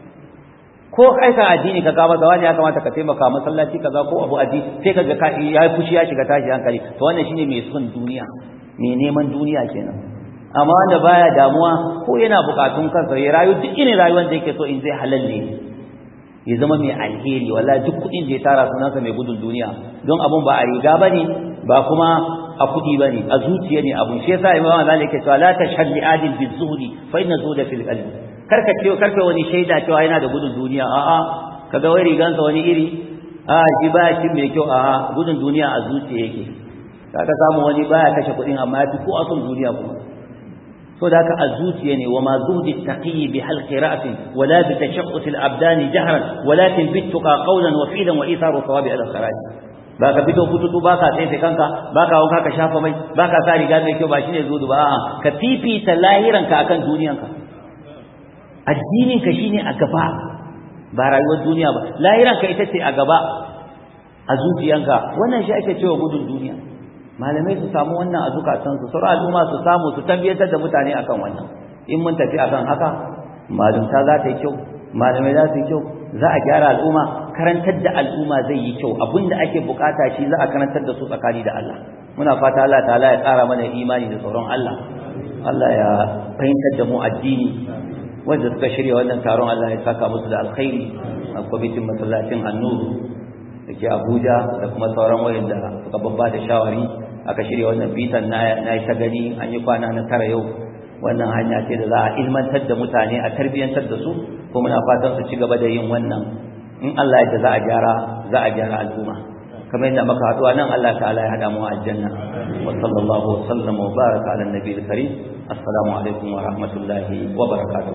A: ko kai ka addini ka kama da wani ya kamata ka taimaka masallaci kaza ko abu addini sai ka ga ya fushi ya shiga tashi hankali to wannan shine mai son duniya mai neman duniya kenan amma wanda baya damuwa ko yana bukatun kansa ya rayu duk irin rayuwar da yake so in zai halal ne ya zama mai alheri wallahi duk kuɗin da ya tara sunansa mai gudun duniya don abun ba a riga bane ba kuma a kuɗi bane a zuciya ne abun shi yasa imam Malik ya ce la tashhad li adil bi zuhdi fa inna zuhda fil qalbi karka ce karka wani shaida cewa yana da gudun duniya a'a kaga wai rigansa wani iri a shi baya cin mai kyau a'a gudun duniya a zuciya yake kaga samu wani baya kashe kuɗin amma ya fi ko ason duniya kuma so da haka a zuciya ne wa ma zuhdi taqi bi halqi ra'sin wala bi tashaqqus al abdan jahran walakin bi tuqa qawlan wa fi'lan wa itharu thawabi al kharaj ba ka fito fututu ba ka tsaye kanka ba ka wanka ka shafa mai ba ka sa riga mai kyau ba shine zudu ba a'a ka fifita lahiranka akan duniyanka addinin ka shine a gaba ba rayuwar duniya ba lahiran ka ita ce a gaba a zuciyanka wannan shi ake cewa gudun duniya malamai su samu wannan a zukatan su sauran al'umma su samu su tabbatar da mutane akan wannan in mun tafi akan haka malumta za ta yi kyau malamai za su yi kyau za a gyara al'umma karantar da al'umma zai yi kyau abinda ake bukata shi za a karantar da su tsakani da Allah muna fata Allah ta'ala ya tsara mana imani da tsoron Allah Allah ya fahimtar da mu addini wanda suka shirya wannan taron Allah ya saka musu da alkhairi a kwamitin masallacin annuru da ke Abuja da kuma sauran wayanda suka babba da shawari aka shirya wannan bitan na yi ta gani an yi kwana na tara yau wannan hanya ce da za a ilmantar da mutane a tarbiyyantar da su ko muna fatan su ci gaba da yin wannan in Allah ya za a gyara za a gyara al'umma kamar yadda muka haɗuwa nan Allah ta'ala ya hada mu a aljanna wa sallallahu wa sallama wa baraka ala nabiyil karim assalamu alaikum wa rahmatullahi wa barakatuh